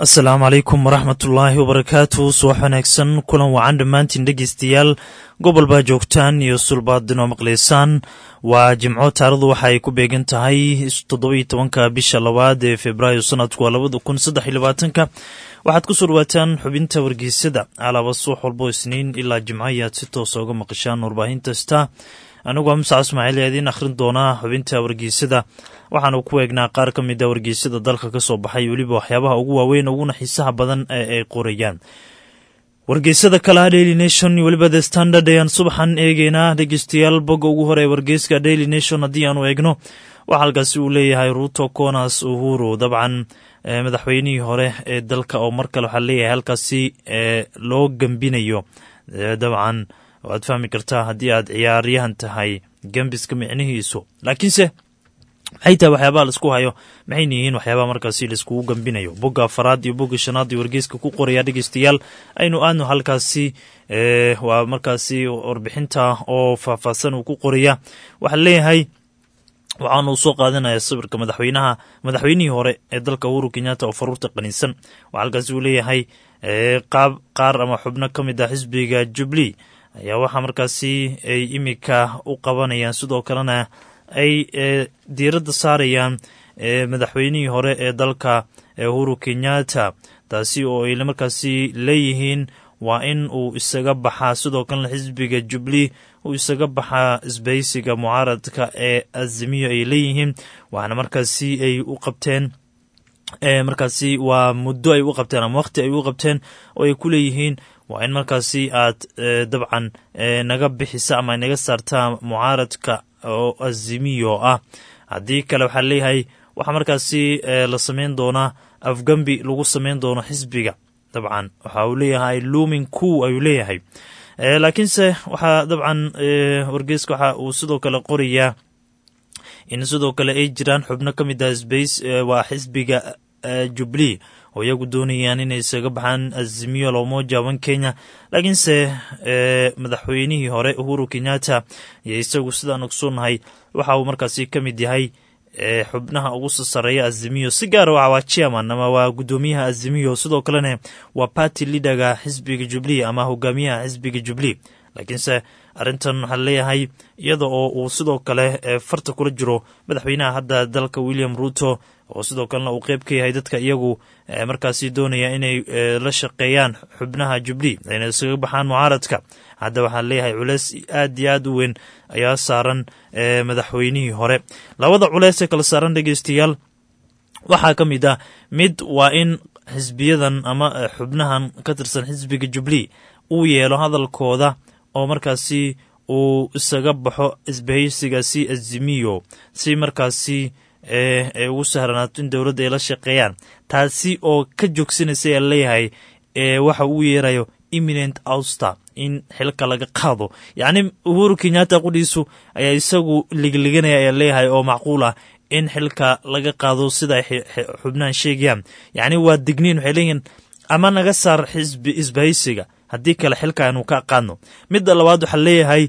asalaamu calaykum waraxmatullaahi wabarakaatu subax wanaagsan kulan wacan dhammaantiin dhegeystayaal gobol baa joogtaan iyo sulbaadin oo maqlaysaan waa jimco taarikhdu waxa ay ku beegan tahay toddobiyo tobanka bisha labaad ee februaayo sanadku waa labada kun saddex iyo labaatanka waxaad ku soo dhawaataan xubinta wargeysada alaaba suux walbo isniin ilaa jimco ayaad si toosa uga maqashaan warbaahinta star aniguo musa ismaaciil ee idiin akhrin doonaa xubinta wargeysada waxaanu ku eegnaa qaar ka mid a wargeysada dalka ka soo baxay weliba waxyaabaha ugu waaweyn uguna xiisaha badan ee ay qorayaan wargeysada kalaha daily nation weliba the standard ayaan subaxan eegeynaa dhegeystayaal bogga ugu hore ee wargeyska daily nation haddii aanu eegno waxaa halkaasi uu leeyahay ruto conas uhuru dabcan madaxweynihii hore ee dalka oo mar kale waxaa leeyahay halkaasi loo gembinayo dabcan waad fahmi kartaa haddii aad ciyaaryahan tahay gembiska micnihiisu laakiinse maxay tahay waxyaabaha laisku hayo maxayna yihiin waxyaabaha markaasi laiskugu gambinayo bogga afaraad iyo bogga shanaad iyo wargeyska ku qoraya dhegeystayaal aynu aadno halkaasi waa markaasi warbixinta oo faahfaahsan uu ku qoraya waxaa leeyahay waxaanu soo qaadanaya sawirka madaxweynaha madaxweynihii hore ee dalka uhuru kenyatta oo faruurta qaniinsan waxaa halkaasi uu leeyahay qaab qaar ama xubno ka mid ah xisbiga jubli ayaa waxaa markaasi ay imika u qabanayaan sidoo kalena ay diiradda saarayaan madaxweynihii hore ee dalka uhuru kenyatta taasi oo ay markaasi leeyihiin waa in uu isaga baxaa sidoo kalena xisbiga jubli uu isaga baxaa isbahaysiga mucaaradka ee azimiyo ay leeyihiin waxaana markaasi ay u qabteen markaasi waa muddo ay u qabteen ama waqti ay u qabteen oo ay ku leeyihiin waa in markaasi aad dabcan naga bixisa ama naga saartaa mucaaradka oo azimiyo ah haddii kale waxaa leeyahay waxaa markaasi la samayn doonaa afgambi lagu samayn doono xisbiga dabcan waxa uu leeyahay lumin ku ayuu leeyahay laakiinse waxaa dabcan wargeyska waxa uu sidoo kale qorayaa in sidoo kale ay jiraan xubno ka mid ah sbace waa xisbiga jubli oo iyagu doonayaan inay isaga baxaan azimiyo lomoja wan kenya laakiinse madaxweynihii hore uhuru kenyatta iyo isagu sidaan ogsoonnahay waxa uu markaasi ka mid yahay xubnaha ugu soo sareeya azimiyo si gaara waa waa chairman ama waa guddoomiyaha azimiyo sidoo kalena waa party leaderga xisbiga jubli ama hogaamiyaha xisbiga jubli laakiinse arrintan waxaa leeyahay iyada oo uu sidoo kale farta kula jiro madaxweynaha hadda dalka william ruto oo sidoo kalena uu qeyb ka yahay dadka iyagu markaasi doonaya inay la shaqeeyaan xubnaha jubli ayna isaga baxaan mucaaradka hadda waxaa leeyahay culeys aad iyo aad u weyn ayaa saaran madaxweynihii hore labada culeys ee kala saaran dhegeystayaal waxaa ka mid ah mid waa in xisbiyadan ama xubnahan ka tirsan xisbiga jubli uu yeelo hadalkooda oo markaasi uu isaga baxo isbahaysigaasi azimiyo si markaasi ay ugu sahranaato in dowladda ay la shaqeeyaan taasi oo ka joogsanaysa ayaa leeyahay waxa uu yeerayo imminent ouster in xilka laga qaado yacni uhuru kenyatta qudhiisu ayaa isagu ligliganaya ayaa leeyahay oo macquul ah in xilka laga qaado sida ay xubnahan sheegayaan yacni waa digniin waxay leeyihiin ama naga saar xisbi isbahaysiga haddii kale xilka aynu ka qaadno midda labaad waxaa leeyahay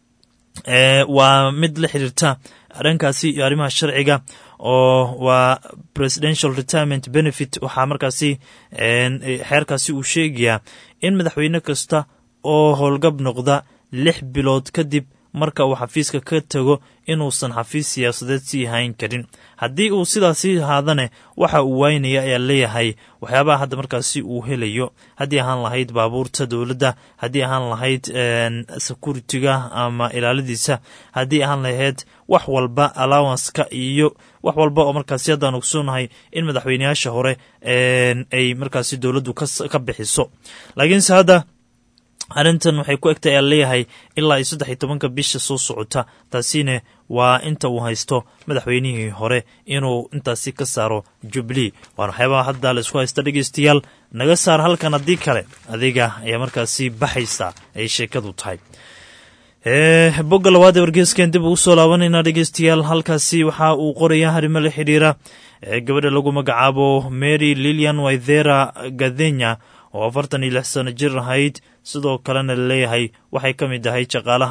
waa mid la xiriirta dhankaasi iyo arrimaha sharciga oo waa presidential retirement benefit waxaa markaasi xeerkaasi uu sheegayaa in madaxweyne kasta oo howlgab noqda lix bilood kadib marka uu xafiiska ka tago inuusan xafiis siyaasadeed sii hayn karin haddii uu sidaasi ahaadane waxa uu waynaya ayaa leeyahay waxyaabaha hadda markaasi uu helayo haddii ahaan lahayd baabuurta dowladda haddii ahaan lahayd securitiga ama ilaaladiisa haddii ahaan lahayd wax walba allowanska iyo wax walba oo markaasi haddaan ogsoonahay in madaxweyneyaasha hore ay markaasi dowladdu ka bixiso laakiinse hadda arrintan waxay ku egtay ayaa leeyahay ilaa iyo saddex iyo tobanka bisha soo socota taasina waa inta uu haysto madaxweynihii hore inuu intaasi ka saaro jubli waana waxyaabaha hadda la isku haysta dhegeystayaal naga saar halkan haddii kale adiga ayaa markaasi baxaysa ay sheekadu tahay bogga labaad ee wargeeskan dib ugu soo laabanayna dhegeystayaal halkaasi waxa uu qoraya arrimo la xidhiira gabadha lagu magacaabo mary lilian waithera gadenya oo afartan iyo lix sano jir ahayd sidoo kalena laleeyahay waxay ka mid ahay shaqaalaha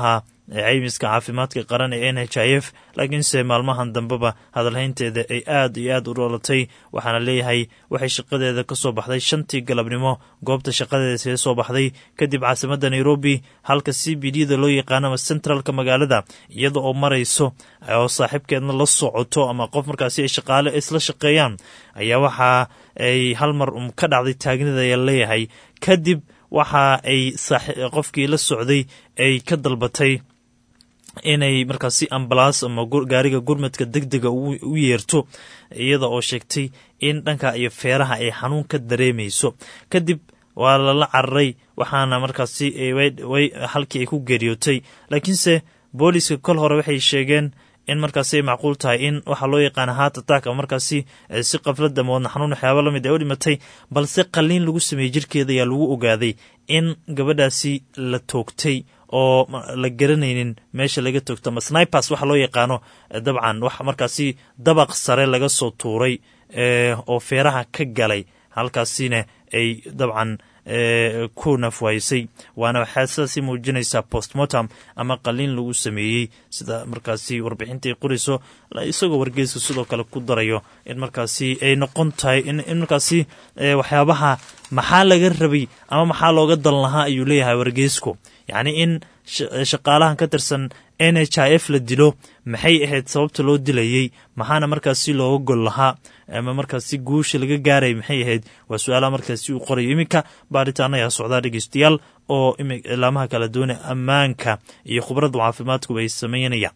caymiska caafimaadka qaran ee n h i f laakiinse maalmahan dambeba hadalhaynteeda ay aad iyo aad u dhoolatay waxaana leeyahay waxay shaqadeeda ka soo baxday shantii galabnimo goobta shaqadeeda see soo baxday kadib caasimadda nairobi halka c b d da loo yaqaano ama centralka magaalada iyada oo marayso oo saaxiibkeedna la socoto ama qof markaasi ay shaqaale isla shaqeeyaan ayaa waxa ay hal mar um ka dhacday taagnida ayaa leeyahay kadib waxa ay qofkii la socday ay ka dalbatay inay markaasi ambalaas ama gaariga gurmadka deg dega u yeerto iyada oo sheegtay in dhanka iyo feeraha ay xanuun ka dareemayso kadib waa lala cararay waxaana markaasi halkii ay ku geeriyootay laakiinse booliska kol hore waxay sheegeen in markaasi ay macquul tahay in waxaa loo yaqaana heart attack ama markaasi si qaflada moodna xanuun waxyaaba lamid ay u dhimatay balse qalliin lagu sameeyey jirkeeda ayaa lagu ogaaday in gabadhaasi la toogtay oo la garanaynin meesha laga toogto ama snipers waxa loo yaqaano dabcan wax markaasi dabaq sare laga soo tuuray oo feeraha ka galay halkaasina ay dabcan ku nafwaysay waana waxaa sidaasi muujinaysaa postmortem ama qaliin lagu sameeyey sida markaasi warbixintai qorayso isagoo wargeyska sidoo kale ku darayo in markaasi ay noqon tahay in markaasi waxyaabaha maxaa laga rabay ama maxaa looga dan lahaa ayuu leeyahay wargeysku yacni in shaqaalahan ka tirsan n h i f la dilo maxay ahayd sababta loo dilayey maxaana markaasi looga gol lahaa ama markaasi guusha laga gaaray maxay ahayd waa su-aalaha markaasi uu qorayo iminka baaritaana ayaa socdaa dhegeystayaal oo ilaamaha kala duwane ammaanka iyo khubradda caafimaadkuba ay sameynayaan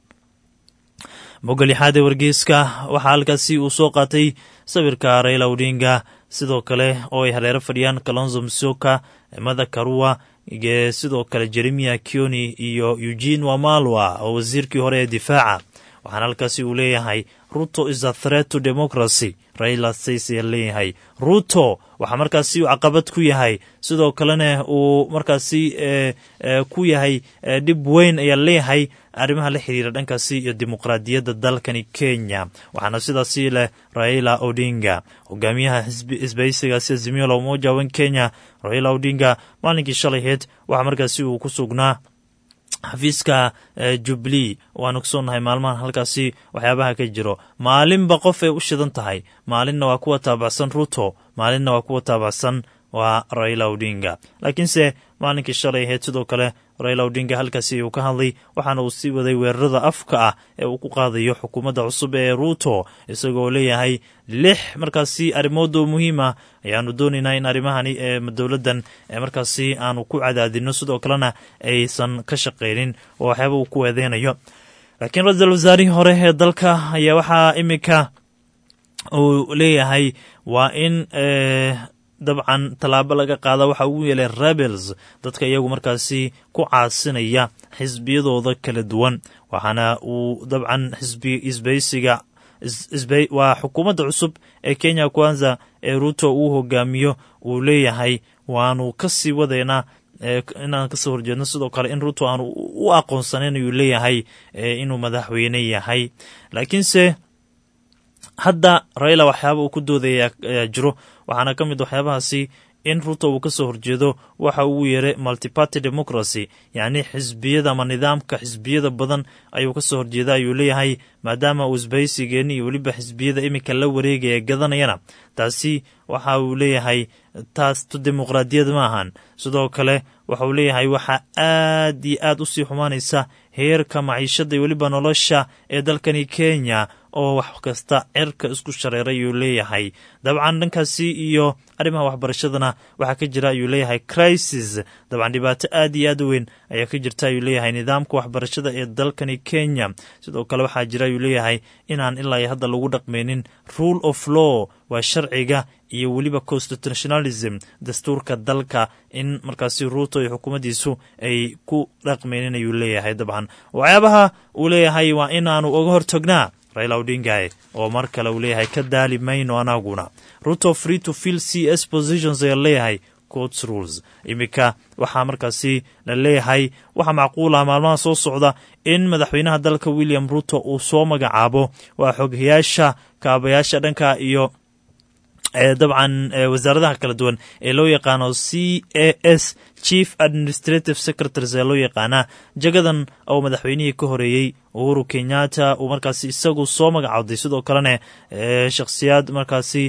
mogolixaade wargeyska waxaa halkaasi uu soo qaatay sawirka raila odinga sidoo kale oo ay hareero fadhiyaan kalonzo msoka mada karua sidoo kale jeremia kioni iyo eugene wamalwa oo wasiirkii hore ee difaaca waxaana halkaasi uu leeyahay ruto is a threat to democracy raila stays ayaa leeyahay ruto waxaa markaasi uu caqabad ku yahay sidoo kalena uu markaasi ku yahay dhib weyn ayaa leeyahay arrimaha la xiriira dhankaasi iyo dimuqraadiyadda dalkani kenya waxaana sidaasi leh raila odinga hogaamiyaha isbaysigaasi azimio la umoja wan kenya raila odinga maalinkii shalayheed waxaa markaasi uu ku sugnaa xafiiska jubli waanu ogsoonnahay maalmahan halkaasi waxyaabaha ka jiro maalinba qof ay u shidan tahay maalinna waa kuwa taabacsan ruto maalinna waa kuwa taabacsan waa raila odinga laakiinse maalinkii shalay ahayd sidoo kale raila odinga halkaasi uu ka hadlay waxaana uu sii waday weerarada afka ah ee uu ku qaadayo xukuumadda cusub ee ruto isagoo leeyahay lix markaasi arrimoodoo muhiima ayaanu doonaynaa in arrimahani ee dowladdan markaasi aanu ku cadaadino sidoo kalena aysan ka shaqaynin oo waxyaaba uu ku eedeynayo laakiin ra-iisul wasaarihii hore ee dalka ayaa waxaa iminka uu leeyahay waa in dabcan tallaabo laga qaada waxa ugu yeelay rebels dadka iyagu markaasi ku caasinaya xisbiyadooda kala duwan waxaana uu dabcan xisbi isbaysiga waa xukuumadda cusub ee kenya kwanza ee ruto uu hogaamiyo uu leeyahay waanu kasii wadaynaa inaan kasoo horjeedno sidoo kale in ruto aanu u aqoonsanayn ayuu leeyahay inuu madaxweyne yahay laakiinse hadda raila waxyaaba uu ku doodaya ayaa jiro waxaana ka mid waxyaabahaasi in ruto uu kasoo horjeedo waxa uu yeeray multiparty democracy yacni xisbiyada ama nidaamka xisbiyada badan ayuu kasoo horjeeda ayuu leeyahay maadaama uu isbaysigeeni iyo weliba xisbiyada iminka la wareegaya gadanayana taasi waxa uu leeyahay taas tu dimuqraadiyad ma ahan sidoo kale waxa uu leeyahay waxaa aad iyo aad usii xumaanaysa heerka maciishada iyo weliba nolosha ee dalkani kenya oo wax kasta cerka isku shareeray ayuu leeyahay dabcan dhankaasi iyo arrimaha waxbarashadana waxaa ka jira ayuu leeyahay crisis dabcan dhibaato aad iyo aad u weyn ayaa ka jirta ayuu leeyahay nidaamka waxbarashada ee dalkani kenya sidoo kale waxaa jira ayuu leeyahay inaan ilaa hadda lagu dhaqmaynin rule of law waa sharciga iyo weliba constitutionalism dastuurka dalka in markaasi ruuto iyo xukuumaddiisu ay ku dhaqmaynin ayuu leeyahay dabcan waxyaabaha uu leeyahay waa inaanu uga hortagnaa raila odingae oo mar kale uu leeyahay ka daali mayno anaguna ruto free to fill c s positions ayaa leeyahay courts rules iminka waxaa markaasi la leeyahay waxaa macquul ah maalmaha soo socda in madaxweynaha dalka william ruto uu soo magacaabo waa xoghayaasha kaabayaasha dhanka iyo dabcan wasaaradaha kala duwan ee loo yaqaano c a s chief administrative secretaries ee loo yaqaanaa jagadan oo madaxweynihii ka horeeyey uhuru kenyatta uu markaasi isagu soo magacawday sidoo kalena shakhsiyaad markaasi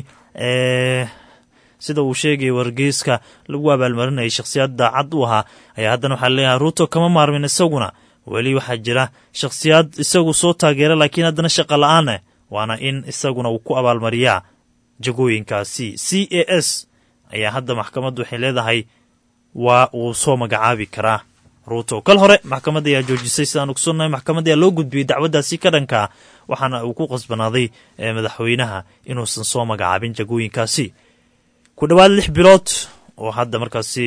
sida uu sheegaya wargeyska lagu abaalmarinayay shakhsiyaad daacad u ahaa ayaa haddana waxaa leeyahay ruuto kama maarmin isaguna weli waxaa jira shakhsiyaad isagu soo taageera laakiin haddana shaqa la-aaneh waana in isaguna uu ku abaalmariyaa jagooyinkaasi c a s ayaa hadda maxkamaddu waxay leedahay waa uu soo magacaabi karaa ruuto kal hore maxkamadda ayaa joojisay sidaan ogsoonnahay maxkamadda ayaa loo gudbiyey dacwaddaasi ka dhankaa waxaana uu ku qasbanaaday madaxweynaha inuusan soo magacaabin jagooyinkaasi ku dhowaad lix bilood oo hadda markaasi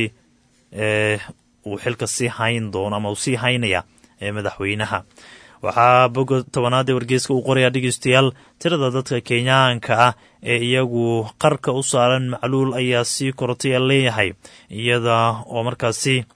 uu xilka sii hayn doono ama uu sii haynaya madaxweynaha waxaa boga tobanaad ee wargeyska uu qorayaa dhegeystayaal tirada dadka kenyaanka ah ee iyagu qarka u saaran macluul ayaa sii korotay a leeyahay iyada oo markaasi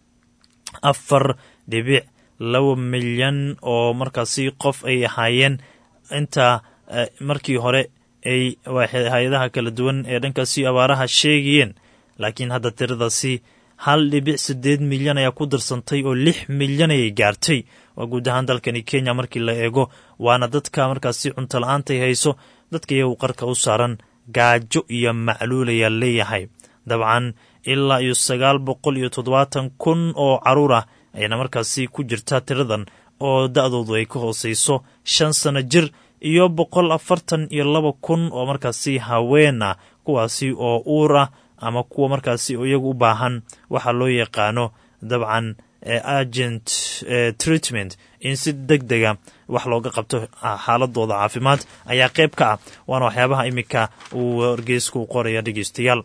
afar dhibic laba milyan oo markaasi qof ay ahaayeen inta markii hore ay hay-adaha kala duwan ee dhankaasi abaaraha sheegayeen laakiin hadda tiradaasi hal dhibic siddeed milyan ayaa ku darsantay oo lix milyan ayay gaartay waa guud ahaan dalkani kenya markii la eego waana dadka markaasi cunto la-aantay hayso dadka iyagu qarka u saaran gaajo iyo macluul ayaa leeyahay dabcan ilaa iyo sagaal boqol iyo toddobaatan kun oo caruur ah ayaana markaasi ku jirta tiradan oo da-doodu ay ka hooseyso shan sano jir iyo boqol afartan iyo laba kun oo markaasi haween ah kuwaasi oo uur ah ama kuwa markaasi iyagu u baahan waxaa loo yaqaano dabcan agent treatment in si deg dega wax looga qabto xaaladooda caafimaad ayaa qayb ka ah waana waxyaabaha iminka uu wargeysku qoraya dhegeystayaal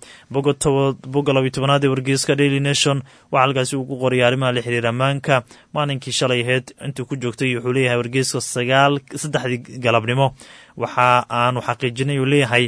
bogga labiy tobanaad ee wargeyska daily nation waxaa halkaasi uu ku qoraya arrimaha la xiriira ammaanka maalinkii shalay aheyd intuu ku joogtay wuxuu leeyahay wargeyska sagaal saddexdii galabnimo waxa aanu xaqiijinay uu leeyahay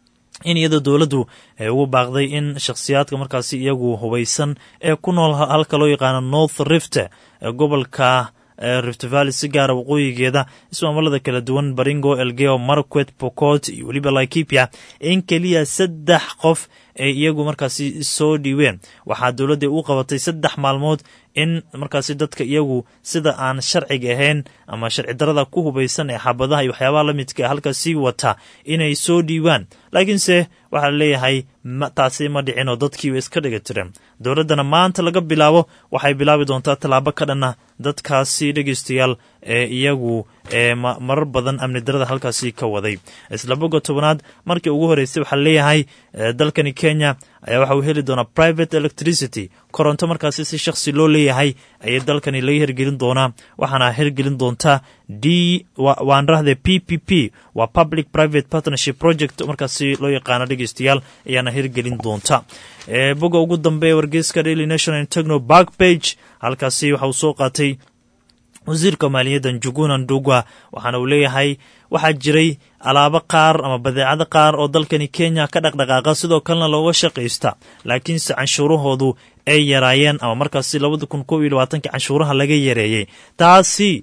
in iyadoo dowladdu ay ugu baaqday in shakhsiyaadka markaasi iyagu hubaysan ee ku nool halka loo yaqaano north rift ee gobolka rift valley si gaara waqooyigeeda ismaamalada kala duwan baringo elgeo marquet pocot iyo weliba laikipia in keliya saddex qof ay iyagu markaasi soo dhiibeen waxaa dowladda u qabatay saddex maalmood in markaasi dadka iyagu sida aan sharciga ahayn ama sharci darada ku hubaysan ee xabadaha iyo waxyaabaha la midka ee halkaasii wata inay soo dhiibaan laakiinse waxaa leeyahay taasi ma dhicin oo dadkiiba iska dhiga tireen dowladdana maanta laga bilaabo waxay bilaabi doontaa tallaabo ka dhanna dadkaasi dhegeystayaal ee iyagu ee marar badan amni darada halkaasi ka waday isla boga tobanaad markii ugu horeysay waxaa leeyahay dalkani kenya ayaa waxa uu heli doonaa private electricity koronto markaasi si shakhsi loo leeyahay ayay dalkani laga hirgelin doonaa waxaana hirgelin doontaa d waan rahde p p p waa public private partnership project markaasi loo yaqaano dhegeystayaal ayaana hirgelin doonta boga ugu dambe ee wargeyska daily national techno back page halkaasi waxa uu soo qaatay wasiirka maaliyadda njuguna ndugwa waxaana uu leeyahay waxaa jiray alaabo qaar ama badeecado qaar oo dalkani kenya ka dhaqdhaqaaqa sidoo kalena looga shaqaysta laakiinse canshuurahoodu ay yaraayeen ama markaasi labada kun kob iyo labaatanki canshuuraha laga yareeyey taasi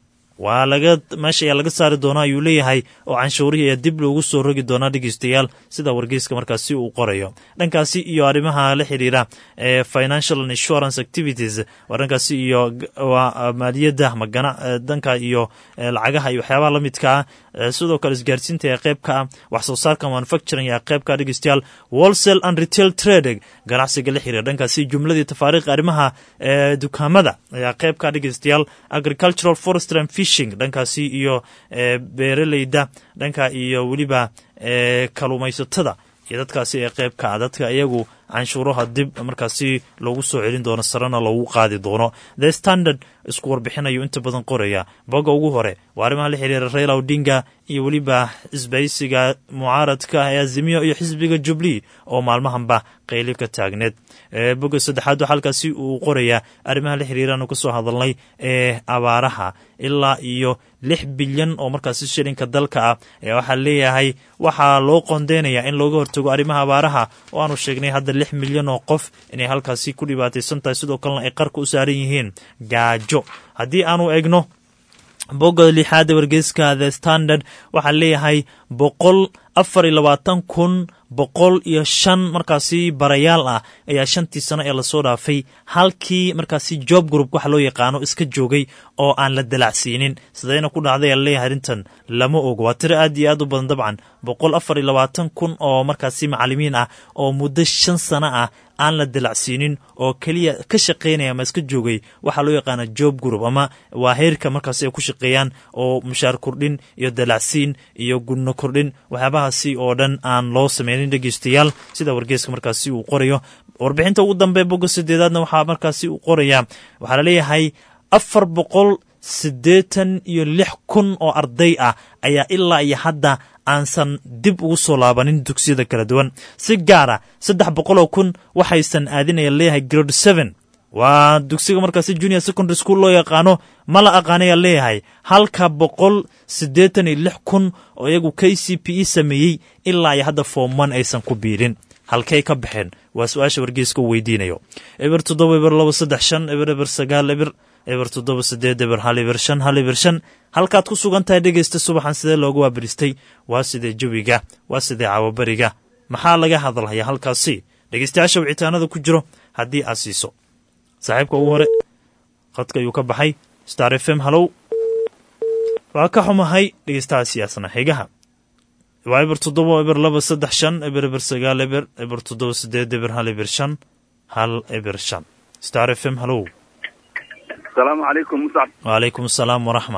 waa laga meesha ayaa laga saari doonaa ayuu leeyahay oo canshuurihii ayaa dib loogu soo rogi doonaa dhegeystayaal sida wargeyska markaasi uu qorayo dhankaasi iyo arrimaha la xiriira ee financial and insurance activities waa dhankaasi iyo maaliyadda ama gana dhanka iyo lacagaha iyo waxyaabaha la midka ah sidoo kale isgaarsiinta ee qeybka ah wax soo saarka manufacturing ee qeybka dhegeystayaal wholesale and retail trade ganacsiga la xiriira dhankaasi jumladii tafaariiq arrimaha dukaamada ayaa qeybka dhegeystayaal agricultural forestry and fishing dhankaasi iyo beeraleyda dhanka iyo weliba kaluumaysatada iyo dadkaasi ee qeybka ah dadka iyagu canshuuraha dib markaasi loogu soo celin doono sarena loogu qaadi doono the standard isku warbixinayo inta badan qoraya bogga ugu hore waa arrimaha la xiriira raila odinga iyo weliba isbaysiga mucaaradka ee azimiyo iyo xisbiga jubli oo maalmahanba qayli ka taagneed bogga saddexaad waxaa halkaasi uu qorayaa arrimaha la xiriiraanu ka soo hadalnay ee abaaraha ilaa iyo lix bilyan oo markaasi shilinka dalka ah ee waxaa leeyahay waxaa loo qondeynayaa in looga hortago arrimaha abaaraha oo aanu sheegnay hadda lix milyan oo qof inay halkaasi ku dhibaataysan tahay sidoo kalena ay qarka u saaran yihiin gaajo haddii aanu egno bogga lixaada wargeyska the standard waxaa leeyahay boqol afar iyo labaatan kun boqol iyo shan markaasi barayaal ah ayaa shantii sano ee lasoo dhaafay halkii markaasi job group waxa loo yaqaano iska joogay oo aan la dalacsiinin sidayna ku dhacday aa leeyahay arrintan lama ogo waa tiro aad iyo aad u badan dabcan boqol afar iyo labaatan kun oo markaasi macalimiin ah oo muddo shan sano ah aan la dalacsiinin oo keliya ka shaqaynaya ama iska joogay waxaa loo yaqaana job group ama waa heerka markaasi ay ku shaqeeyaan oo mushaar kordhin iyo dalacsiin iyo gudno kordhin waxyaabahaasi oo dhan aan loo sameynin dhegeystayaal sida wargeeska markaasi uu qorayo warbixinta ugu dambe bogga sideedaadna waxaa markaasi uu qorayaa waxaa laleeyahay afar boqol siddeetan iyo lix kun oo arday ah ayaa ilaa iyo hadda aansan dib ugu soo laabanin dugsiyada kala duwan si gaara saddex boqoloo kun waxaysan aadinaya leeyahay grade seven waa dugsiga markaasi junior secondary school loo yaqaano ma la aqaanaya leeyahay halka boqol siddeetan iyo lix kun oo iyagu k c p e sameeyey ilaa iyo hadda foomman aysan ku biirin halkay ka baxeen waa su-aasha wargeyska u weydiinayo eber toddoba eber laba saddex shan eber eber sagaal eber eber toddoba sideed eber hal eber shan hal eber shan halkaad ku sugan tahay dhegeysta subaxan sidee loogu waabiristay waa sidee jawiga waa sidee cawabariga maxaa laga hadlaya halkaasi dhegeystayaasha wicitaanada ku jiro haddii aad siiso saaxiibka ugu hore khadka ayuu ka baxay star f m halow waa ka xumahay dhegeystahaasi asna xigaha waa eber toddoba eber laba saddex shan eber eber sagaal eber eber toddoba sideed eber hal eber shan hal eber shan star f m halow asalaamu calaykum muscab waalaykum asalaam waraxma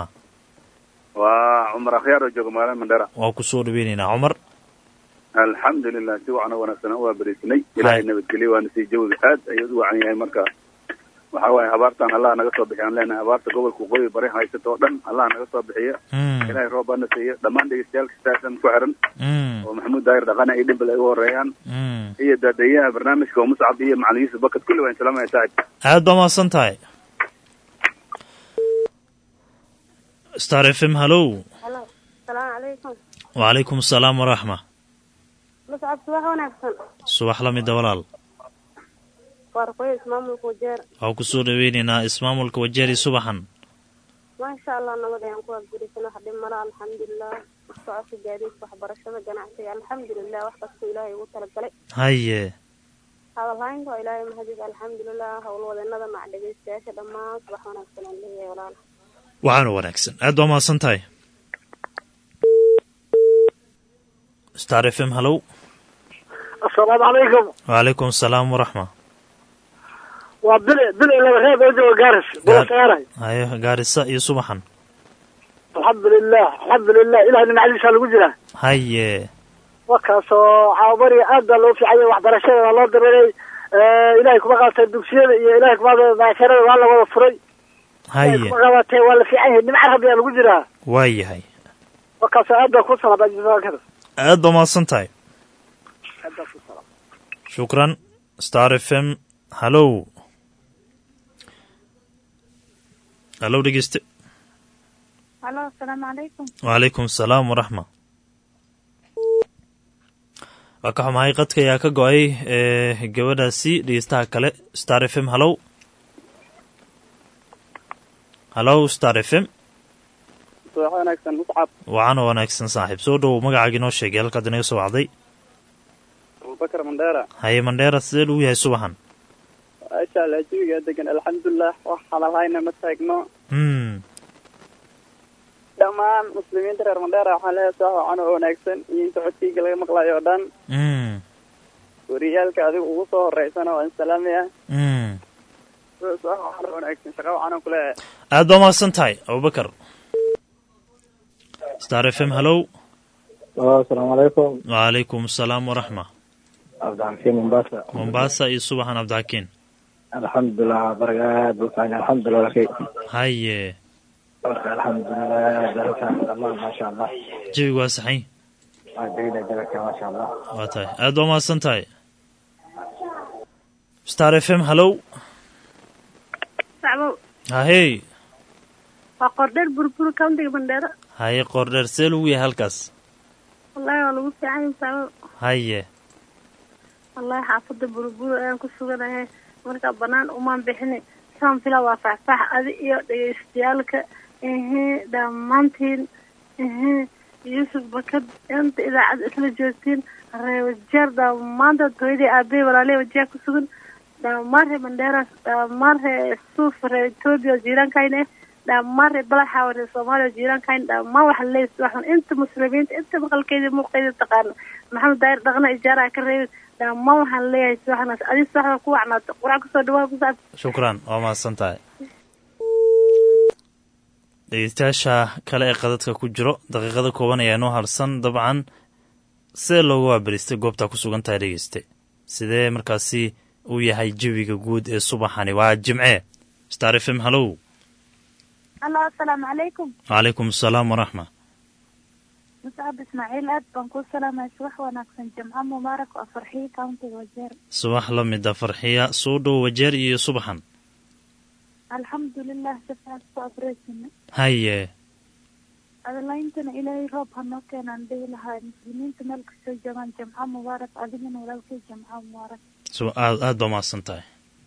waa cumar akhyaar oo jooga magaalada mandheera waa ku soo dhaweynaynaa cumar alxamdulilah si wacan oo wanaagsan waa beriisnay ilaahay nabadgelye waana sii jawiga aad ayuu u wacan yahay marka waxa waaye abaartan allah naga soo bixiy aan leenahay abaarta gobolka waqooyi bari haysata oo dhan allah naga soo bixiya ilaahay roob baana siiya dhammaan dhegeystayaal kastaasan ku xiran oo maxamuud daahir dhaqana iyo dhimbal ay u horeeyaan iyo daadayaha barnaamijka oo muscab iyo macalin yuusuf bakad kulli waan salaamaya saaxib aad baa mahadsan tahay star f m hallow halo salaamu calaykum wacalaykum asalaam waraxma muscab subax wanaagsan subax la mida walaal waa ruqoyo ismaamulka wajeer waxaa ku soo dhaweynaynaa ismaamulka wajeeri subaxan maasha allah nabad ayaan ku abgurisan wax dhib mala alxamdulilah socodka gaadiidka waxbarashada ganacsiga alxamdulilah wax kastoo ilaahay ugu talagalay haye hadalhaynta waa ilaahay mahadid alxamdulilah howlwadeenada mac dhegeystayaasha dhammaan subax wanaagsan aan leeyahay walaal waxaana wanaagsan aad baa mahadsan tahay star f m hallow asalaamu calaykum wacalaykum asalaam waraxma waa bile bile laba reeb oo jooga gaaris bulasaaray haye gaarisa iyo subaxan alxamdulilah alxamdulilah ilahay nimcadiisa lagu jiraa haye wakaasoo caawabariga aad baa loo fiicaya waxbarashada waa loo dareeray ilahay kuma qaatay dugsiyada iyo ilahay kuma maasharada waa la wada furay haye kuma qabatee waa la fiican yahay nimca rabbi aa lagu jiraa waa yahay wakaasoo aad baa ku salaam aad baa mahadsan tahay aad baa ku salaam shukran star f m hallow hallow dhegeyste halo asalaamu calaykum wacalaykum asalaam waraxma waa ka xumahay qadka ayaa ka go-ay ee gabadhaasi dhegeystaha kale star f m hallow hallow star f m subax wanaagsan muscab wacan oo wanaagsan saaxiib soo dhowow magacaaga inoo sheegay halkaad inaga soo wacday abubakar mandheera haye mandheera sidee lagu yahay subaxan maasha allah jawigaa degan alxamdulilah wax hadalhayna ma taagno mm dhammaan muslimiinta reer mandheera waxaan leeyahay subax wacan oo wanaagsan iyo inta codkeyga laga maqlayo oo dhan mm wariyaalka adiga ugu soo horeysana waan salaamaya mm subax wacan oo wanaagsan shaqa wacan oo kuleeyahay aad baa mahadsan tahay abubakar star f m hallow asalaamu calaykum wacalaykum asalaam waraxma cabdixakiin mombasa mombasa iyo subaxan cabdixakiin alxamdulilah baraga aad buu fiican alxamdulilah lakay haye marka alxamdulilah dalka dhammaan maasha allah jawigu waa saxay waa degna dalka maasha allah waa tahay aad baa mahadsan tahay star f m hallow sacbow hahey waa qordheer burbur countiga bandheero haye qoordheer see lagu yahay halkaas wallahi waa lagu fiican yahay sacbow haye wallahi xaafada burbur ayaan ku suganahay marka banaan umaan bixini saan fila waa faxfax adi iyo dhegeystayaalka ihi dhammaantiin ihi yuusuf bakad inta idaacadda isla joogtiin ree wajeer dhammaantood hooyadii aabey walaaley wajeer ku sugan dhammaan ree mandheera dhammaan ree suuf ree etoobiya jiiraankayna eh dhammaan ree balaxa ree soomaaliya jiiraankayna dhammaan waxa leeyahay waxan inta muslimiinta inta maqalkeeda muuqeeda taqaana maxamed daayir dhaqna ijaaraha ka reebay dhammaan waxaan leeyahay subaxnaas adii subaxda ku wacnaato qurac kusoo dhawaa kusaab shukran waa mahadsan tahay dhegeystayaasha kale ee qadadka ku jiro daqiiqada kooban ayaa noo harsan dabcan sidee loogu waabaristay goobtaa ku sugan tahay dhegeyste sidee markaasi uu yahay jawiga guud ee subaxani waa jimce star f m hallow halo asalaamu calaykum calaykum asalaam waraxma muscab ismaaciil aad baan kuu salaamaya subax wanaagsan jimco mubaarak oo farxiyo countiga wajeer subax la mida farxiya soo dhow wajeer iyo subaxan alxamdulilah si fiican ku abreysina haye adlayntana ilaahay roob hanoo keenaan dhihi lahaa muslimiinta meel kastoo joogaan jimco mubaarak adigana walaalkay jimco mubaarak so aad aad baa mahadsan tahay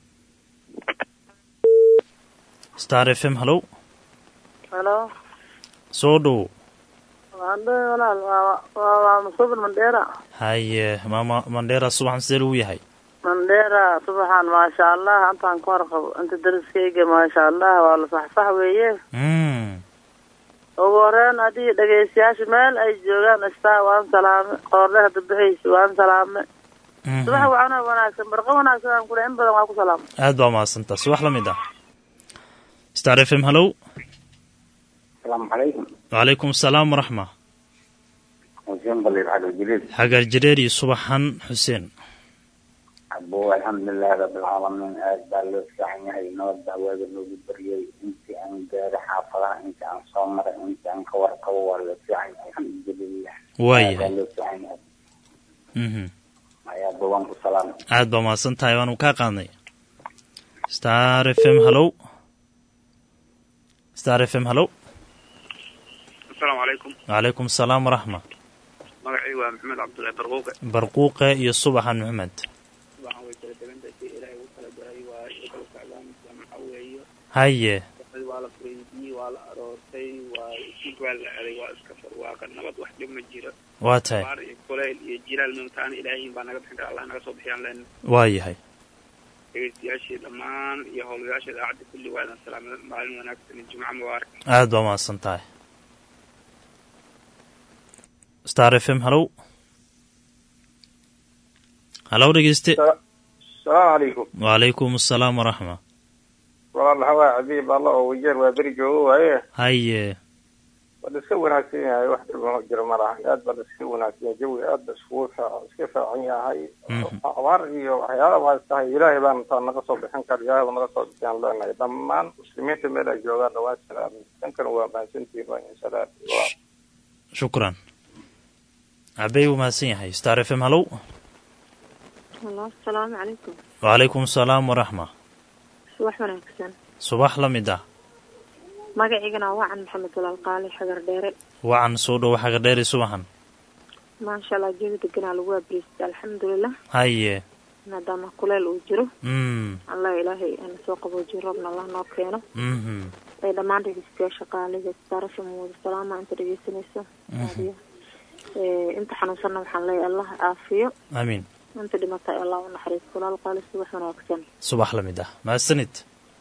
star f m hallow halo soo dhow waan dhow walaal waa waa waa masuubin mandheera haye maama mandheera subaxan sidee lagu yahay mandheera subaxan maasha allah intaan ka warqabo inta dariskayga maasha allah waa la saxsax weeye mm ugu horeyn haddii dhegaystayaasha meel ay joogaan istaa waan salaame qoorle hadda bixaysa waan salaame mhm. subax wacana wanaagsan barqa wanaagsan aan kule in badan waa ku salaama aad baa mahadsantaa subax la mid ah star f m hallow asalaamu calaykum wacalaykum asalaam waraxma xuseen baliir xagar jiliil xagaar jareer iyo subaxan xuseen abo alxamdulilahi rabbilcaalamiin aad baa loo fiican yahay nabad baa waaga noogu baryay intii aan gaari xaafadaha intii aan soo maray intii aan ka warqabo waa loo fiican yahay alxamdulilah waa Aad baa yahay loo fiican yahay mhm ayaa bawaan ku salaam aad baa mahadsan tahay waanu kaa qaadnay star f m hallow star f m hallow asalaamu calaykum wacalaykum asalaam waraxma magacii waa maxamed cabdullahi barquuqe barquuqe iyo subaxan maxamed waxaan way kala degantahay si ilaahay ugu kala daray waa iyo kala socdaan jamco weeyo haye dad waa la fureydiyey waa la aroortay waa isig waa la celay waa iska farwaaqa nabad wax dhib ma jiro waa tahay baar iyo kuleyl iyo jilaal mimtaana ilaahayin baa naga bixin kara allah naga soo bixiyaan leen waa yahay dhegeystayaashii dhammaan iyo howlgayaasha idaacadda kulli waa idan salaamada maalin wanaagsan iyo jumco mubaarak aad baa mahadsan tahay star f m hallow hallow dhegeyste asalaamu calaykum wacalaykum asalaam waraxma walaal waxaa waaye cabiib alla oo wajeer waa beri joogo waaye haye waa la iska wanaagsan yahay wax dhibano jiro ma laha aad baa la iska wanaagsan yahay jawi aad ba iskugu faa- iska faacan yahay abaar iyo waxyaala baa tahay ilaahay baan taa naga soo bixin kara ilaahay baa naga soo bixiyaan leenahay dhammaan muslimiinta meel ay joogaan dhawaan salaamay dankana waa mahadsantihiin waa in salaam waa shukran cabey wuu mahadsan yahay star f m hallow halo asalaamu calaykum wacalaykum asalaam waraxma subax wanaagsan subax la mid ah magaciigana waa wacan maxamed walaal qaali xagar dheere wacan soo dhow xaga dheeri subaxan maasha allah jawi deganaa lagu abriistay alxamdulilah haye maadaama kuleel uu jiro mm allah ilaahay ana soo qaboojiyo roobna allah noo keeno mhm ay dhammaan dhegeystayaasha qaaliga starasha muwada salaama inta dhegeysanayso raadiyo Ee, inta xanuunsanna waxaan leeyahay allah caafiyo amiin inta dhimatay allah u naxariisto walaal qaali subax wanaagsan subax la mid ah mahadsanid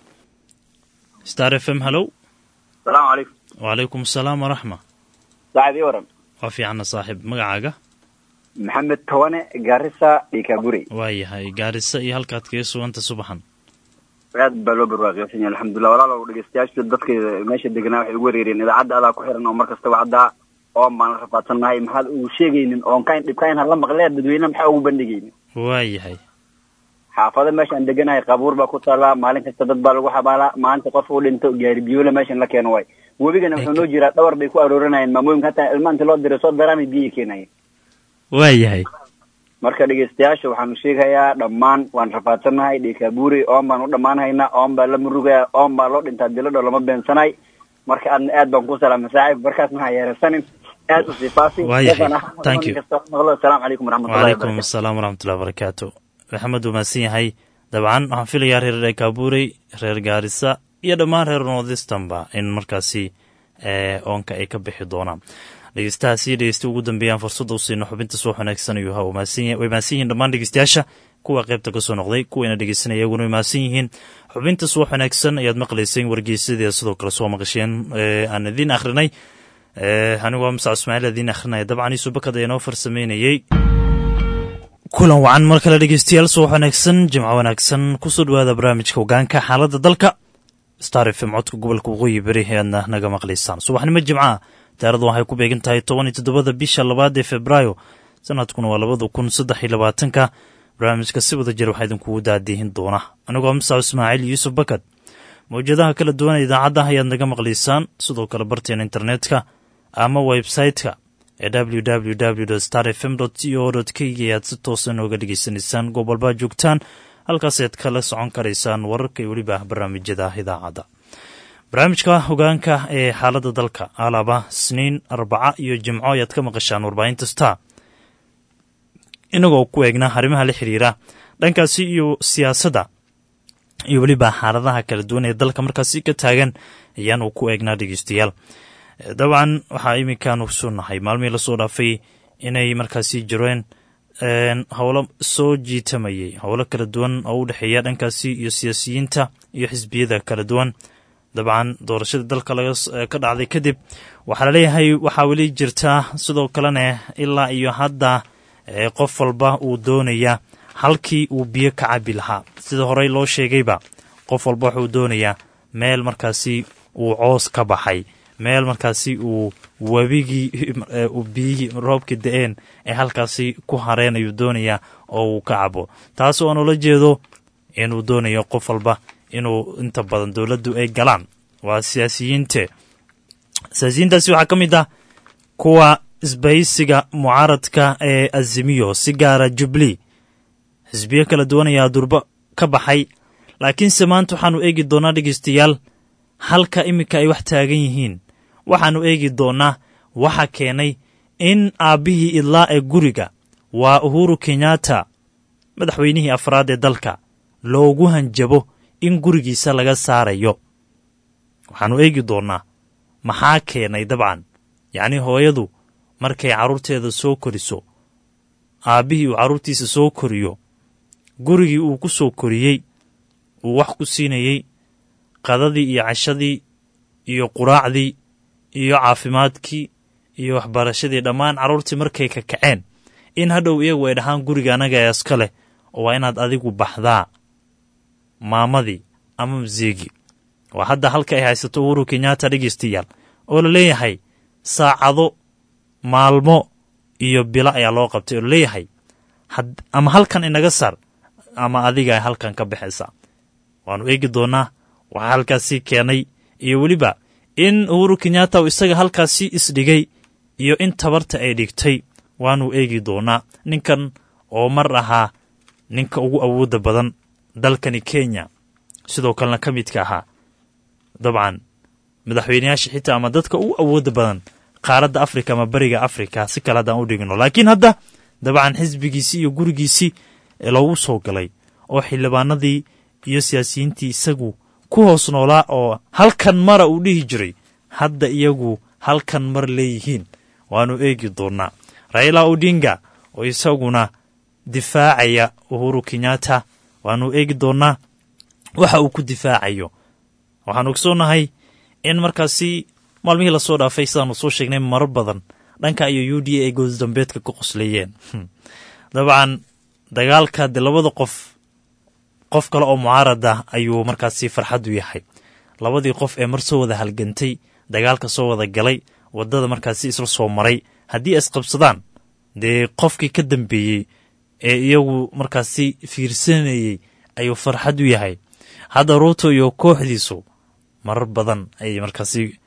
star f m hallow salaamu calaykum wacalaykum asalaam waraxma saacadii waran waa fiicana saaxiib magacaaga maxamed towane gaarisa dhikaburi waa yahay gaarisa iyo halkaad kaga suganta subaxan aad baa loo barwaaqiysan yahay alxamdulilah walaalow dhegeystayaasha dadka meesha deganaa waxay ugu wareereen idaacadda adaa ku xiran oo mar kastaba haddaa oon baan la rafaadsannahay maxaad ugu sheegaynin oon kayn dhibkayn hala maqlee dadweyne maxaa ugu bandhigaynin waa yahay xaafado meeshaan deganahay qabuur baa ku taallaa maalin kasta dad baa lagu xabaalaa maalinta qof uu dhinto gaari biyoola meeshan la keeno waay webigana wuxuu noo jiraa dhawar bay ku arooranayeen maamooyinka hataa ilma inta loo diray soo daraamay biyay keenayeen waa yahay marka dhegeystayaasha waxaanu sheegayaa dhammaan waan rafaadsannahay dhikaaburi oon baan u dhammaanhaynaa oon baa la murugaya oon baa loo dhintaa diladho lama beensanay marka aadna aad baan ku salaamay saaxiib markaas maxaa yeerasanin aad u sii faafi Waa yahay. Dadana- Thank you. kasta maqlo asalaamu calaykum waraxmatullahi wacalaykum wabarakatu asalaam waraxmatullahi wabarakaatu maxamed wuu mahadsan yahay dabcan waxaan filayaa reer dhekaabuurey reer gaarisa iyo dhammaan reer northistanba in markaasi ee, oonka ay ka bixi doonaan dhegeystahaas iyo dhegeysta ugu dambeeyaan fursadda u siino xubinta subax wanaagsan ayuu ha way mahadsan yihiin dhammaan dhegeystayaasha kuwa qaybta ka soo noqday kuwayna dhegeysanaya iyaguna way mahadsan yihiin xubinta subax wanaagsan ayaad maqlayseen wargeysadii sidoo kale soo maqasheen aan idiin akhrinay anigu waa musac ismaaciil idiin akhrinaya dabcan iisu bakad ayaa noo farsameynayey kulan wacan mar kale dhegeystayaal subax wanaagsan jimco wanaagsan kusoo dhawaada barnaamijka hogaanka xaaladda dalka star f m codka gobolka waqooyi beri ayaadna naga maqlaysaan subaxnimo jimcaha taaradu waxay ku beegan tahay toban iyo toddobada bisha labaad ee februaayo sanadkuna waa labada kun saddex iyo labaatanka barnaamijka si wada jir waxaa idinkugu daadihin doona anigoo musac ismaaciil yuusuf bakad mawjadaha kala duwan idaacadda ayaad naga maqlaysaan sidoo kale barteena internetka ama website-ka ee www star f m c o k ayaad si toosa nooga dhegeysanaysaan goob walbaa joogtaan halkaasaad kala socon karaysaan wararka iyo weliba barnaamijyada idaacadda barnaamijka hogaanka ee xaaladda dalka alaba sniin arbaca iyo jimco ayaad ka maqashaan warbaahinta star inagoo ku eegna arrimaha la xiriira dhankaasi iyo siyaasadda iyo weliba xaaladaha kala duwan ee dalka markaasi ka taagan ayaanu ku eegnaa dhegeystayaal dabcan waxaa iminkaanu soo nahay maalmihii lasoo dhaafay inay markaasi jireen howlo soo jiitamayay howlo kala duwan oo u dhexeeya dhankaasi iyo siyaasiyiinta iyo xisbiyada kala duwan dabcan doorashada dalka ka dhacday kadib waxaa laleeyahay waxaa weli jirtaa sidoo kalena ilaa iyo hadda qof walba uu doonaya halkii uu biyo ka cabi lahaa sida horey loo sheegayba qof walba wuxuu doonayaa meel markaasi uu coos ka baxay meel markaasi uu webigii biyihii roobka da-een ee halkaasi ku hareen ayuu doonayaa oo uu ka cabo taas oo aan ula jeedo inuu doonayo qof walba inuu inta badan dowladdu ay galaan waa siyaasiyiinte siyaasiyiintaasi waxaa ka mid ah kuwa isbaysiga mucaaradka ee azimiyo si gaara jubli xisbiyo kala duwan ayaa durbo ka baxay laakiinse maanta waxaanu eegi doonaa dhegeystayaal halka iminka ay wax taagan yihiin waxaannu eegi doonnaa waxa keenay in aabbihii idlaa ee guriga waa uhuru kenyatta madaxweynihii afraad ee dalka loogu hanjabo in gurigiisa laga saarayo waxaannu eegi doonnaa maxaa keenay dabcan yacnii hooyadu markay carruurteeda soo koriso aabbihii uu carruurtiisa soo koriyo gurigii uu ku soo koriyey uu wax ku siinayey qadadii iyo cashadii iyo quraacdii iyo caafimaadkii iyo waxbarashadii dhammaan carruurtii markay ka kaceen in hadhow iyagu ay dhahaan guriga annaga ee iska leh oo waa inaad adigu baxdaa maamadii ama masiigi waa hadda halka ay haysato uhuru kenyatta dhegeystayaal oo la leeyahay saacado maalmo iyo bilo ayaa loo qabtay oo la leeyahay ama halkan inaga sar ama adiga ay halkan ka baxaysaa waannu eegi doonnaa waxaa halkaasi keenay iyo weliba in uhuru kenyatta uu isaga halkaasi isdhigay iyo in tabarta ay dhigtay waannu eegi doonnaa ninkan oo mar ahaa ninka ugu awoodda badan dalkani kenya sidoo kalena ka midka ahaa dabcan madaxweyneyaasha xitaa ama dadka ugu awoodda badan qaaradda afrika ama beriga afrika si kale haddaan u dhigno laakiin hadda dabcan xisbigiisii iyo gurigiisii loogu soo galay oo xildhibaanadii iyo siyaasiyiintii isagu ku hoos noolaa oo halkan mara uu dhihi jiray hadda iyagu halkan mar leeyihiin waannu eegi doonnaa raila odinga oo isaguna difaacaya uhuru kenyatta waannu eegi doonnaa waxa uu ku difaacayo waxaanu ogsoonahay in markaasi maalmihii lasoo dhaafay sidaanu soo sheegnay marar badan dhanka iyo u d a ay goosdambeedka ka qosleeyeen dabcan dagaalka de labada qof qof kale oo mucaarada ayuu markaasi farxaddu yahay labadii qof ee mar soo wada halgantay dagaalka soo wada galay waddada markaasi isla soo maray haddii ay isqabsadaan dee qofkii ka dambeeyey ee iyagu markaasi fiirsanayey ayuu farxad u yahay hadda ruuto iyo kooxdiisu marar badan ayay markaasi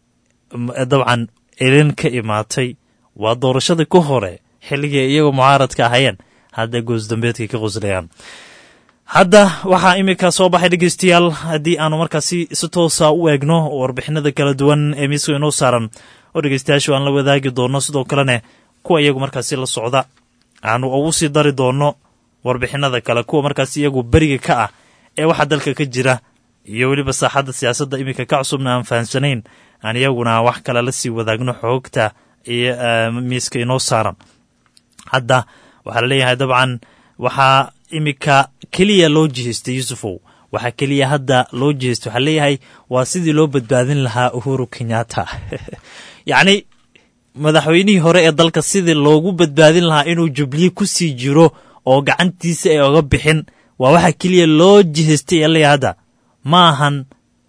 dabcan elin ka imaatay waa doorashadii ka hore xilligii ay iyagoo mucaaradka ahayeen hadda goosdambeedkay ka qoslayaan hadda waxaa iminka soo baxay dhegeystayaal haddii aanu markaasi si toosa u eegno warbixinada kala duwan ee miiska inoo saaran oo dhegeystayaashu aan la wadaagi doonno sidoo kalena kuwa iyagu markaasi la socda aanu ugu sii dari doonno warbixinada kale kuwa markaasi iyagu beriga ka ah ee waxaa dalka ka jira iyo weliba saaxadda siyaasadda iminka ka cusubna aan fahamsanayn aan iyaguna wax kale la sii wadaagno xoogta miiska inoo saaran hadda waxaa la leeyahay dabcan waxaa iminka keliya loo jihaystay yuusufow waxaa keliya hadda loo jihaystay waxaa leeyahay waa sidii loo badbaadin lahaa uhuru kenyatta yacni madaxweynihii hore ee dalka sidii loogu badbaadin lahaa inuu jubliye ku sii jiro oo gacantiisa ay oga bixin waa waxa keliya loo jihaystay ee leeyahay hadda ma ahan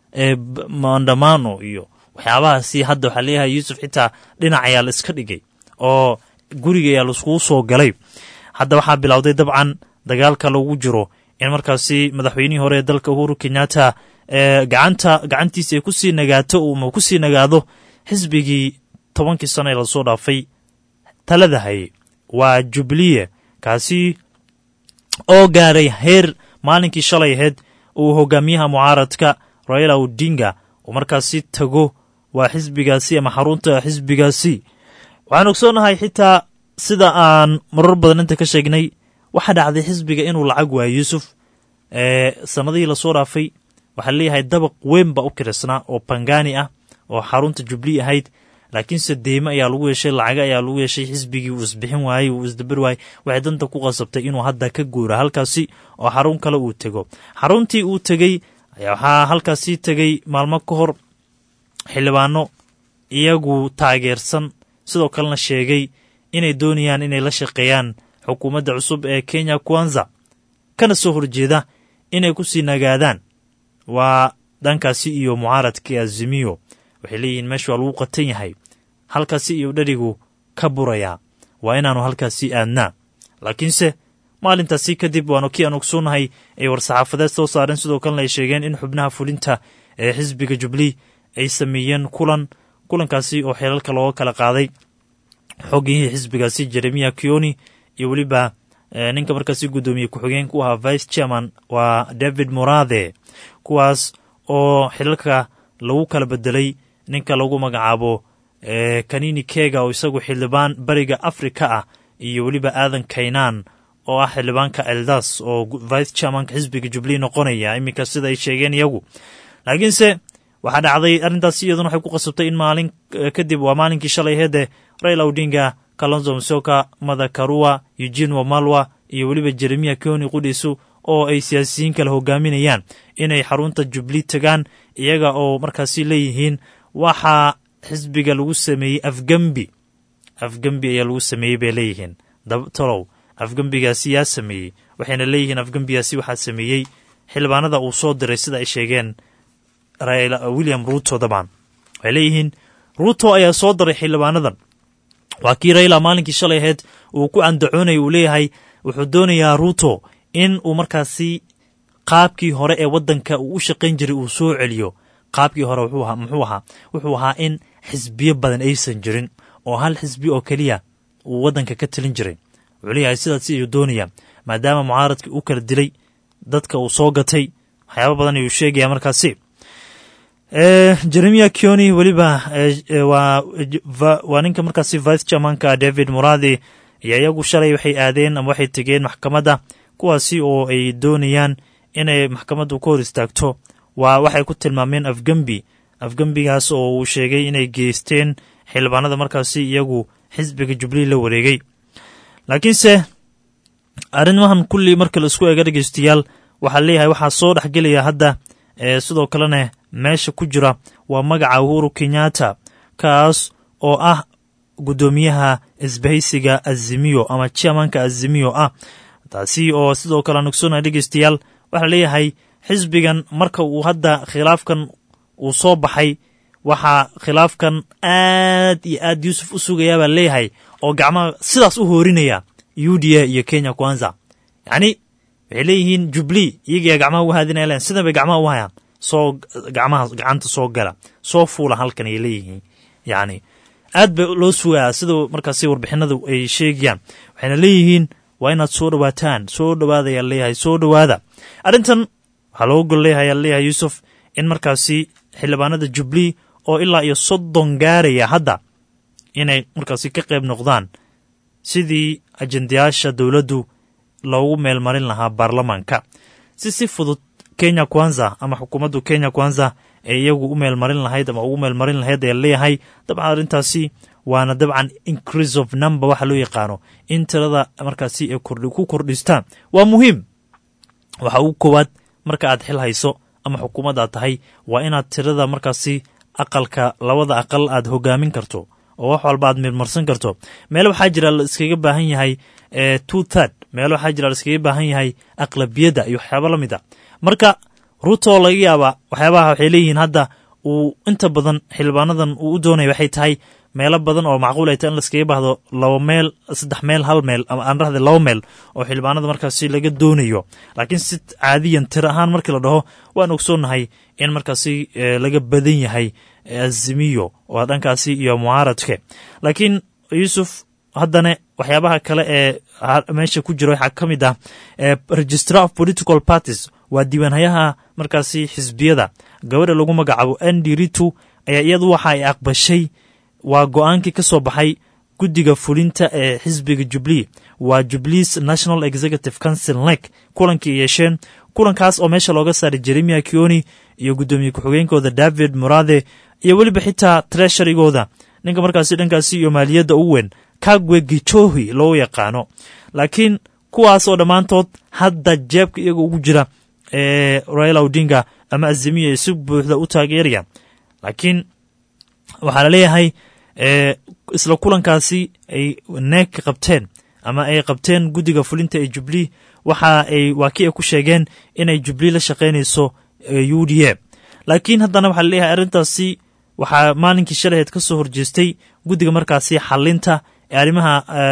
maandamano iyo waxyaabahaasi hadda waxaa leeyahay yuusuf xitaa dhinac ayaa la iska dhigay oo guriga ayaa laiskugu soo galay hadda waxaa bilowday dabcan dagaalka lagu jiro in markaasi madaxweynihii hore ee dalka uhuru kenyatta gacanta gacantiisa ay kusii nagaato ma kusii nagaado xisbigii tobankii sano ee lasoo dhaafay talada hayay waa jubliye kaasi oo gaaray heer maalinkii shalay ahayd uu hogaamiyaha mucaaradka raila odinga uu markaasi tago waa xisbigaasi ama xarunta xisbigaasi waxaan ogsoonahay xitaa sida aan marar badan inta ka sheegnay waxaa dhacday xisbiga inuu lacag waayo yuusuf sanadihii lasoo dhaafay waxaa leeyahay dabaq weyn baa u kirisnaa oo bangani ah oo xarunta jubli ahayd laakiinse deyme ayaa lagu yeeshay lacaga ayaa lagu yeeshay xisbigii uu isbixin waayey uu isdabar waayey waxay danta ku qasabtay inuu hadda ka guura halkaasi oo xarun kale uu tego xaruntii uu tegey ayaa waxaa halkaasi tegey maalmo ka hor xildhibaano iyagu taageersan sidoo kalena sheegay inay doonayaan inay la shaqeeyaan xukuumadda cusub ee kenya kwanza kana soo horjeeda inay ku sii nagaadaan waa dhankaasi iyo mucaaradkii azimiyo waxay leeyihiin meesha waa lagu qatan yahay halkaasi iyo dherigu ka burayaa waa inaannu halkaasi aadnaa laakiinse maalintaasi kadib waanu kii aan ogsoonnahay ay war-saxaafadeed soo saareen sidoo kalena ay sheegeen in xubnaha fulinta ee xisbiga jubli ay sameeyeen kulan kulankaasi oo xeelalka looga kala qaaday xogihii xisbigaasi jeremiya kioni iyo weliba ninka markaasi guddoomiye ku-xigeenka u ahaa vice chairman waa david morade kuwaas oo xilalka lagu kala bedelay ninka lagu magacaabo kanini kega oo isagu xildhibaan bariga afrika ah iyo weliba aadan kaynaan oo ah xildhibaanka eldas oo vice chairmanka xisbiga jubli noqonaya iminka sida ay sheegeen iyagu laakiinse waxaa dhacday arrintaasi iyaduna waxay ku qasabtay in maalin kadib waa maalinkii shalay heede raila odinga kalonzo msoka madakarua eugene wamalwa iyo weliba jeremiya koni qudhiisu oo ay siyaasiyiin kale hogaaminayaan inay xarunta jubli tagaan iyaga oo markaasi leeyihiin waxaa xisbiga lagu sameeyey afgembi afgembi ayaa lagu sameeyey bay leeyihiin tolow afgembigaasi yaa sameeyey waxayna leeyihiin afgembigaasi waxaa sameeyey xildhibaanada uu soo diray sida ay sheegeen william ruto dabcan waxay leeyihiin ruto ayaa soo diray xildhibaanadan waa kii raila maalinkii shalay ahayd uu ku andacoonaya uu leeyahay wuxuu doonayaa ruto in uu markaasi qaabkii hore ee waddanka uu u shaqayn jiray uu soo celiyo qaabkii hore muxuu ahaa wuxuu ahaa in xisbiyo badan aysan jirin oo hal xisbi oo keliya uu waddanka ka talin jiray wuxuu leeyahay sidaasi ayuu doonaya maadaama mucaaradkii u kala dilay dadka uu soo gatay waxyaaba badan ayuu sheegaya markaasi jeremiya kioni weliba waa ninka markaasi vice chairmanka david muradi iyo iyagu shalay waxay aadeen ama waxay tegeen maxkamadda kuwaasi oo ay doonayaan inay maxkamaddu ka hor istaagto waa waxay ku tilmaameen afgembi afgembigaas oo uu sheegay inay geysteen xildhibaanada markaasi iyagu xisbiga jubli la wareegay laakiinse arrimahan kulli marka la isku eega dhegeystayaal waxaa leeyahay waxaa soo dhexgelaya hadda sidoo kalena meesha ku jira waa magaca uhuru kenyatta kaas oo ah guddoomiyaha isbahaysiga azimiyo ama chairmanka azimiyo ah taasi oo sidoo kale aan ogsoonaya dhegeystayaal waxaa leeyahay xisbigan marka uu hadda khilaafkan uu soo baxay waxaa khilaafkan aad iyo aad yuusuf u sugayaa baa leeyahay oo gacmaha sidaas u hoorinaya u d a iyo kenya kwanza yacni waxay leeyihiin jubli iyagaa gacmaha u haadinaya len sidan bay gacmaha u hayaan soo gacmaha gacanta soo gala soo fuula halkan ay leeyihiin yacni aad bay loo sugaa sida markaasi warbixinadu ay sheegayaan waxayna leeyihiin waa inaad soo dhowaataan soo dhowaada ayaa leeyahay soo dhowaada arrintan waxaa looga gol leeyahay ayaa leeyahay yuusuf in markaasi xildhibaanada jubli oo ilaa iyo soddon gaaraya hadda inay markaasi ka qayb noqdaan sidii ajendayaasha dowladdu loogu meelmarin lahaa baarlamaanka si si fudud kenya kwanza ama xukuumaddu kenya kwanza ee iyagu u meelmarin lahayd ama ugu meelmarin lahayd ayaa leeyahay dabcan arrintaasi waana dabcan increase of number waxa loo yaqaano in tirada markaasi ay ku kordhistaan waa muhiim waxa ugu koowaad marka aad xil hayso ama xukuumad aad tahay waa inaad tirada markaasi aqalka labada aqal aad hogaamin karto oo wax walba aad mirmarsan karto meelo waxaa jira la iskaga baahan yahay two third meelo waxaa jira la iskaga baahan yahay aqlabiyadda iyo waxyaaba la mid a marka ruto laga yaaba waxyaabaha waxay leeyihiin hadda uu inta badan xildhibaanadan uu u doonaya waxay tahay meelo badan oo macquul ay tahay in laskaga baahdo laba meel saddex meel hal meel ama aan rahda laba meel oo xildhibaanada markaasi laga doonayo laakiin si caadiyan tir ahaan markii la dhaho waan ogsoonnahay in markaasi laga badan yahay azimiyo oo dhankaasi iyo mucaaradke laakiin yuusuf haddana waxyaabaha kale ee meesha ku jira waxaa ka mid ah registrar of political parties waa diiwaanhayaha markaasi xisbiyada gabadha lagu magacaabo andy ritu ayaa iyadu waxa ay aqbashay waa go-aankii ka soo baxay guddiga fulinta ee xisbiga jubilee waa jubilees national executive council nek kulankii yeesheen kulankaas oo meesha looga saaray jeremia kioni iyo guddoomiye ku-xigeenkooda david morade iyo weliba xitaa tresharigooda ninka markaasi dhankaasi iyo maaliyadda ugu weyn kagwe gichohi loo yaqaano laakiin kuwaas oo dhammaantood hadda jeebka iyaga ugu jira ee raila odinga ama azimiya ay si buuxda u taageerayaan laakiin waxaa la leeyahay isla kulankaasi ay neeg qabteen ama ay qabteen guddiga fulinta ee jubilee waxa ay waa kii ay ku sheegeen inay jubilee la shaqaynayso u d a laakiin haddana waxaa la leeyahay arrintaasi waxaa maalinkii shalaheed ka soo horjeestay guddiga markaasi xalinta ee arrimaha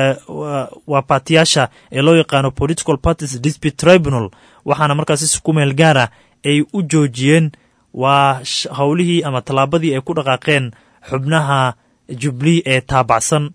waa baatiyaasha ee loo yaqaano political parties dispute tribunal waxaana markaasi si ku meel gaara ay u joojiyeen waa howlihii ama tallaabadii ay ku dhaqaaqeen xubnaha jubilee ee taabacsan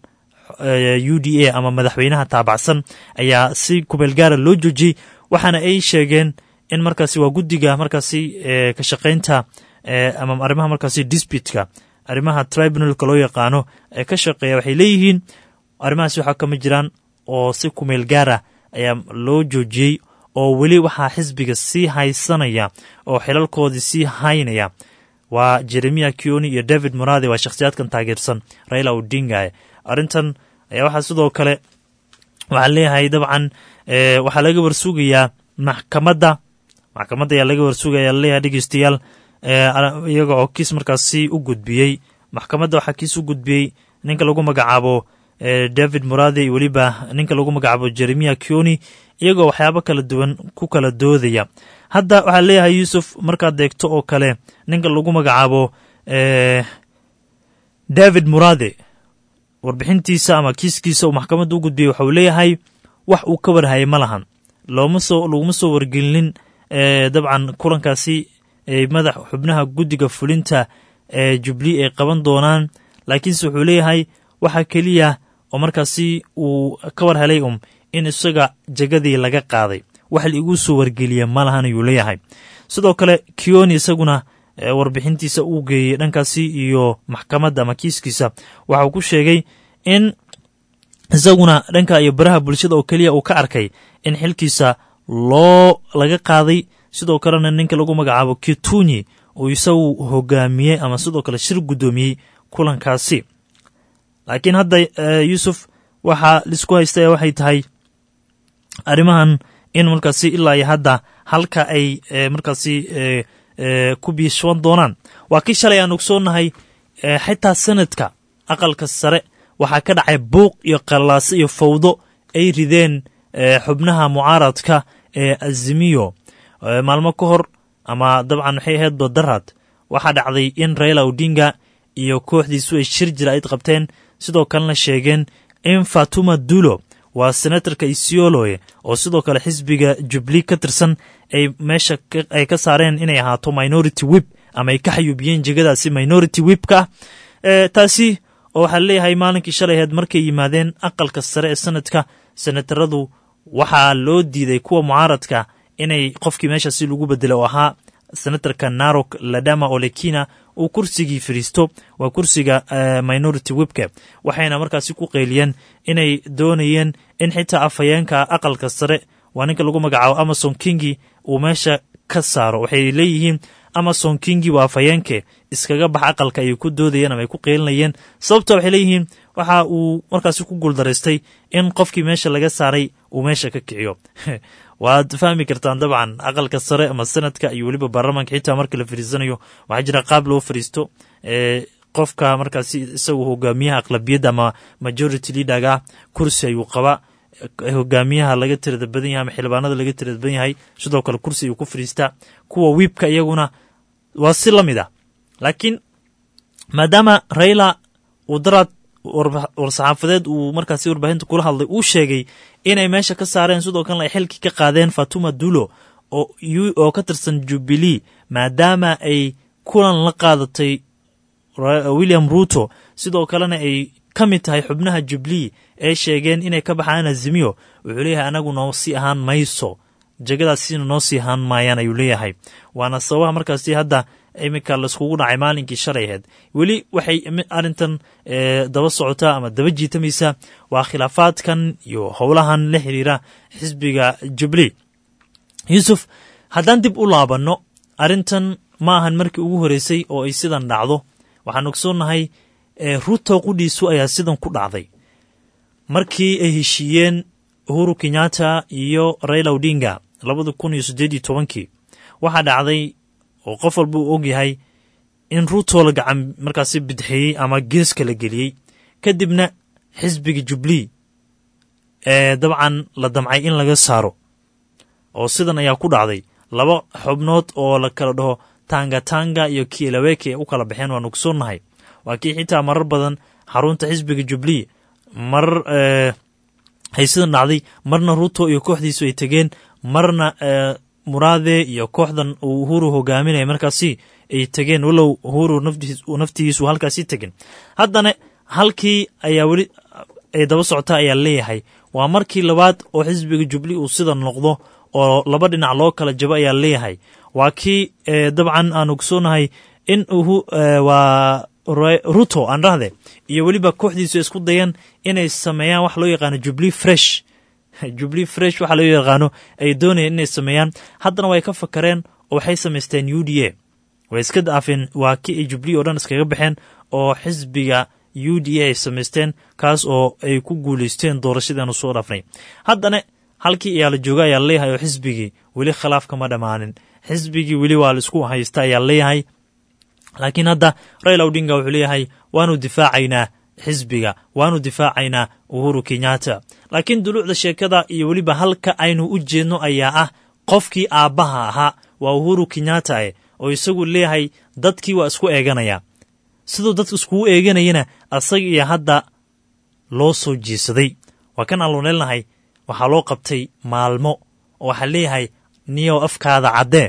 u d a ama madaxweynaha taabacsan ayaa si kumeel gaara loo joojiyey waxaana ay sheegeen in markaasi waa guddiga markaasi ka shaqaynta ama arrimaha markaasi disputka arrimaha tribunalka loo yaqaano ee ka shaqeeya waxay leeyihiin arrimahaasi waxaa kama jiraan oo si kumeel gaara ayaa loo joojiyey oo weli waxaa xisbiga sii haysanaya oo xilalkoodii sii haynaya waa jeremia kioni iyo david morade waa shakhsiyaadkan taageersan raila odinga arrintan ayaa waxaa sidoo kale waxaa leeyahay dabcan waxaa laga warsugayaa maxkamadda maxkamadda ayaa laga warsugaya laleeyahay dhegeystayaal iyaga oo kiis markaasi u gudbiyey maxkamadda waxaa kiis u gudbiyey ninka lagu magacaabo david morade iyo weliba ninka lagu magacaabo jeremia kioni iyagoo waxyaabo kala duwan ku kala doodaya hadda waxaa leeyahay yuusuf markaad deegto oo kale ninka lagu magacaabo david morade warbixintiisa ama kiiskiisa uu maxkamadda u gudbiyey waxauu leeyahay wax uu ka warhayay ma lahan looma soo laguma soo wargelinin dabcan kulankaasi madax xubnaha guddiga fulinta ee jubilee ay qaban doonaan laakiinse wuxuu leeyahay waxa keliya oo markaasi uu ka war helay um in isaga jegadii laga qaaday wax laiguu soo wargeliya ma lahan ayuu leeyahay sidoo kale kioni isaguna warbixintiisa uu geeyey dhankaasi iyo maxkamadda ama kiiskiisa waxa uu ku sheegay in isaguna dhanka iyo baraha bulshada oo keliya uu ka arkay in xilkiisa loo laga qaaday sidoo kalena ninka lagu magacaabo kitunyi uu isagu hogaamiyey ama sidoo kale shir guddoomiyey kulankaasi laakiin hadda yuusuf waxaa laisku haystaya waxay tahay arrimahan in markaasi ilaa iyo hadda halka ay markaasi ku biishwan doonaan waa kii shalay aan ogsoonnahay xitaa sanadka aqalka sare waxaa ka dhacay buuq iyo qallaase iyo fawdo ay rideen xubnaha mucaaradka ee azimiyo maalmo ka hor ama dabcan waxay ahayd badarad waxaa dhacday in raila odinga iyo kooxdiisu ay shir jira ayd qabteen sidoo kalena sheegeen in fatuma dulo waa senatarka isioloe oo sidoo kale xisbiga jubilee ka tirsan ay meesha ay ka saareen inay ahaato minority wib ama ay ka xayuubiyeen jegadaasi minority wibka ah taasi oo waxaa leeyahay maalinkii shalay aheed markay yimaadeen aqalka sare ee sanadka senataradu waxaa loo diiday kuwa mucaaradka inay qofkii meeshaasi lagu bedelo oo ahaa senatarka narok ladama olekina uu kursigii fadhiisto waa kursiga minority webka waxayna markaasi ku qeyliyeen inay doonayeen in xitaa afhayeenka aqalka sare waa ninka lagu magacaabo amason kingi uu meesha ka saaro waxay leeyihiin amason kingi waa afhayeenke iskaga bax aqalka ayay ku doodayeen ama ay ku qeylinayeen sababta waxay leeyihiin waxa uu markaasi ku guuldaraystay in qofkii meesha laga saaray uu meesha ka kiciyo waad fahmi kartaan dabcan aqalka sare ama sanadka iyo weliba baarlamaanka xitaa marka la fariisanayo waxaa jira qaab loo fariisto qofka markaasi isagu hogaamiyaha aqlabiyadda ama majority leaderga ah kursi ayuu qabaa hogaamiyaha laga tirada badan yahay ama xildhibaanada laga tirada badan yahay sidoo kale kursi ayuu ku fadhiistaa kuwa wiibka iyaguna waa si la mid ah laakiin maadaama raila uu daraad war-saxaafadeed uu markaasi warbaahinta kula hadlay uu sheegay inay meesha ka saareen sidoo kalena ay xilkii ka qaadeen fatuma dulo oo ka tirsan jubilee maadaama ay kulan la qaadatay william ruto sidoo kalena ay ka mid tahay xubnaha jubilee ee sheegeen inay ka baxaan azimiyo wuxuu leeyahay anagu noo sii ahaan mayso jegadaasina noo sii ahaan maayaan ayuu leeyahay waana sababaha markaasi hadda iminka laiskugu dhacay maalinkii shalay aheyd weli waxay arrintan daba socotaa ama daba jiitamaysaa waa khilaafaadkan iyo howlahan la xiriira xisbiga jubilee yuusuf haddaan dib u laabanno arrintan ma ahan markii ugu horeysay oo ay sidan dhacdo waxaan ogsoonnahay ruto qudhiisu ayaa sidan ku dhacday markii ay heshiiyeen uhuru kenyatta iyo raila odinga labada kun iyo siddeed iyo tobankii waxaa dhacday oo qof walba uu og yahay in ruto la gacan markaasi bidxeeyey ama geeska la geliyey kadibna xisbiga jubilee ee dabcan la damcay in laga saaro oo sidan ayaa ku dhacday laba xubnood oo la kala dhaho tanga tanga iyo kielaweke ay u kala baxeen waan ogsoonnahay waa kii xitaa marar badan xarunta xisbiga jubilee marar ay sidan dhacday marna ruto iyo kooxdiisu ay tegeen marna muraade iyo kooxdan uu uhuru hogaaminaya markaasi ay tegeen walow uhuru naftigiisu halkaasi tegin haddana halkii ayaa weli ay daba socota ayaa leeyahay waa markii labaad oo xisbiga jubilee uu sidan noqdo oo laba dhinac loo kala jabo ayaa leeyahay waa kii dabcan aan ogsoonahay in waa ruto aan dhahde iyo weliba kooxdiisu isku dayeen inay sameeyaan wax loo yaqaano jubilee fresh jubilee fresh waxaa loo yaqaano ay doonayeen inay sameeyaan haddana way ka fakareen oo waxay samaysteen u d a way iska daafeen waa kii ay jubilee oo dhan iskaga baxeen oo xisbiga u d a ay samaysteen kaas oo ay ku guulaysteen doorashadeenu soo dhaafnay haddana halkii ayaa la jooga ayaa leeyahay oo xisbigii weli khilaaf kama dhammaanin xisbigii weli waa laisku haysta ayaa leeyahay laakiin hadda raila odinga wuxuu leeyahay waanu difaacaynaa xisbiga waanu difaacaynaa uhuru kenyatta laakiin duluucda sheekada iyo weliba halka aynu u jeedno ayaa ah qofkii aabbaha ahaa waa uhuru kenyatta eh oo isagu leeyahay dadkii waa isku eeganaya siduu dadka iskugu eeganayana asaga iyo hadda loo soo jiisaday waa kan aan luneelnahay waxaa loo qabtay maalmo oo waxaa leeyahay niyow afkaada caddee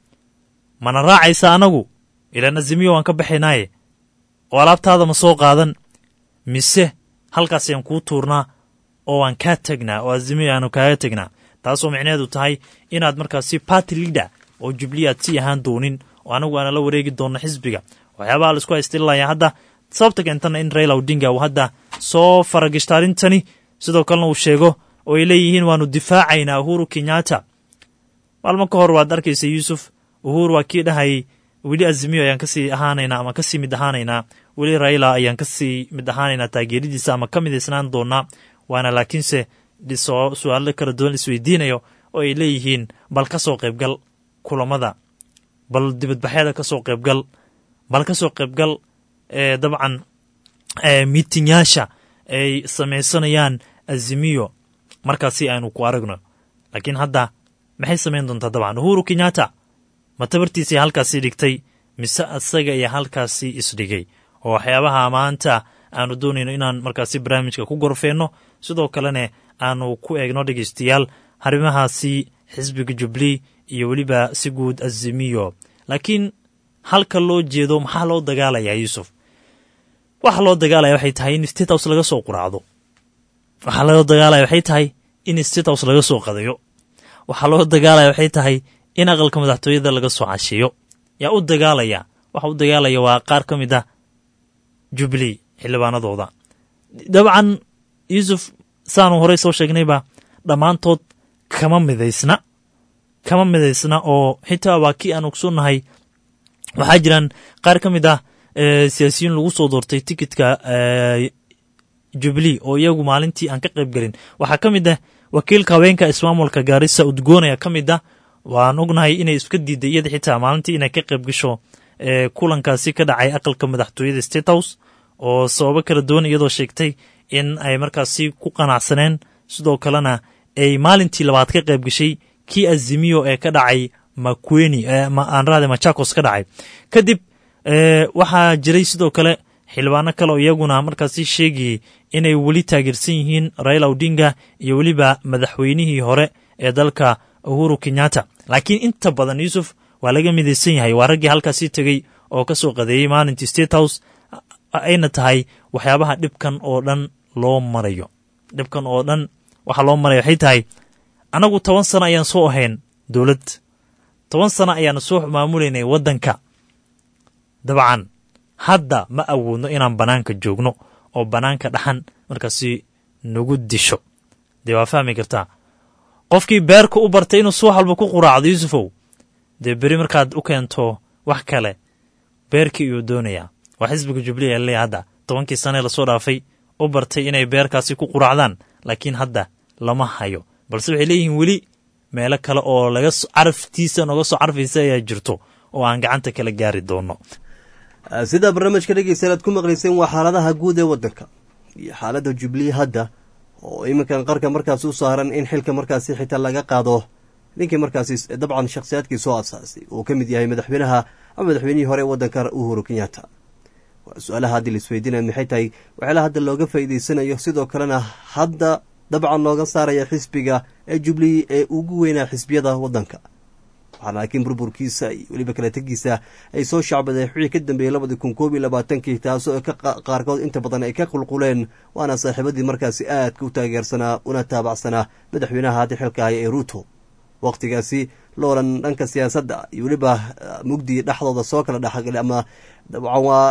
mana raacaysa anagu ilaan azimiyo waan ka baxaynaaye oo alaabtaada ma soo qaadan mise halkaas ayaan kuu tuurnaa oo waan kaa tegnaa oo azimiyo aanu kaaga tegnaa taasoo micnaheedu tahay inaad markaasi party leader oo jubilee aad sii ahaan doonin oo anagu aana la wareegi doonno xisbiga waxyaabaha laisku haystililaya hadda sababta keentana in raila odinga uu hadda soo faragishta arrintani sidoo kalena uu sheego oo ay leeyihiin waanu difaacaynaa uhuru kenyatta maalmo ka hor waad arkaysa yuusuf uhuru waa kii dhahayay weli azimiyo ayaan kasii ahaanaynaa ama kasii mid ahaanaynaa weli raila ayaan kasii mid ahaanaynaa taageeradiisa ama ka midaysnaan doonaa waana laakiinse su-aalo kala duwan isweydiinayo oo ay leeyihiin bal ka soo qaybgal kulamada bal dibadbaxyada ka soo qaybgal bal ka soo qaybgal dabcan miitinyaasha ay samaysanayaan azimiyo markaasi aynu ku aragno laakiin hadda maxay samayn doontaa dabcan uhuru kenyatta ma tabartiisii halkaasi dhigtay mise asaga iyo halkaasi isdhigay oo waxyaabaha maanta aanu doonayno inaan markaasi barnaamijka ku gorfeenno sidoo kalena aanu ku eegno dhegeystayaal arrimahaasi xisbiga jubilee iyo weliba si guud azimiyo laakiin halka loo jeedo maxaa loo dagaalayaa yuusuf waxa loo dagaalaya waxay tahay in state house laga soo quraacdo waxaa loo dagaalaya waxay tahay in state house laga soo qadayo waxaa loo dagaalaya waxay tahay in aqalka madaxtooyada laga soo casheeyo yaa u dagaalaya waxa u dagaalaya waa qaar ka mid ah jubilee xildhibaanadooda dabcan yuusuf saanu horey soo sheegnayba dhammaantood kama midaysna kama midaysna oo xitaa waa kii aan ogsoonnahay waxaa jiraan qaar ka mid ah siyaasiyiin lagu soo doortay tikitka jubilee oo iyagu maalintii aan ka qayb gelin waxaa ka mid ah wakiilka haweenka ismaamulka gaarisa udgoon ayaa ka mid ah waan ognahay inay iska diiday iyada xitaa maalintii inay ka qayb gasho kulankaasi ka dhacay aqalka madaxtooyada state house oo sababo kala duwan iyadoo sheegtay in ay markaasi ku qanacsaneen sidoo kalena ay maalintii labaad ka qayb gashay kii azimiyo ee ka dhacay makweni aan raade machakos ka dhacay kadib waxaa jiray sidoo kale xildhibaano kale oo iyaguna markaasi sheegayey inay weli taageersan yihiin raila odinga iyo weliba madaxweynihii hore ee dalka uhuru kenyatta laakiin inta badan yuusuf waa laga midaysan yahay waa raggii halkaasii tegey oo ka soo qadeeyey maalintii state house ayna tahay waxyaabaha dhibkan oo dhan loo marayo dhibkan oo dhan waxaa loo maraya waxay tahay annagu toban sano ayaan soo ahayn dowlad toban sano ayaanu soo maamulaynay waddanka dabcan hadda ma awoodno inaan bannaanka joogno oo bannaanka dhaxan markaasi nagu disho dee waa fahmi kartaa qofkii beerka u bartay inuu subax walba ku quraacdo yuusufow dee beri markaad u keento wax kale beerkii iyuu doonayaa waa xisbiga jubliya leeya hadda tobankii sanee lasoo dhaafay u bartay inay beerkaasi ku quraacdaan laakiin hadda lama hayo balse waxay leeyihiin weli meelo kale oo laga caraftiisa nooga soo carfaysa ayaa jirto oo aan gacanta kala gaari doono sidaa barnaamijka dhegeystayaal aad ku maqlayseen waa xaaladaha guud ee waddanka iyo xaaladda jubilee hadda oo iminkan qarka markaas u saaran in xilka markaasi xitaa laga qaado ninkii markaasi dabcan shakhsiyaadkii soo asaasay uu ka mid yahay madaxweynaha ama madaxweynihii hore ee waddanka uhuru kenyatta waa su-aalaha haddii laisweydiinaya maxay tahay waxyaalaha hadda looga faa'iideysanayo sidoo kalena hadda dabcan looga saaraya xisbiga ee jubilee ee ugu weynaa xisbiyada waddanka waxaa laakiin burburkiisa iyo weliba kala tegiisa ay soo shacbadeen wixii ka dambeeyey labadii kun koob iyo labaatankii taasoo qaarkood inta badan ay ka qulquleen waana saaxiibadii markaasi aadka u taageersanaa una taabacsanaa madaxweynaha hadda xilka haya ee ruuto wakhtigaasi loolan dhanka siyaasadda iyo weliba mugdi dhexdooda soo kala dhexgalay ama dabcan waa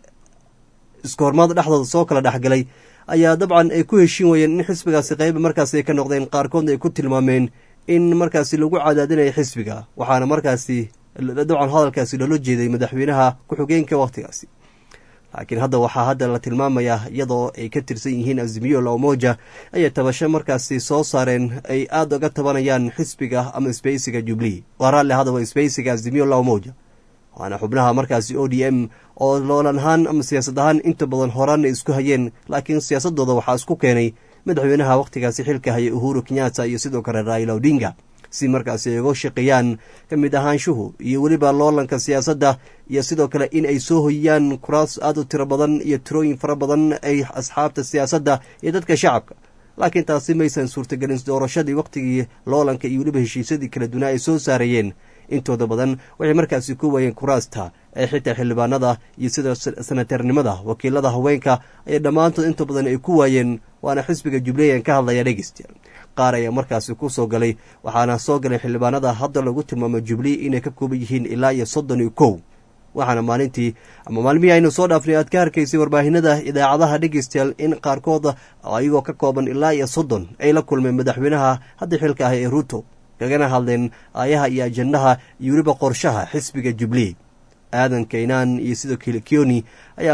iska hormaad dhexdooda soo kala dhexgalay ayaa dabcan ay ku heshiin wayeen in xisbigaasi qayba markaasi ay ka noqdeen qaarkoodna ay ku tilmaameen in markaasi lagu cadaadinayo xisbiga waxaana markaasi dabcan hadalkaasi loola jeeday madaxweynaha ku-xigeenka wakhtigaasi laakiin hadda waxaa hadda la tilmaamayaa iyadoo ay ka tirsan yihiin azimiyo laomoja ayay tabasho markaasi soo saareen ay aada uga tabanayaan xisbiga ama sbeysiga jubilee waa raalli hadaba sbeysiga azimiyo laomoja waana xubnaha markaasi o d m oo loolan ahaan ama siyaasad ahaan inta badan horaanna isku hayeen laakiin siyaasadooda waxaa isku keenay madaxweynaha wakhtigaasi xilka haya uhuru kenyatta iyo sidoo kale raila odinga si markaasi ay uga shaqeeyaan ka mid ahaanshuhu iyo weliba loolanka siyaasadda iyo sidoo kale in ay soo hoyiyaan kuraas aada u tiro badan iyo tirooyin fara badan ay asxaabta siyaasadda iyo dadka shacabka laakiin taasi maysan suurtagelin doorashadii wakhtigii loolanka iyo weliba heshiisyadii kala dunaa ay soo saarayeen intooda badan waxay markaasi ku waayeen kuraasta ee xitaa xildhibaanada iyo sida sanatarnimada wakiilada haweenka ayay dhammaantood inta badan ay ku waayeen waana xisbiga jubbaland ka hadlaya dhegeystayaal qaar ayaa markaasi ku soo galay waxaana soo galay xildhibaanada hadda lagu tilmaamo jubilee inay ka kooban yihiin ilaa iyo soddon iyo kow waxaana maalintii ama maalmihii aynu soo dhaafnay aad ka harkaysay warbaahinada idaacadaha dhegeystayaal in qaarkooda ayagoo ka kooban ilaa iyo soddon ay la kulmeen madaxweynaha hadda xilka ah ee ruuto kagana hadleen aayaha iyo ajandaha iyo weliba qorshaha xisbiga jubilee aadan kaynaan iyo sidoo kale kioni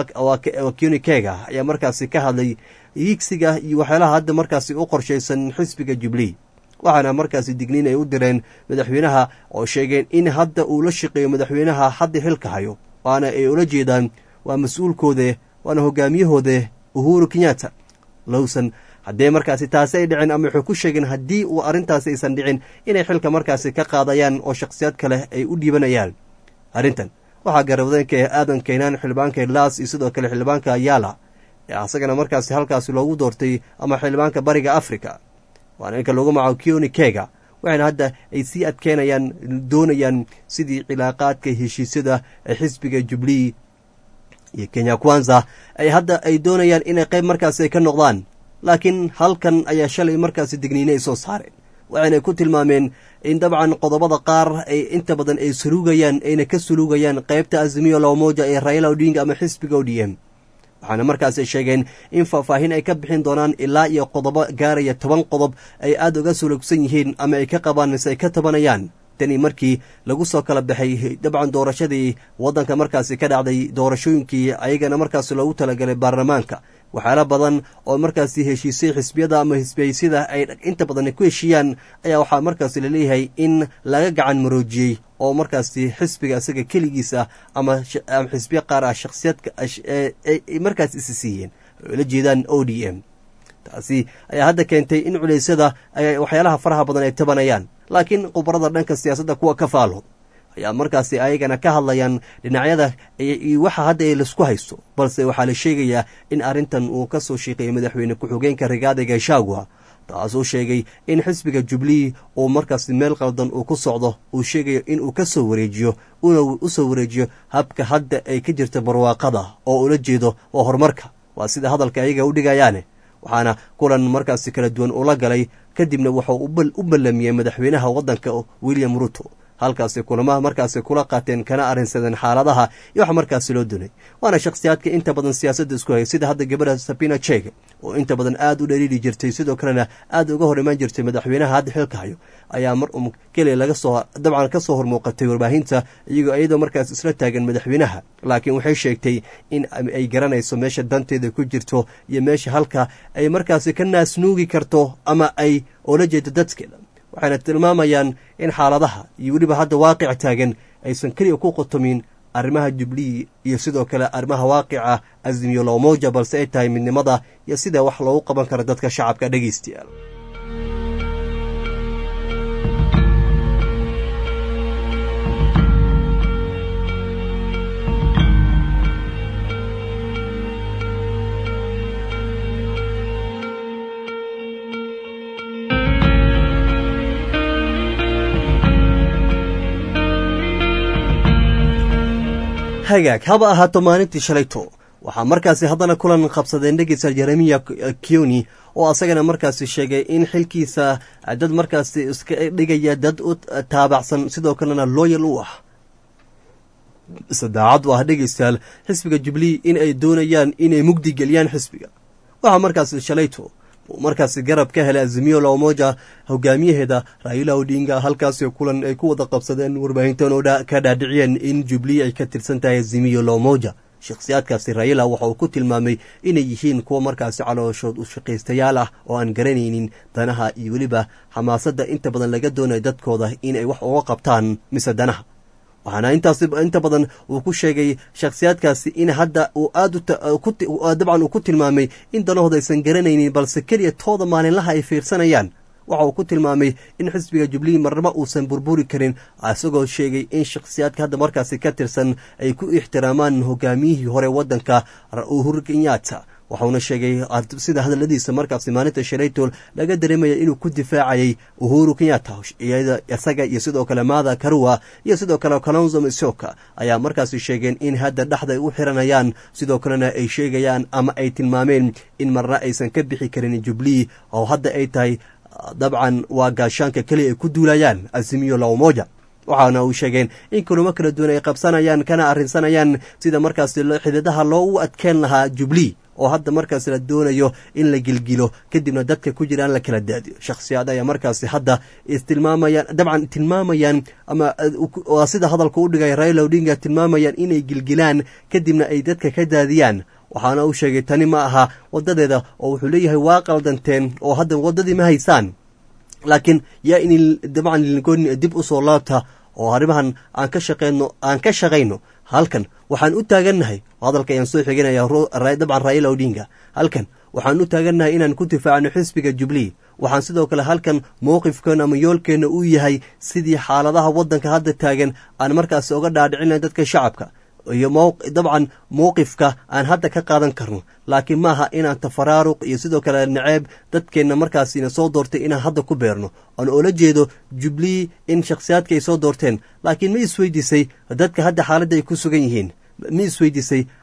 ayaa kioni kega ayaa markaasi ka hadlay yiigsiga iyo waxyaalaha hadda markaasi u qorshaysan xisbiga jubilee waxaana markaasi digniin ay u direen madaxweynaha oo sheegeen in hadda uu la shaqeeyo madaxweynaha hadda xilka hayo waana ay ula jeedaan waa mas-uulkoode waana hogaamiyahooda uhuru kenyatta lowson haddee markaasi taasi ay dhicin ama waxay ku sheegeen haddii uu arrintaasi aysan dhicin inay xilka markaasi ka qaadayaan oo shakhsiyaad kale ay u dhiibanayaan arrintan waxaa garawdeenka aadan kaynaan xildhibaanka laas iyo sidoo kale xildhibaanka yaala ee asagana markaasi halkaasi loogu doortay ama xildhibaanka bariga africa waana ninka loogu magaco kioni kega waxayna hadda ay sii adkeynayaan doonayaan sidii cilaaqaadka heshiisyada ee xisbiga jubilee iyo kenya kwanza ay hadda ay doonayaan inay qayb markaasi ay ka noqdaan laakiin halkan ayaa shalay markaasi digniine ay soo saareen waxayna ku tilmaameen in dabcan qodobada qaar ay inta badan ay suluugayaan ayna ka suluugayaan qaybta azimiyo lamoja ee raila odinga ama xisbiga o d m waxaana markaasi sheegeen in faahfaahin ay ka bixin doonaan ilaa iyo qodobo gaaraya toban qodob ay aada uga sulugsan yihiin ama ay ka qabaan mise ay ka tabanayaan tani markii lagu soo kala baxay dabcan doorashadii waddanka markaasi ka dhacday doorashooyinkii ayagana markaasi loogu talagalay baarlamaanka waxyaala badan oo markaasi heshiisay xisbiyada ama hisbiyaysyada ay inta badan ku heshiiyaan ayaa waxaa markaasi laleeyahay in laga gacan maroojiyey oo markaasi xisbiga isaga keligiisa ama xisbiya qaar ah shakhsiyadka markaas isi siiyeen oo la jeedaan o d m taasi ayaa hadda keentay in culeysyada waxyaalaha faraha badan ay tabanayaan laakiin khubarada dhanka siyaasadda kuwa ka faalo ayaa markaasi ayagana ka hadlayaan dhinacyada iyo waxa hadda laisku haysto balse waxaa la sheegayaa in arrintan uu ka soo sheeqeeyay madaxweyne ku-xigeenka rigaada gashagua taasuu sheegay in xisbiga jubilee uu markaasi meel qaldan uu ku socdo uu sheegayo inuu ka soo wareejiyo una u soo wareejiyo habka hadda ay ka jirta barwaaqada oo ula jeedo oo horumarka waa sida hadalka ayaga u dhigayaane waxaana kulan markaasi kala duwan ula galay kadibna wuxuu u ballamiyey madaxweynaha waddanka william ruto halkaasi kulamaha markaasi kula qaateen kana arrinsadeen xaaladaha iyo wax markaasi loo dunay waana shakhsiyaadka inta badan siyaasadda isku hayay sida hadda gabadha sabina jeg oo inta badan aad u dhaliili jirtay sidoo kalena aad uga hor imaan jirtay madaxweynaha hadda xilka hayo ayaa mar um keliya laga soo dabcan ka soo hormuuqatay warbaahinta iyagoo iyadoo markaas isla taagan madaxweynaha laakiin waxay sheegtay in ay garanayso meesha danteeda ku jirto iyo meesha halka ay markaasi ka naasnuugi karto ama ay oola jeedo dadkeeda waxayna tilmaamayaan in xaaladaha iyo weliba hadda waaqic taagan aysan keliya ku qotomin arrimaha jubilee iyo sidoo kale arrimaha waaqica azimiyo loomoja balse ay tahay midnimada iyo sida wax loogu qaban karo dadka shacabka dhegaystayaal hagaag haba ahaato maalintii shalayto waxaa markaasi haddana kulan qabsadeen dhegeysa jeremiya kioni oo asagana markaasi sheegay in xilkiisa dad markaasi iska dhigaya dad u taabacsan sidoo kalena looyal u ah sadaacad u ah dhegeystayaal xisbiga jubilee in ay doonayaan inay mugdi geliyaan xisbiga waxaa markaasi shalayto markaasi garab ka helay azimiyo lamoja hogaamiyaheeda raila odinga halkaasi kulan ay ku wada qabsadeen warbaahintan oo ka dhaadhiciyeen in jubilee ay ka tirsan tahay azimiyo lamoja shakhsiyaadkaasi raila waxa uu ku tilmaamay inay yihiin kuwa markaasi calooshood u shaqaystayaal ah oo aan garanaynin danaha iyo weliba xamaasadda inta badan laga doonayo dadkooda inay wax uga qabtaan mise danaha waxaana intaas inta badan uu ku sheegay shakhsiyaadkaasi in hadda uu aad dabcan uu ku tilmaamay in danahooda aysan garanaynin balse keliya tooda maalinlaha ay fiirsanayaan waxa uu ku tilmaamay in xisbiga jubilee marnaba uusan burburi karin isagoo sheegay in shakhsiyaadka hadda markaasi ka tirsan ay ku ixtiraamaan hogaamiyihii hore waddanka uhuru kenyatta waxauna sheegay sida hadaladiisa markaasi maalinta shalaytol laga dareemaya inuu ku difaacayay uhuru kenyatta isaga iyo sidoo kale maada karua iyo sidoo kale kalonzo misoka ayaa markaasi sheegeen in hadda dhexda ay u xiranayaan sidoo kalena ay sheegayaan ama ay tilmaameen in marna aysan ka bixi karin jubilee oo hadda ay tahay dabcan waa gaashaanka keliya ay ku duulayaan azimiyo lamoja waxaana uu sheegeen in kulamo kala duwan ay qabsanayaan kana arrinsanayaan sida markaasi xididaha loogu adkeen lahaa jubilee oo hadda markaas la doonayo in la gilgilo kadibna dadka ku jiraan la kala daadiyo shakhsiyaad ayaa markaasi hadda istilmaamayaan dabcan tilmaamayaan ama waa sida hadalka u dhigay raila odinga tilmaamayaan inay gilgilaan kadibna ay dadka ka daadiyaan waxaana uu sheegay tani ma aha wadadeeda oo wuxuu leeyahay waa qaldanteen oo hadda waddadii ma haysaan laakiin yaa in dabcan lingooni dib u soo laabta oo arrimahan aan ka shaqeyno aan ka shaqayno halkan waxaan u taagannahay hadalka ayaan soo xiganaya dabcan raila odinga halkan waxaan u taagannahay inaan ku difaacno xisbiga jubilee waxaan sidoo kale halkan mowqifkeena ama yoolkeenna uu yahay sidii xaaladaha waddanka hadda taagan aan markaasi oga dhaadhicinayn dadka shacabka iyo dabcan mowqifka aan hadda ka qaadan karno laakiin maaha inaan tafaraaruq iyo sidoo kale naceeb dadkeenna markaasina soo doortay inaan hadda ku beerno aan oola jeedo jubilee in shakhsiyaadka ay soo doorteen laakiin ma isweydiisay dadka hadda xaaladda ay ku sugan yihiin ma isweydiisay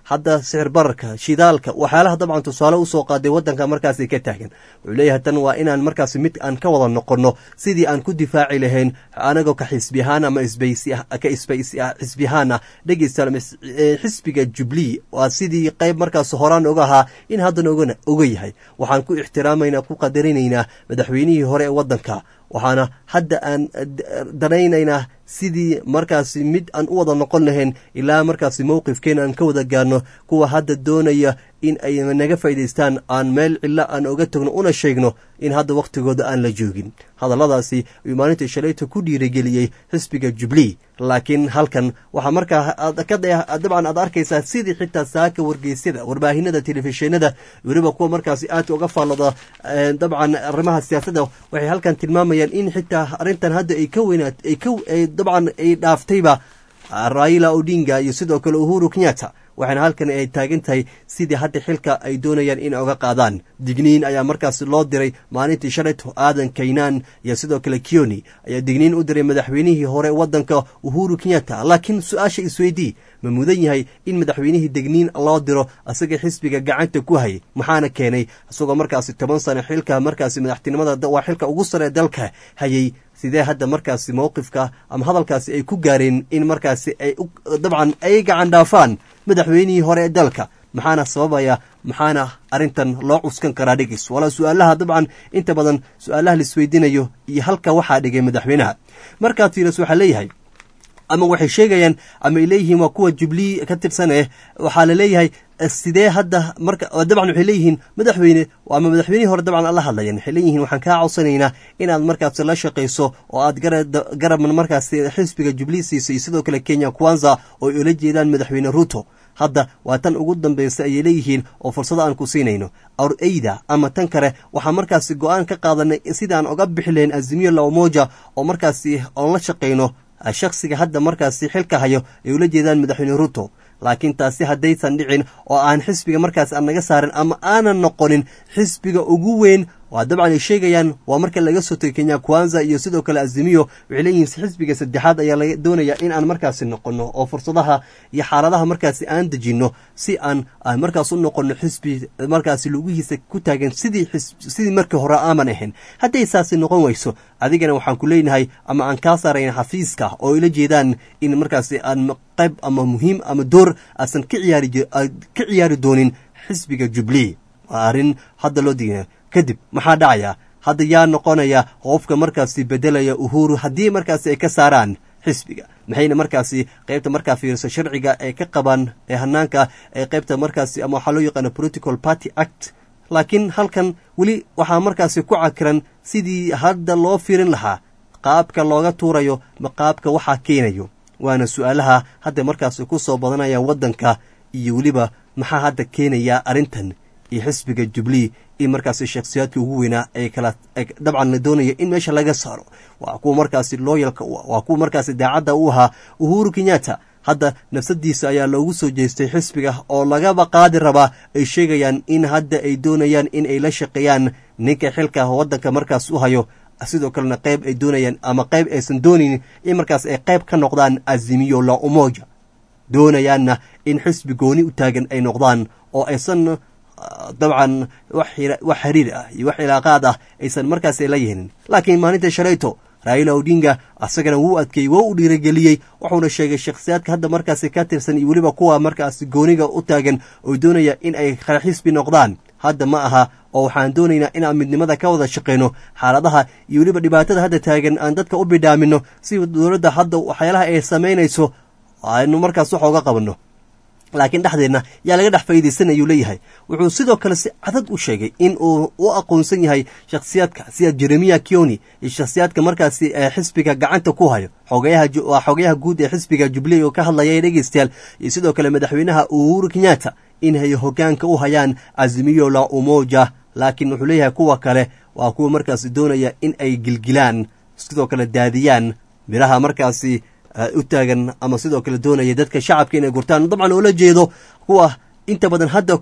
hadda sicir bararka shidaalka waxyaalaha dabcan tusaale usoo qaaday wadanka markaasi ka taagan wuxuu leeyahay tan waa inaan markaasi mid aan ka wada noqono sidii aan ku difaaci lahayn anagoo ka xisbi ahaan ama isbaysi ka isbaysi ah xisbi ahaan ah dhegeystayaal xisbiga jubilee waa sidii qayb markaas horaan oga ahaa in haddana ogana oga yahay waxaan ku ixtiraamaynaa ku qadarinaynaa madaxweynihii hore ee wadanka waxaana hadda aan danaynaynaa sidii markaasi mid aan u wada noqon lahayn ilaa markaasi mowqifkeena aan ka wada gaarno kuwa hadda doonaya in ay naga faa'idaystaan aan meel cilo aan oga tagno una sheegno in hadda wakhtigooda aan la joogin hadalladaasi ayuu maalintii shalayta ku dhiirigeliyey xisbiga jubilee laakiin halkan waxaa markaa dabcan aad arkaysaa sidii xitaa saaka wargeysyada warbaahinada telefishinada weliba kuwa markaasi aadka uga faallada dabcan arrimaha siyaasadda waxay halkan tilmaamayaan in xitaa arrintan hadda ay ka weynaat ay ka dabcan ay dhaaftayba raila odinga iyo sidoo kale uhuru kenyatta waxaana halkan ay taagan tahay sidii hadda xilka ay doonayaan in oga qaadaan digniin ayaa markaas loo diray maalintii shalayto aadan kaynaan iyo sidoo kale kioni ayaa digniin u diray madaxweynihii hore wadanka uhuru kenyatta laakiin su-aasha isweydii ma mudan yahay in madaxweynihii digniin loo diro asaga xisbiga gacanta ku hayay maxaana keenay isagoo markaasi toban sano xilka markaasi madaxtinimada waa xilka ugu sare dalka hayay sidee hadda markaasi mowqifka ama hadalkaasi ay ku gaareen in markaasi ay dabcan ay gacan dhaafaan madaxweynihii hore ee dalka maxaana sababaya maxaana arrintan loo cuskan karaa dhegis walaa su-aalaha dabcan inta badan su-aalaha laisweydiinayo iyo halka waxaa dhigay madaxweynaha markaa tiiras waxaa leeyahay ama waxay sheegayaan ama ay leeyihiin waa kuwa jubilee ka tirsan eh waxaa laleeyahay sidee hadda marka dabcan waxay leeyihiin madaxweyne ama madaxweynihii hore dabcan ala hadlayan waxay leeyihiin waxaan kaa codsanaynaa inaad markaasi la shaqayso oo aad garabman markaasi xisbiga jubilee siisay iyo sidoo kale kenya kwanza oo ay ula jeedaan madaxweyne ruto hadda waa tan ugu dambaysa ayay leeyihiin oo fursado aan ku siinayno awr eyda ama tan kale waxaa markaasi go-aan ka qaadanay sidaan oga bixi lahayn azimiyo laomoja oo markaasi oon la shaqayno shakhsiga hadda markaasi xilka hayo ay ula jeedaan madaxweyne ruto laakiin taasi haddaysan dhicin oo aan xisbiga markaas aan naga saarin ama aanan noqonin xisbiga ugu weyn waa dabcan ay sheegayaan waa marka laga soo tegay kenya kwanza iyo sidoo kale azimiyo waxay leeyihiin xisbiga saddexaad ayaa laga doonaya in aan markaasi noqono oo fursadaha iyo xaaladaha markaasi aan dejinno si aan markaas u noqono xisbi markaasi lugihiisa ku taagan sidii sidii markii hore aaman ahayn hadday saasi noqon weyso adigana waxaan ku leenahay ama aan kaa saarayna xafiiska oo ila jeedaan in markaasi aan qayb ama muhiim ama door aasan ka ciyaari ka ciyaari doonin xisbiga jubilee waa arrin hadda loo digaya kadib maxaa dhacaya hadda yaa noqonaya qofka markaasi bedelaya uhuru haddii markaasi ay ka saaraan xisbiga maxayna markaasi qaybta markaa fiirso sharciga ay ka qabaan ee hanaanka ee qaybta markaasi ama waxaa loo yaqaana political party act laakiin halkan weli waxaa markaasi ku cakiran sidii hadda loo fiirin lahaa qaabka looga tuurayo ma qaabka waxaa keenayo waana su-aalaha hadda markaasi ku soo badanaya waddanka iyo weliba maxaa hadda keenaya arrintan iyo xisbiga jubilee in markaasi shakhsiyaadkii ugu weynaa ay kala dabcan la doonaya in meesha laga saaro waa kuwa markaasi looyalka u ah waa kuwa markaasi daacadda u ahaa uhuru kenyatta hadda nafsadiisa ayaa loogu soo jeestay xisbiga oo lagaba qaadi rabaa ay sheegayaan in hadda ay doonayaan in ay la shaqeeyaan ninka xilka waddanka markaas u hayo sidoo kalena qayb ay doonayaan ama qayb aysan doonaynin in markaas ay qayb ka noqdaan azimiyo la umoja doonayaanna in xisbi gooni u taagan ay noqdaan oo aysan dabcan wax xiriir ah iyo wax ilaaqaad ah aysan markaas la yeelin laakiin maalinta shalayto raila odinga asagana wuu adkeeyey waa u dhiirageliyey wuxuuna sheegay shakhsiyaadka hadda markaasi ka tirsan iyo weliba kuwa markaasi gooniga u taagan oo doonaya in ay kala xisbi noqdaan hadda ma aha oo waxaan doonaynaa inaan midnimada ka wada shaqayno xaaladaha iyo weliba dhibaatada hadda taagan aan dadka u bidhaamino si dowladda hadda waxyaalaha ay samaynayso aynu markaas wax oga qabanno laakiin dhexdeenna yaa laga dhex faa'iidaysan ayuu leeyahay wuxuu sidoo kale si cadad u sheegay in uu u aqoonsan yahay shakhsiyaadka sida jeremiya kioni iyo shakhsiyaadka markaasi ee xisbiga gacanta ku hayo xoogayahawaa xogayaha guud ee xisbiga jubilee oo ka hadlaya dhegeystayaal iyo sidoo kale madaxweynaha uhuru kenyatta inay hogaanka u hayaan azimiyo la umoja laakiin wuxuu leeyahay kuwa kale waa kuwa markaasi doonaya in ay gilgilaan sidoo kale daadiyaan midhaha markaasi u taagan ama sidoo kale doonaya dadka shacabka inay gurtaan dabcan oola jeedo kuwa inta badan hadda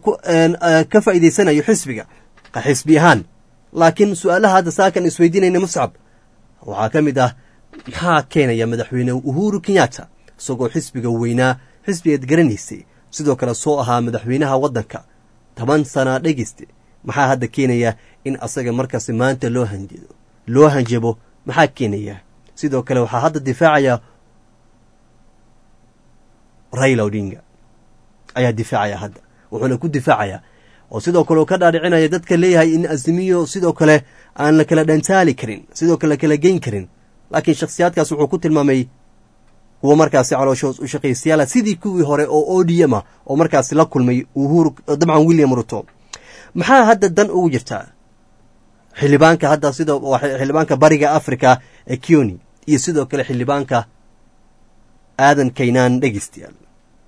ka faa'iidaysanayo xisbiga xisbi ahaan laakiin su-aalaha hadda saakan isweydiinayna muscab waxaa ka mid ah maxaa keenaya madaxweyne uhuru kenyatta isagoo xisbiga weynaa xisbigaad garanaysay sidoo kale soo ahaa madaxweynaha waddanka toban sana dhegeyste maxaa hadda keenaya in asaga markaasi maanta loo hanjado loo hanjabo maxaa keenaya sidoo kale waxaa hadda difaacaya raila odinga ayaa difaacaya hadda wuxuuna ku difaacayaa oo sidoo kale uu ka dhaadhicinaya dadka leeyahay in asimiyo sidoo kale aan la kala dhantaali karin sidoo kale la kala geyn karin laakiin shakhsiyaadkaas wuxuu ku tilmaamay kuwa markaasi calooshoos u shaqaystayaala sidii kuwii hore oo o d m ah oo markaasi la kulmay uhuru dabcan william ruto maxaa hadda dan ugu jirtaa xildhibaanka hadda sidoo xildhibaanka bariga africa ee kioni iyo sidoo kale xildhibaanka aadan kaynaan dhegeystayaal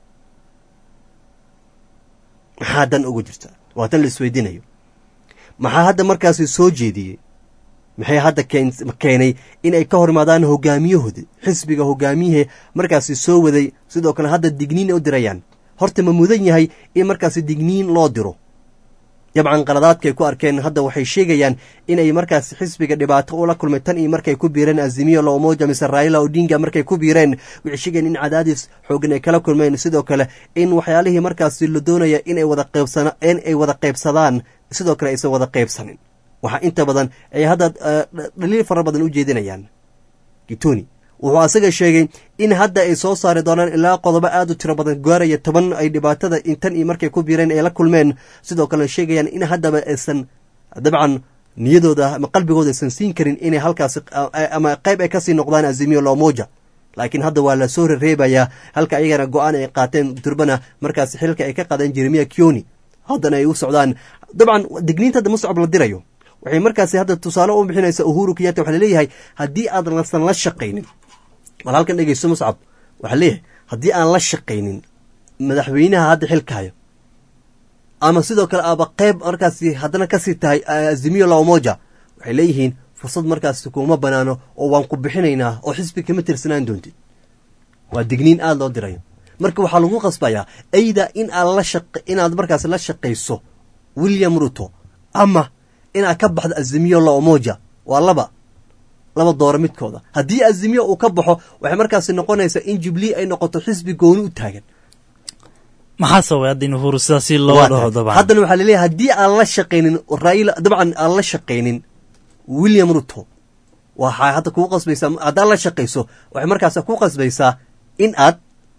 maxaa dan ugu jirtaa waa tan la isweydiinayo maxaa hadda markaasi soo jeediyey maxay hadda keenay in ay ka hor imaadaan hogaamiyahooda xisbiga hogaamiyahee markaasi soo waday sidoo kale hadda digniin u dirayaan horta ma mudan yahay in markaasi digniin loo diro dabcan qaladaadkaay ku arkeen hadda waxay sheegayaan inay markaasi xisbiga dhibaato ula kulmay tan iyo markay ku biireen azimiyo loomoja mise raila odinga markay ku biireen waxay sheegayaan in cadaadis xoogan ay kala kulmeen sidoo kale in waxyaalihii markaasi la doonaya inay wada qaybsana in ay wada qaybsadaan sidoo kale aysan wada qaybsanin waxaa inta badan ay hadda dhaliil fara badan u jeedinayaan gitoni wuxuu asaga sheegay in hadda ay soo saari doonaan ilaa qodobo aad u tiro badan gaaraya toban ay dhibaatada intan iyo markay ku biireen ay la kulmeen sidoo kalena sheegayaan in haddaba aysan dabcan niyadooda ama qalbigooda aysan siin karin inay halkaasi ama qayb ay kasii noqdaan azimiyo loomoja laakiin hadda waa la soo rereebayaa halka ayagana go-aan ay qaateen durbana markaasi xilka ay ka qaadeen jeremiya kioni haddana ay u socdaan dabcan digniinta hadda muscab la dirayo waxay markaasi hadda tusaale u bixinaysaa uhuru kiyata waxaa laleeyahay haddii aad lasan la shaqaynin bal halkan dhegeysto muscab waxaa leeyahay haddii aan la shaqaynin madaxweynaha hadda xilkahayo ama sidoo kale aaba qayb markaasi haddana kasii tahay azimiyo laomoja waxay leeyihiin fursad markaasi kuma banaano oo waan ku bixinaynaa oo xisbi kama tirsanaan doontid waa digniin aada loo dirayo marka waxaa lagu qasbayaa ayda in aad la shaq inaad markaasi la shaqayso william ruto ama inaad ka baxdo azimiyo laomoja waa laba laba dooro midkooda haddii azimiyo uu ka baxo waxay markaasi noqonaysaa in jubilee ay noqoto xisbi gooni u taagan maxaa sababay hadda in uhuru sidaasi loo dhaho dabcan haddana waxaa laleeyahay haddii aan la shaqaynin raila dabcan aan la shaqaynin william ruto waxaa hadda kuu qasbaysaa haddaad la shaqayso waxay markaas ku qasbaysaa in aad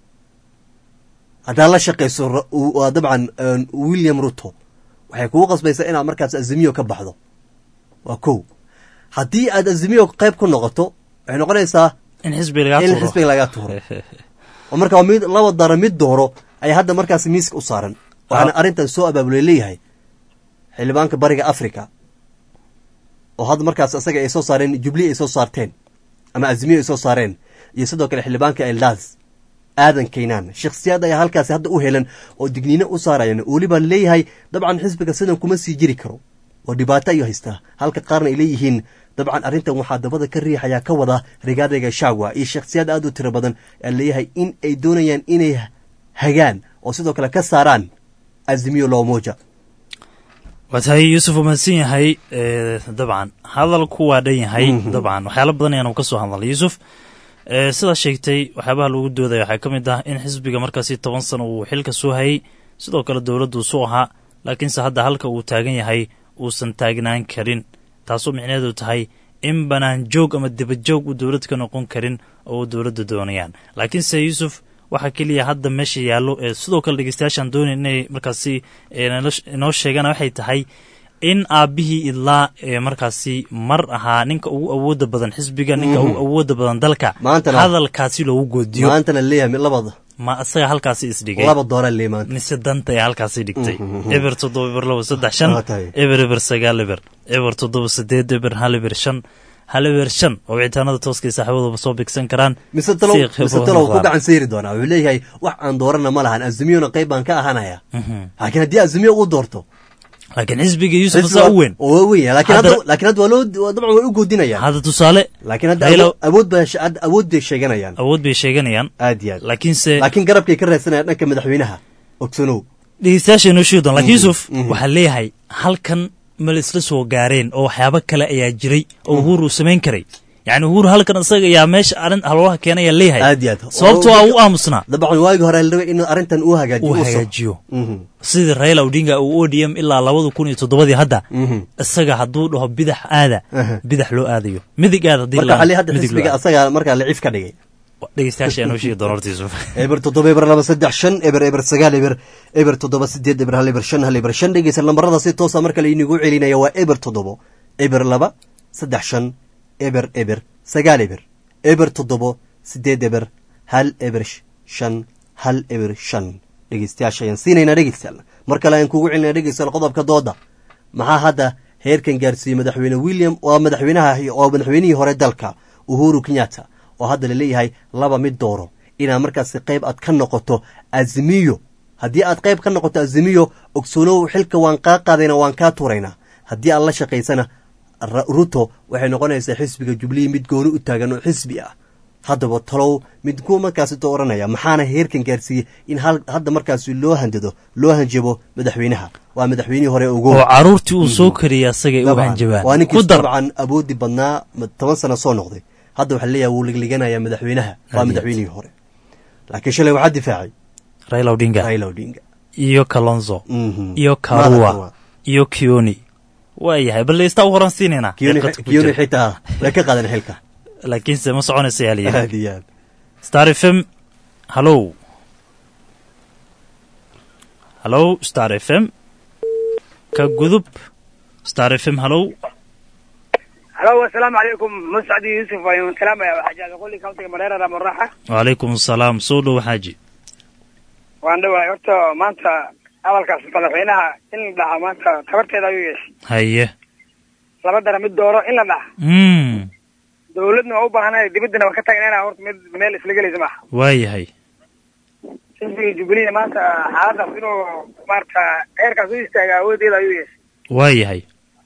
haddaad la shaqayso dabcan william ruto waxay kugu qasbaysaa inaad markaas azimiyo ka baxdo waa kow haddii aad azimiyo qayb ku noqoto waxay noqonaysaa in xisbi in xisbiga lagaa tuuro oo marka mid laba daro mid dooro ayaa hadda markaas miiska u saaran waxaana arrintan soo abaabulay leeyahay xildhibaanka bariga africa oo hadda markaas asaga ay soo saareen jubilee ay soo saarteen ama azimiyo ay soo saareen iyo sidoo kale xildhibaanka eldas aadan kaynaan shakhsiyaad ayaa halkaasi hadda u helan oo digniino u saarayan weliba leeyahay dabcan xisbiga sidan kuma sii jiri karo oo dhibaato ayuu haystaa halka qaarna ay leeyihiin dabcan arrintan waxaa dabada ka riixayaa ka wada rigaadayga shacwa iyo shakhsiyaad aad u tiro badan aa leeyahay in ay doonayaan inay hagaan oo sidoo kale ka saaraan azimiyo loomoja waa tahay yuusuf uu mahadsan yahay dabcan hadalku waa dhan yahay dabcan waxyaala badan ayaanu ka soo hadalnay yuusuf sidaa sheegtay waxyaabaha lagu doodaya waxaa ka mid ah in xisbiga markaasi toban sano uu xilka soo hayay sidoo kale dowladdu su ahaa laakiinse hadda halka uu taagan yahay uusan taagnaan karin taasoo micneheedu tahay in banaan joog ama dibadjoog uu dowlad ka noqon karin oo dowladda doonayaan laakiinse yuusuf waxaa keliya hadda meesha yaallo ee sidoo kale dhegeystayaashaan doonay inay markaasi inoo sheegaan waxay tahay in aabbihii idlaa ee markaasi mar ahaa ninka ugu awooda badan xisbiga ninka ugu awooda badan dalka hadalkaasi loogu goodiyo maantana leeyahay labada ma isaga halkaasi isdhigay laba doora lee maanta mise danta ee halkaasi dhigtay eber toddoba eber laba saddex shan eber eber sagaal eber eber toddoba sideed eber hal eber shan hal eber shan oo wicitaanada tooskay saaxiibadooba soo bigsan karaan mise talow mise talow ku gacan sayri doonaa wuxuu leeyahay wax aan doorana ma lahan azimiyona qayb baan ka ahanaya laakiin haddii azimiyo uu doorto laakiin xisbiga yuusuf saa u weyn oo weyn laakiin hadda laakiin hadda waa loo dabcan way u goodinayaan hadda tusaale laakiin hadda awood ba awood bay sheeganayaan awood bay sheeganayaan aad iyo aad laakiinse laakiin garabkay ka raadsanayaan dhanka madaxweynaha ogsanow dhegeystayaasha inoo sheegi doon laakiin yuusuf waxaa leeyahay halkan ma la isla soo gaareen oo waxyaabo kale ayaa jiray oo uhuru uu samayn karay yacni uhuru halkan isaga ayaa meesha arrin halwalaha keenaya leeyahay aad iyo aad sababto waa u aamusnaa dabcan waagi hore la rabay inuu arrintan uu hagaajiyo uu u soco. hagaajiyo Mhm. sidii raila odinga uu odm ilaa labada kun iyo toddobadii hadda Mhm. isaga hadduu dhaho bidax aada Aha. bidax loo aadayo midig aada haddii marka la- xali hadda midig loo xisbiga aado. asaga markaa lacif ka dhigay dhegeystayaasha ayaa noo sheegi doona hortiisu eber toddoba eber laba saddex shan eber eber sagaal eber eber toddoba sideed eber hal eber shan hal eber shan dhegeysa lambarada si toosa marka laynigu celinaya waa eber toddobo eber laba saddex shan eber eber sagaal eber eber toddobo sideed eber hal eber sh- shan hal eber shan dhegeystayaasha ayaan siinaynaa dhegeystayaal mar kale ayaan kugu celinaya dhegeystayaal qodobka dooda maxaa hadda heerkan gaarsiiyey madaxweyne william waa madaxweynaha waa madaxweynihii hore dalka uhuru kenyatta oo hadda laleeyahay laba mid dooro inaad markaasi qayb aad ka noqoto azimiyo haddii aad qayb ka noqoto azimiyo ogsoonow xilka waan kaa qaadayna waan kaa tuuraynaa haddii aad la shaqaysana Ra- ruto waxay noqonaysaa xisbiga jublihi mid gooni u taagan oo xisbi ah haddaba talow mid kuwa markaasi dooranaya maxaana heerkan gaarsiiyey in hal- hadda markaasi loo handado loo hanjabo madaxweynaha waa madaxweynihii hore ugu oo caruurtii uu soo kariyay asagay u Dabcan. hanjabaan waa ku ninkiis dar dabcan awoodi badnaa ma- toban sano soo noqday hadda waxaa leeyahay wuu ligliganaya madaxweynaha waa Aad. madaxweynihii hore laakiin shalay waxaa difaacay raila odinga raila odinga iyo kalonzo Mhm. iyo Madaxa karua Karua. iyo kioni waa yahay bal leystaa u horan siinaynaa Kioni- Qadka ku kioni jira. xitaa way ka qaadan xilka laakiinse ma soconaysa yaa layidhi aad iyo aad star f m hallow hallow star f m ka gudub star f m hallow halo asalaamu calaykum muscadi yuusuf ayaan salaamaya xajaada qoli countiga mareera ramaraxa wacalaykum asalaam soo dhow xaaji waan dhawahay horta maanta hadalkaas madaxweynaha in la dhaha maanta tabarteeda ayuu yeeshay haye laba dara mid dooro in la dhaha mm dawladna waa u baahanay dibaddana waa ka tagnayna horta mid meel isla gelaysa maaha waa yahay xisbiga jubilee maanta xaaladaas inuu maarata heerkaas u istaaga awoodeeda ayuu yeeshay waa yahay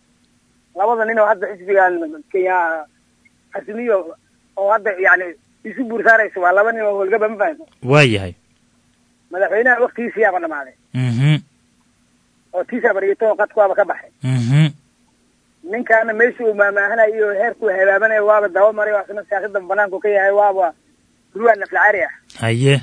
labada nin oo hadda xisbigan kenya xasimiyo oo hadda yani isu buur saaraysa waa laba nin oo howlgaba ma fahamta waa yahay madaxweynaha waktigiisiyaaba dhamaaday mhm oo tiisaaba dhigito qadkuwaaba ka baxay mhm ninkaana meesha uu maamaahanayo iyo heerkuu habaabanayo waaba daba maray oo asna siyaasada banaanku ka yahay waaba ruwan naflacaari ah haye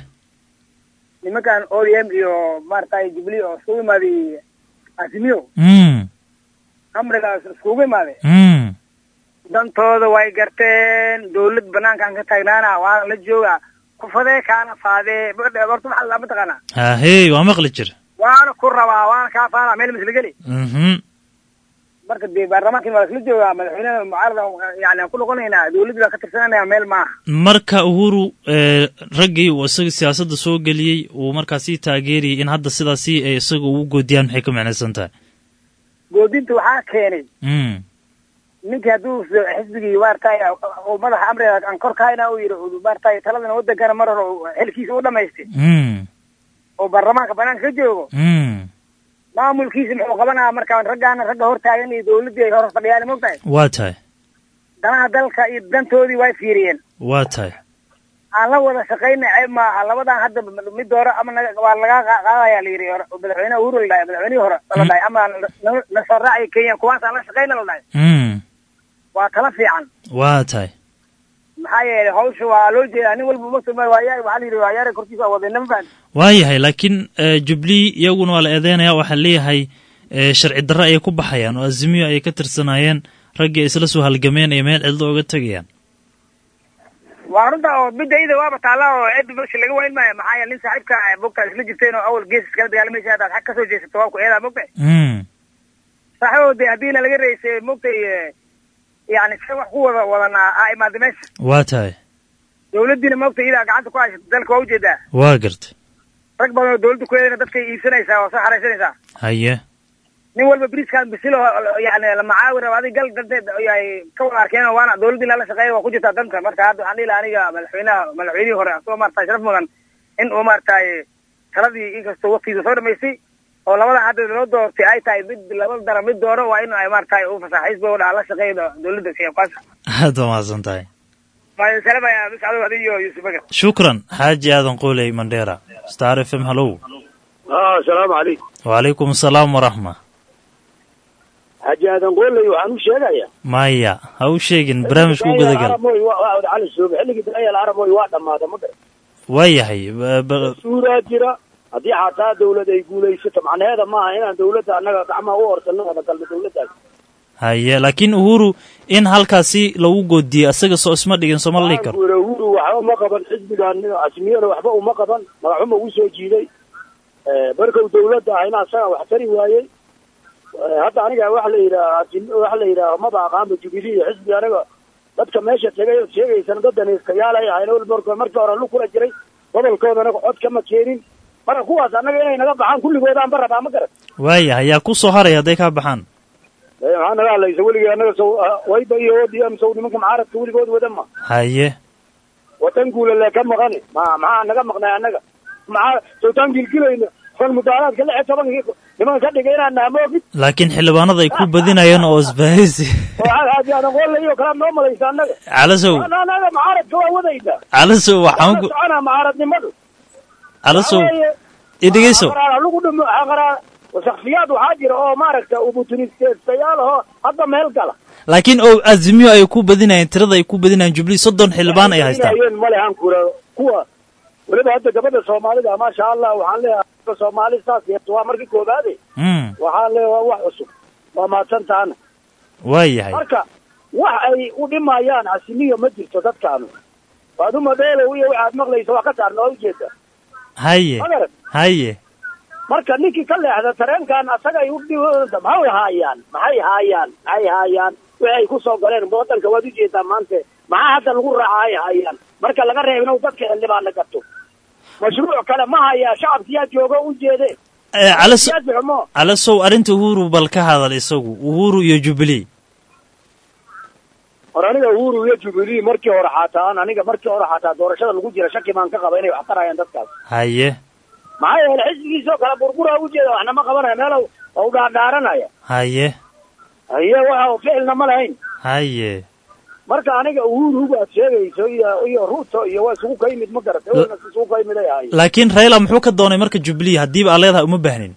nimankan o d m iyo maaragtay jubilee oo iskugu imaaday asimiyo mm amrigaas iskugu imaaday mm dantooda way garteen dawlad banaankan ka taagnaana waana la jooga kufadee kaana faadee horta maxaa la mataqaanaa hahey waa maqli jir waana ku rabaa waana kaa faana meel misla geli mhm marka dee baarlamaankin waa isla joogaa madaxweynaha mucaarada yani aan ku noqonaynaa dawladda baa ka tirsananaya meel maaha marka uhuru ee, raggii uu isaga siyaasadda soo geliyey uu markaasi taageerayay in hadda sidaasi ay isaga ugu goodiyaan maxay ka macnaysan tahay goodinta waxaa keenay mm ninkii hadduu xisbigii maaragtay uu madaxa amriga aan kor kahayna uu yidhi maaragtay taladana wadankana mar hore uu xilkiisa u dhamaystay mm oo baarlamaanka banaanka ka joogo mm maamulkiisa muxuu qabanaya marka raggaana ragga hortaagan iyo dawladdii ay hor fadhiyaan mogtahay waa tahay danaha dalka iyo dantoodii way fiiriyeen waa tahay aan la wada shaqayna ceeb maaha labadan hadda mid doore ama naga- waa laga qa- qaadaya la yidhi hore madaxweynaha uhuru la dhahay madaxweynihii hore la dhahay ama na- na soo raacaya kenya kuwaas aan la shaqayna la dhahay mm waa tala fiican waa tahay maxaa yeelay hawsha waa loo jeedaa nin walba masuma waaya waxaa la yidhi waa yaara korkiisa waa wadayna ma fahan waa yahay laakiin eh, jubilee iyaguna waa la eedeynaya waxaa leeyahay eh, sharci darre ayay ku baxayaan oo azimiyo ayay ka tirsanaayeen raggii ay isla soo halgameen ay meel cidlo oga tegayaan waa runta oo midda ida waaba taalla oo cid meesha laga wayn maayo maxaa yeele nin saaxiibka ah mogtaa isla jirteen oo awal gees iskala dagaalamaysa haddaad xag kasoo jeesato waa ku eedaa mogtay mm saaxiibo de haddiina laga reysay mogtay yani se wax ku wada wadanaa aa imaada meesha waa tahay dawladdiina mogtay idaa gacanta ku haysata dalka waa ujeedaa waa garta rag badan oo dawladda ku eedayna dadkay iibsanaysaa oo soo xaraysanaysaa haye nin walba briskan bisil oo yani la macaawi raba adig gal danteed ay ka wada arkeen oo waana dawladdii lala shaqeeya waa ku jirtaa danta marka hadda waxaan dhihi lahaa aniga madaxweynaha madaxweynihii hore asagoo maaragtay sharaf mudan in uu maaragtay taladii inkastoo waktigiisa soo dhamaystay oo labada hadda loo doortay ay tahay mid laba dara mid dooro waa in ay maaragtay u fasaxa xisbiga udhaha la shaqeeya dawladda kenya kwanza aad waa mahadsan tahay maayo salamaya miscado adi iyo yuusuf bakar shukran xaaji aadan qooley mandheera star f m hallow اه السلام عليكم wacalaykum asalaam waraxma xaaji aadan qooley waxaan u sheegayaa maya ha u sheegin barnaamijka u gudagal aramoy waa wada cali soobe xilligii daayal aramoy waa dhammaada ma garan waayahay ba- ba- suuraa jira haddii xataa dawlad ay guulaysato macnaheeda maaha inaan dawladda annaga gacmaha u orsanno wada galno dawladdaas haye laakiin uhuru in halkaasi lagu goodiye asaga soo isma dhigin sooma la dhihi karo Uhuru Uhuru waxba uma qaban xisbigan asmiyana waxba uma qaban magaxuma uu soo jiiday Eh, markuu dawladda ahayna asaga wax tari waayey Eh, hadda aniga waxa la yidhaha waxa la yidhaha maba aqaanba jubilee iyo xisbi aniga dadka meesha tegay ood sheegaysana dad danayskayaalay ahayn wal marka markii hore lu kula jiray gobolkoodana cod kama keenin marka kuwaas annaga inay naga baxaan kulligoodaan ba rabaa ma garan waayahay yaa ku soo haraya hadday kaa baxaan Eh, maxaa naga hadlaysa weligii annaga sow ah, wayba iyo odm sow nimanka mucaaradka weligood wada ma haye watan guula lee ka maqani ma maxaa naga maqnay annaga maxaa sowtaan gilgilayna kon mudaaraadka lix iyo tobankii nimanka ka dhigay inaan naamoogid laakiin xildhibaanada ay ku badinayaan oo isbahaysi oo xaaji aadan qoolay iyo kala noo malaysa annaga calasow annaga mucaaradka waa wadayna calasow waxaan Waxaan ku soconaa mucaaradnimadu calasow Waxaa weeye, i dhegeyso xaqaraa lagu dhimo xaqaraa wasakfiyaad waxaa jira oo maaragta ubutunistayaal ahoo hadda meel gala laakiin oo azimiyo ay ku badinayeen tirada ay ku badinayeen jubilee soddon xildhibaan ay haystaan Inayeen male han kura kuwa weliba hadda gabadha soomaalida maasha allah waxaan leeyahay soomaali saas yeeto waa markii koobaade Mm, waxaan leeyahay waa wax cusub waa mahadsan tahana waayahay marka wax ay u dhimayaan asimiyo ma jirto dadkaanu waaduma dheelow iyo waxaad maqlaysa waa ka saarna waa ujeeda haye magarat haye marka ninkii ka leexda tareenkan asagay u dhiwada maxay haayaan maxay haayaan maxay haayaan wixii ay ku soo galeen wadanka waad ujeedaa maanta maxaa hadda lagu raaca ay haayaan marka laga reebin dadka xildhibaana gato mashruuc kale ma hayaa shacabkiyaa joogo u jeede Eh, calas siyaasi xumo calasow arrinta uhuru bal ka hadal isagu uhuru iyo jubilee hor aniga uhuru iyo jubilee markii hore xataa aniga markii hore xataa doorashada lagu jira shaki baan ka qaba inay wax tarayaan dadkaas haye maxaa yeele xisbigiisoo kale burbura ujeeda waxna ma qabanaya meel u dhaadhaaranaya haye haye waxa ficilna ma lahayn haye marka aniga uhuru baad sheegayso iyo iyo ruto iyo waa isugu ka yimid ma garata wana isugu ka yimid ay ahaayeen laakiin raila muxuu ka doonay marka jubilee haddiiba aad leedahay uma baahnin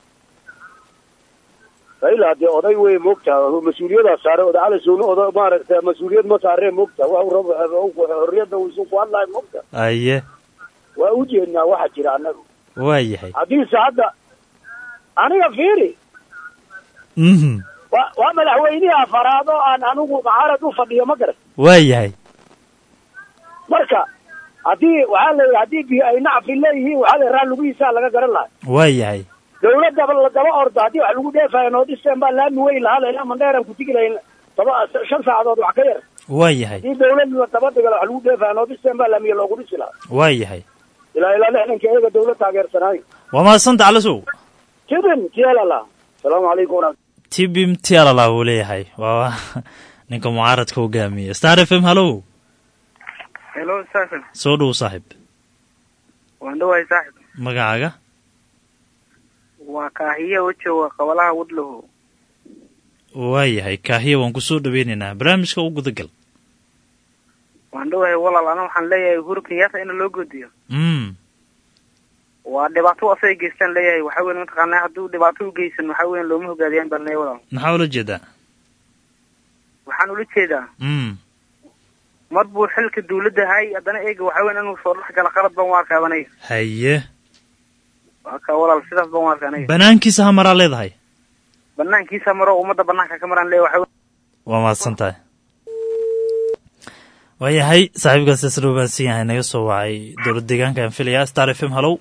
raila dee oday wey moogtaa mas-uuliyadaa saare oda calasowna oda maaragta mas-uuliyad ma saaree moogta wa xorriyadda uu isu ku hadlayo moogta haye waa u jeednaa waxa jira annaga waayahay haddiise hadda aniga fiiri mhm waa waa madaxweynihii afaraad oo aan anigu mucaarad u fadhiyo ma garan waayahay marka haddii waxaa leeyahay haddii bi ay nacfi leeyihiin waxaa leeyahay raa lugihiisaa laga garan lahaa waayahay dawladda la daba ordo haddii wax lagu dheefayo noodisteen baa laami weyn lahaa lailaa mandheeran ku tigi lahayn toba shan saacadood wax ka yar waayahay haddii dawlad la daba dhigala wax lagu dheefayo noodisteen baa laamiya loogu dhisi lahaa waayahay ilaa ilaa lixdanka iyaga dawlad taageersanaayo waa mahadsanta calasow tidin tielala asalaamu calaykum waraxmat tibim tialala wuu leeyahay waa ninka mucaaradka hogaamiya star f m hallow hello saaxib soo dhow saaxib waan dhawahay saaxib magacaaga waa kaahiye wajooga qabalaha wadloho waayahay kaahiya waan kusoo dhaweynaynaa barnaamijka u gudagal waan dhawahay walaal ana waxaan leeyahay uhuru kenyatta in loo goodiyo mm waa dhibaato asay geystaan leeyahay waxa weyn mataqaanaa hadduu dhibaato u geysan waxa weyn looma hogaadiyaan baan leeyahay walaal maxaa ula jeedaa waxaan ula jeedaa mm mar buu xilka dawladda hay haddana eega waxa weyn inuu soo dhex gala qalad baan u arkaa aniga haye waa ka walaal sidaas baan u arkaa aniga banaankiisa hamaraa leedahay banaankiisa maro ummadda banaanka ka maraan leeyahay waxa weyn waa mahadsan tahay waayahay saaxiibkaas isla ogaansan yahay naga soo wacay dowlad deegaanka aan filaya star f m hallow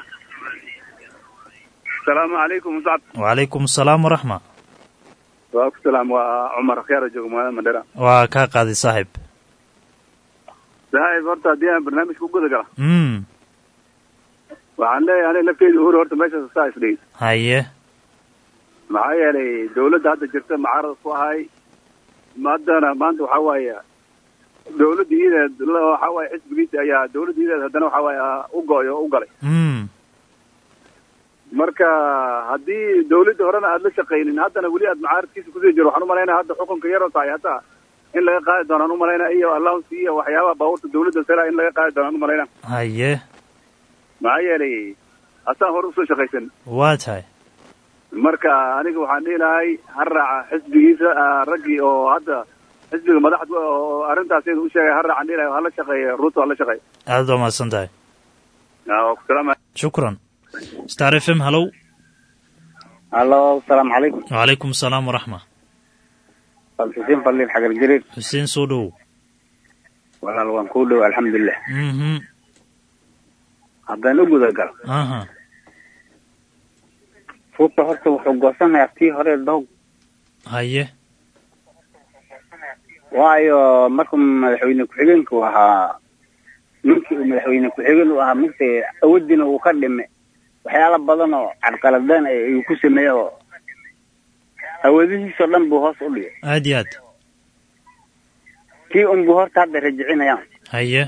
asalaamu calaykum muscab wacalaykum asalaam waraxma waa ku salaam waa cumar akhyaara jooga magaalada mandhera waa kaa qaaday saaxiib saaxiib horta haddii aan barnaamijka u guda gala mm waxaan leeyahay aniga lafteeda uhur horta meeshaas saa isdhigi haye maxaa yeelay dawladda hadda jirta mucaarad ku ahay haddana maanta waxaa waaye dawladda iyadeed la- waxaa waaye xisbigiisa ayaa dawladda iyadeed haddana waxaa waaye ah, u go-ay oo u galay mm marka haddii dawladda horena aada la shaqaynin haddana weli aad mucaaradkiisa kusii jiro waxaan umalaynaya hadda xukunka yaroo tahay hataa in laga qaadi doonaan umalaynaya iyo allowance iyo waxyaabaha baabuurta dawladda sela in laga qaadi doonaan umalaynaya haye maxaa yeelay asaan hore usoo shaqaysan waa tahay marka aniga waxaan dhihi lahay ha raaca xisbigiisa ah, raggii oo hadda xisbiga madaxda oo arrintaas iyada u sheegay ha raacaan dhihi lahay hala shaqeeya ruuto hala shaqeeya aad baa mahadsan tahay Ah, waa ku salaamaya shukran star f m hallow hallo asalaamu calaykum wacalaykum asalaam waraxma xuseen faliil xagar jariir xuseen soo dhowow walaal waan kuu dhow alxamdulilah mhm haddaan u gudagal aha ruuta horta wuxuu goosanayaa tii hore dog haye waayo markuu madaxweyne ku-xigeenku ahaa ninkii uu madaxweyne ku-xigeen u ahaa mugta awoodiina uu ka dhime waxyaala badan oo carqaladeen ay ayuu ku sameeyey oo awoodihiisoo dhan buu hoos u dhigay aad iyo aad kii unbuu horta hadda rajicinayaan haye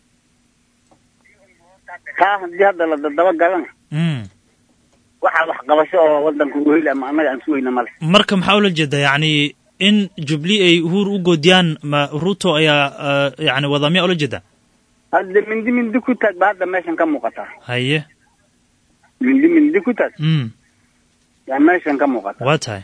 taa haddii hadda la dadaba galana mm waxaa waxqabasho oo wadanka u heli ama annaga aan sugayna male marka maxaa ula jeedaa yacni in jubli ay uhuru u goodiyaan ma ruto ayaa uh, yani wada miyaa ula jeedaa hadda mindi mindi ku taag ba hadda meeshan ka muuqataa haye mindi mindi ku taag mm yaa meeshan ka muuqata waa tahay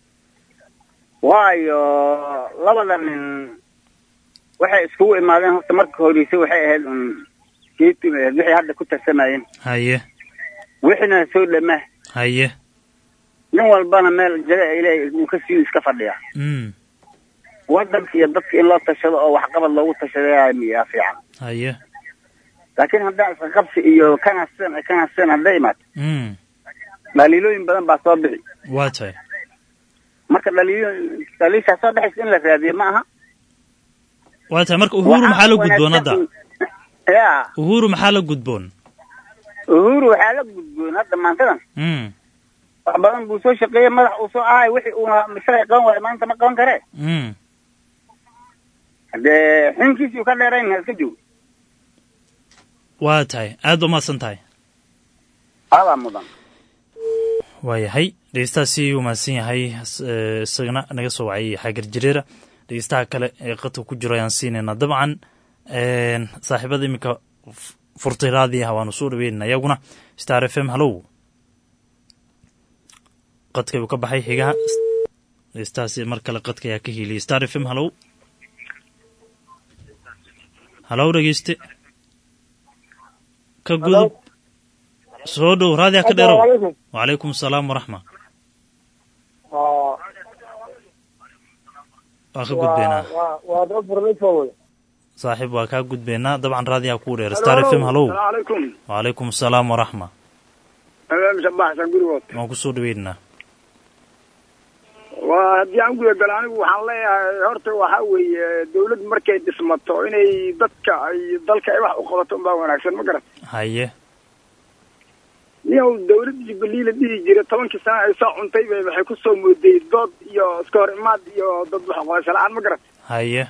waayo labada nin waxay iskugu imaadeen horta marka horeysa waxay ahayd un keeti wixii hadda ku tarsamayeen haye wixina soo dhamaa haye nin walbana meel jaga ay leeyahay uu ka sii iska fadhiyaa mm wadanka iyo dadka in loo tashado oo waxqabad loogu tashadayaa miyaa fiican haye laakiin haddaan iska qabsi iyo kana sidan kana sidan hadday imaato mm dhaliilooyin badan baa soo bixi waa tahay marka dhaliilo dhaliishaa soo dhexaysa in la raadiyo ma aha waa tahay marka uhuru maxaa la gudboon hadda ya uhuru maxaa la gudboon uhuru waxaa la gudboon hadda maantadan mm wax badan buu soo shaqeeyey madax uu soo ahay wixii uu shalay qaban waayo maanta ma qaban karee mm haddee xinkiisii uu ka dheerayn ha iska joogo waa tahay aad baa mahadsan tahay adaa mudan waayahay dhegeystahaasi uu mahadsan yahay s- eh, isagana naga soo wacay xaagar jareera dhegeystaha kale ee qadka ku jiro ayaan siinaynaa dabcan een, saaxiibada iminka f- furtay raadiyaha waanu soo dhaweynana iyaguna star f m hallow qadka uu ka baxay xigaha dhegeystahaasi mar kale qadka ayaa ka hiiliyay star f m hallow hallow dhegeyste ka gudub soo dhow raadiyaha ka dheerow Assalaamu calaykum. wacalaykum asalaam waraxma Waa- waa ka gudbeynaa waa- waa dad barnaamij wey. saaxiib waa kaa gudbeynaa dabcan raadiyaha kuu dheer star f m hallow calaykum wacalaykum asalaam waraxma habeen shabaxsan gurigood waan ku soo dhaweynaynaa waa haddii aan guda galo anigu waxaan leeyahay horta waxaa weeye dawlad markay dhismato inay dadka ay dalka ay wax u qabato unbaa wanaagsan ma garat haye niyow dawlad jubilee la dhihi jiray tobankii sano ay soo cuntay bay waxay ku soo mooday dood iyo iska hor imaad iyo dad wax qabasho la-aan ma garat haye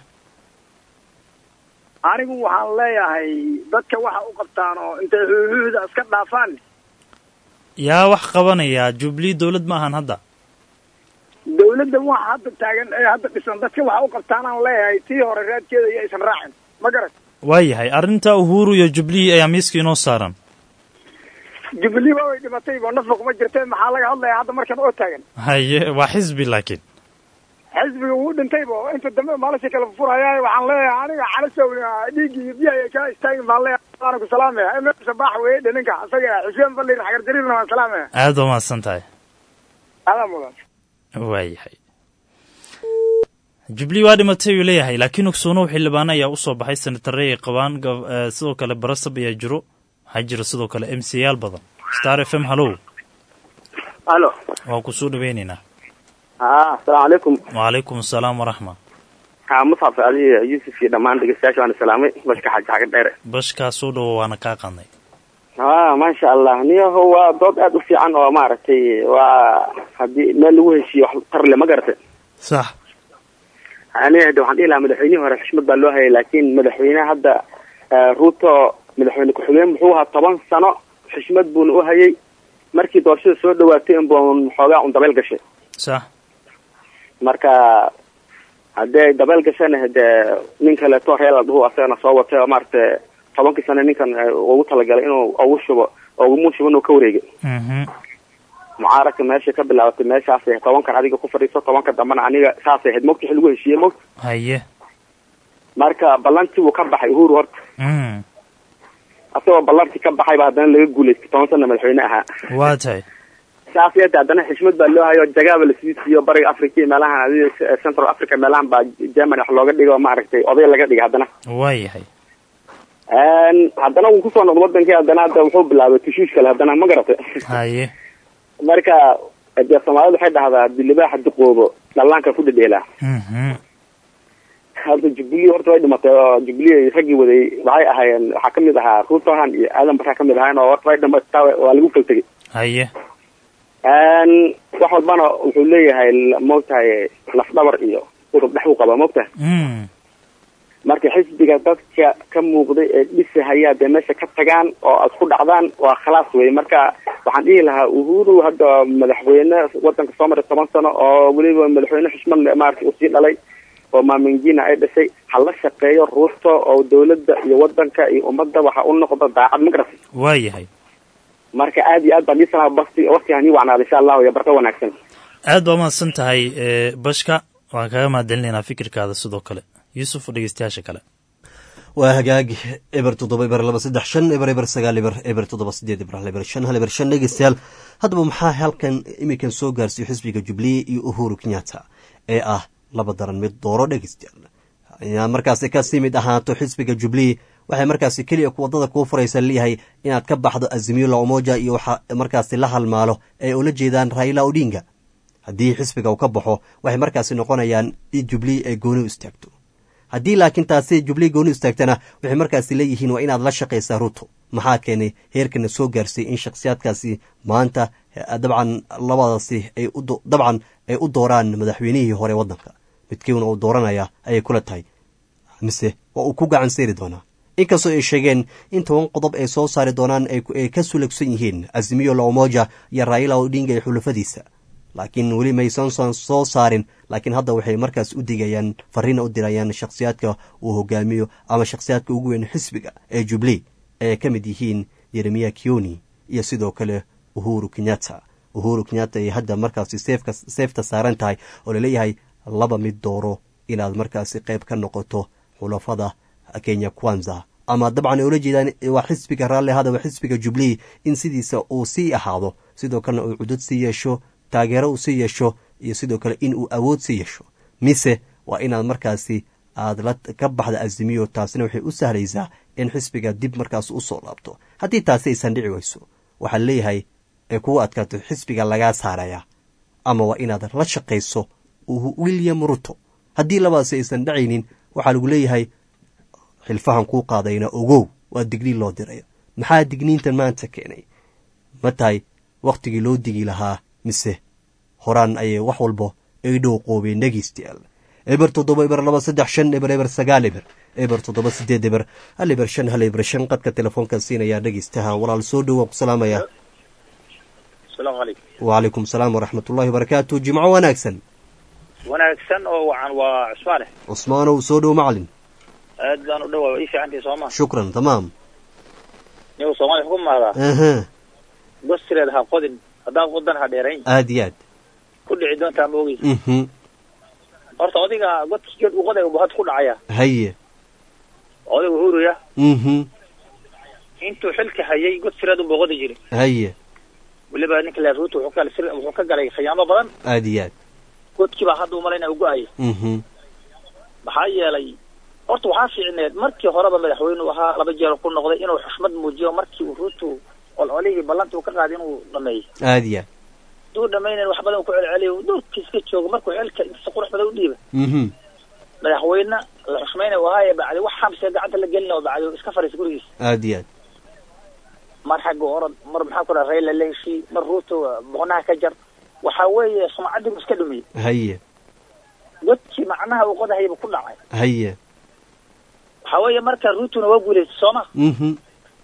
anigu waxaan leeyahay dadka waxa u qabtaan oo intay huuhuuda iska dhaafaan yaa wax qabanayaa jubilee dowlad ma ahan hadda dawladda waxa hadda taagan ee hadda dhisan dadka waxa u qabtaanaan leeyahay tii hore raadkeeda iyo aysan raacin ma garat waayahay arrinta uhuru iyo jubilee ayaa miiska inoo saaran jubilee waa way dhimatay ba nafba kuma jirteen maxaa laga hadlayaa hadda markan oo taagan haye waa xisbi laakiin xisbiga wuu dhintay bo inta dambe maalasha kala furaya waxaan leeyahay aniga calasow dhiiggii iyo biyaha kaa istaagin baan leeyahay waana ku salaamaya emir sabaax weeye dhaninka isaga xuseen falir xagar jariirna waan salaamaya aad baa mahadsan tahay adaa mudan waayahay jubilee waa dhimatay uu leeyahay laakiin ogsoonow xildhibaano ayaa usoo baxay senatare ay qabaan gov- eh, sidoo kale barasab ayaa jiro waxaa jira sidoo kale m c yaal badan star f m hallow alo waa ku soo dhaweynaynaa ha asalaamu calaykum wacalaykum asalaam waraxma ha musxaf ali yuusuf iyo dhammaan dhegeystayaasha waana salaamay bashka xaji xaga dheere bashkaa soo dhowo waana kaa qadnay ha maasha allah niyaho waa dood aad u fiican oo maaragtay waa haddii meel lagu heshiiyo wax tarle ma garatay sax aniga hade waxaan dhihi lahaa madaxweynihii hore xushmad baa loo hayay laakiin madaxweyne hadda eh, ruto madaxweyne ku-xigeen muxuu ahaa toban sano xushmad buuna u hayay markii doorashada soo dhawaatay inbuun xoogaa un dabeel gashay sax marka haddii ay dabeel gashana hadee nin kaleeto reel adhuhu asagana soo watay oo maaragtay tobankii sano ninkan eh, ugu talagalay inuu ugu shubo ugumu shubo inuu ka wareegay mhm mucaaradka meesha ka bilaabatay meeshaasay tobankan adiga ku fadhiiso tobanka dambena aniga saasay ahayd mogta xil lagu heshiiyey mogta haye marka ballantii wuu ka baxay uhuru horta mm asagoo ballantii ka baxayba haddana laga guulaystay toban sana madaxweyne ahaa waa tahay saas yeete haddana xishmad baa loo hayo jagaaba lasii siiyo bariga africa iyo meelahan adiga central africa meelahan baa germany wax looga dhigo maaragtay oday laga dhiga haddana waa yahay haddana wuu kusoo noqdo wadankii haddana hadda wuxuu bilaabay tushuush kale haddana ma garatay haye marka dee soomaalida waxay dhahdaa dilibaaxa duqoobo dhallaanka ku dhedheelaa mhm hadda jubilee horta way dhimatay oo jubilee raggii waday waxay ahaayeen waxaa kamid ahaa ruutohan iyo aadan barraa kamid ahaayeen oo horta way dhimataa waa lagu kala tegay haye wax walbana wuxuu leeyahay maogtahay lafdhabar iyo udub dhex u qaba maogtahay mm marka xisbiga dadka ka muuqday ee dhisahaya dee meesha ka tagaan oo aad ku dhacdaan waa khalaas wey marka waxaan dhihi lahaa uhuru hadda madaxweyne wadanka soo maray toban sano oo weliba madaxweyne xushmad le maarata uu sii dhalay oo maamingina ay dhashay ha la shaqeeyo ruuto oo dawladda iyo wadanka iyo ummadda waxa u noqdo daacad ma garatay waa yahay marka aad iyo aad baan dhihi lahaa basti waqti hani wacnaada insha allahu iyo barka wanaagsan aad baa umahadsan tahay e, bashka waan kaga mahadcelinaynaa fikirkaada sidoo kale yuusuf oo dhegeystayaasha kale waa hagaag eber toddoba eber laba saddex shan eber eber sagaal eber eber toddoba sideed eber hal eber shan hal eber shan dhegeystayaal haddaba maxaa halkan iminkan soo gaarsiiyo xisbiga jubilee iyo uhuru kenyatta ee ah laba daran mid dooro dhegeystayaal inaad markaasi kasii mid ahaato xisbiga jubilee waxay markaasi keliya wadada kuu furaysa leeyahay inaad ka baxdo azimiyo la umoja iyo waxa markaasi la halmaalo ee ula jeedaan raila odinga haddii xisbiga uu ka baxo waxay markaasi noqonayaan in jubilee ay gooni u istaagto haddii laakiin taasi jubilee gooni u istaagtana waxay markaasi leeyihiin waa inaad la shaqaysaa ruto maxaa keenay heerkana soo gaarsiiyey in shakhsiyaadkaasi maanta dabcan labadaasi ay dabcan ay u dooraan madaxweynihii hore waddanka midkiina uu dooranaya ayay kula tahay mise waa uu ku gacan seeri doonaa inkastoo ay sheegeen in toban qodob ay soo saari doonaan ay ka sulagsan yihiin azimiyo la umoja iyo raila odinga iyo xulafadiisa laakiin weli maysan soo saarin laakiin hadda waxay markaas u digayaan fariina u dirayaan shakhsiyaadka uu hogaamiyo ama shakhsiyaadka ugu weyn xisbiga ee jubilee ay ka mid yihiin yeremiya kioni iyo sidoo kale uhuru kenyatta uhuru kenyatta ay hadda markaasi seefka seefta saaran tahay oo laleeyahay laba mid dooro inaad markaasi qayb ka noqoto xulafada kenya kwanza ama dabcan ay ula jeedaan waa xisbiga raalli hada waa xisbiga jubilee in sidiisa uu sii ahaado sidoo kalena uu cudud sii yeesho taageero uu sii yeesho iyo sidoo kale in uu awood sii yeesho mise waa inaad markaasi aad la ka baxda azimiyo taasina waxay u sahlaysaa in xisbiga dib markaas usoo laabto haddii taasi aysan dhici weyso waxaa leeyahay ay kugu adkaato xisbiga lagaa saaraya ama waa inaad la shaqayso william ruto haddii labadaasi aysan dhacaynin waxaa lagu leeyahay xilfahan kuu qaadayna ogow waa digniin loo diraya maxaa digniintan maanta keenay ma tahay wakhtigii loo digi lahaa mise horaan ayay wax walba ay dhow qoobeen dhegeystayaal eber toddoba eber laba saddex shan eber eber sagaal eber eber toddoba sideed eber hal eber shan hal eber shan qadka telefoonkan siinayaa dhegeystaha walaal soo dhow waan ku salaamaya asalaamu calaykum wacalaykum salaam waraxmatullahi wabarakaatu jimco wanaagsan wanaagsan oo wacan waa cusmaane cusmaanow soo dhow macalin aad baan u dhawaa ii fiicantii sooma shukran tamaam nigu soomaaliya ku mahdaa aha gostireed ha qodin haddaan wadan ha dheerayn aad iyo aad ku dhici doontaa ma ogeysa mhm horta odiga godkii geed u qoday had ku dhacaya haye odayga uhuruya mhm intuu xilka hayay god sireed unbuu qodi jiray haye weliba ninka la ruuta wuxuu ka sir wuxuu ka galay khiyaamo badan aad iyo aad godkii baa hadda umalayna u go-aya mhm maxaa yeelay horta waxaa fiicneed markii horeba madaxweynu ahaa laba jeer ku noqday inuu xushmad muujiyo markii uu ruutu ololihii ballantii uu ka qaaday inuu dhameeyo aad iyo aad duu dhamaynayn wax badan uu ku celceliyo doorkiis ka joogo markuu xilka intiisa qurux badan u dhiiba mhm madaxweyne la xushmayna ahaaye bacdi wax xabsiga gacanta la gelina oo bacdi iska fariisa gurigiisa aad iyo aad mar xagga orod mar maxaa ku dhaha rayla la heshii mar ruuto boqnaha ka jar waxa weeye sumcaddii buu iska dhumiyey haye godkii macnaha uu qodahayba ku dhacay haye waxa weeye marka ruutuna waa guulaystay sooma mhm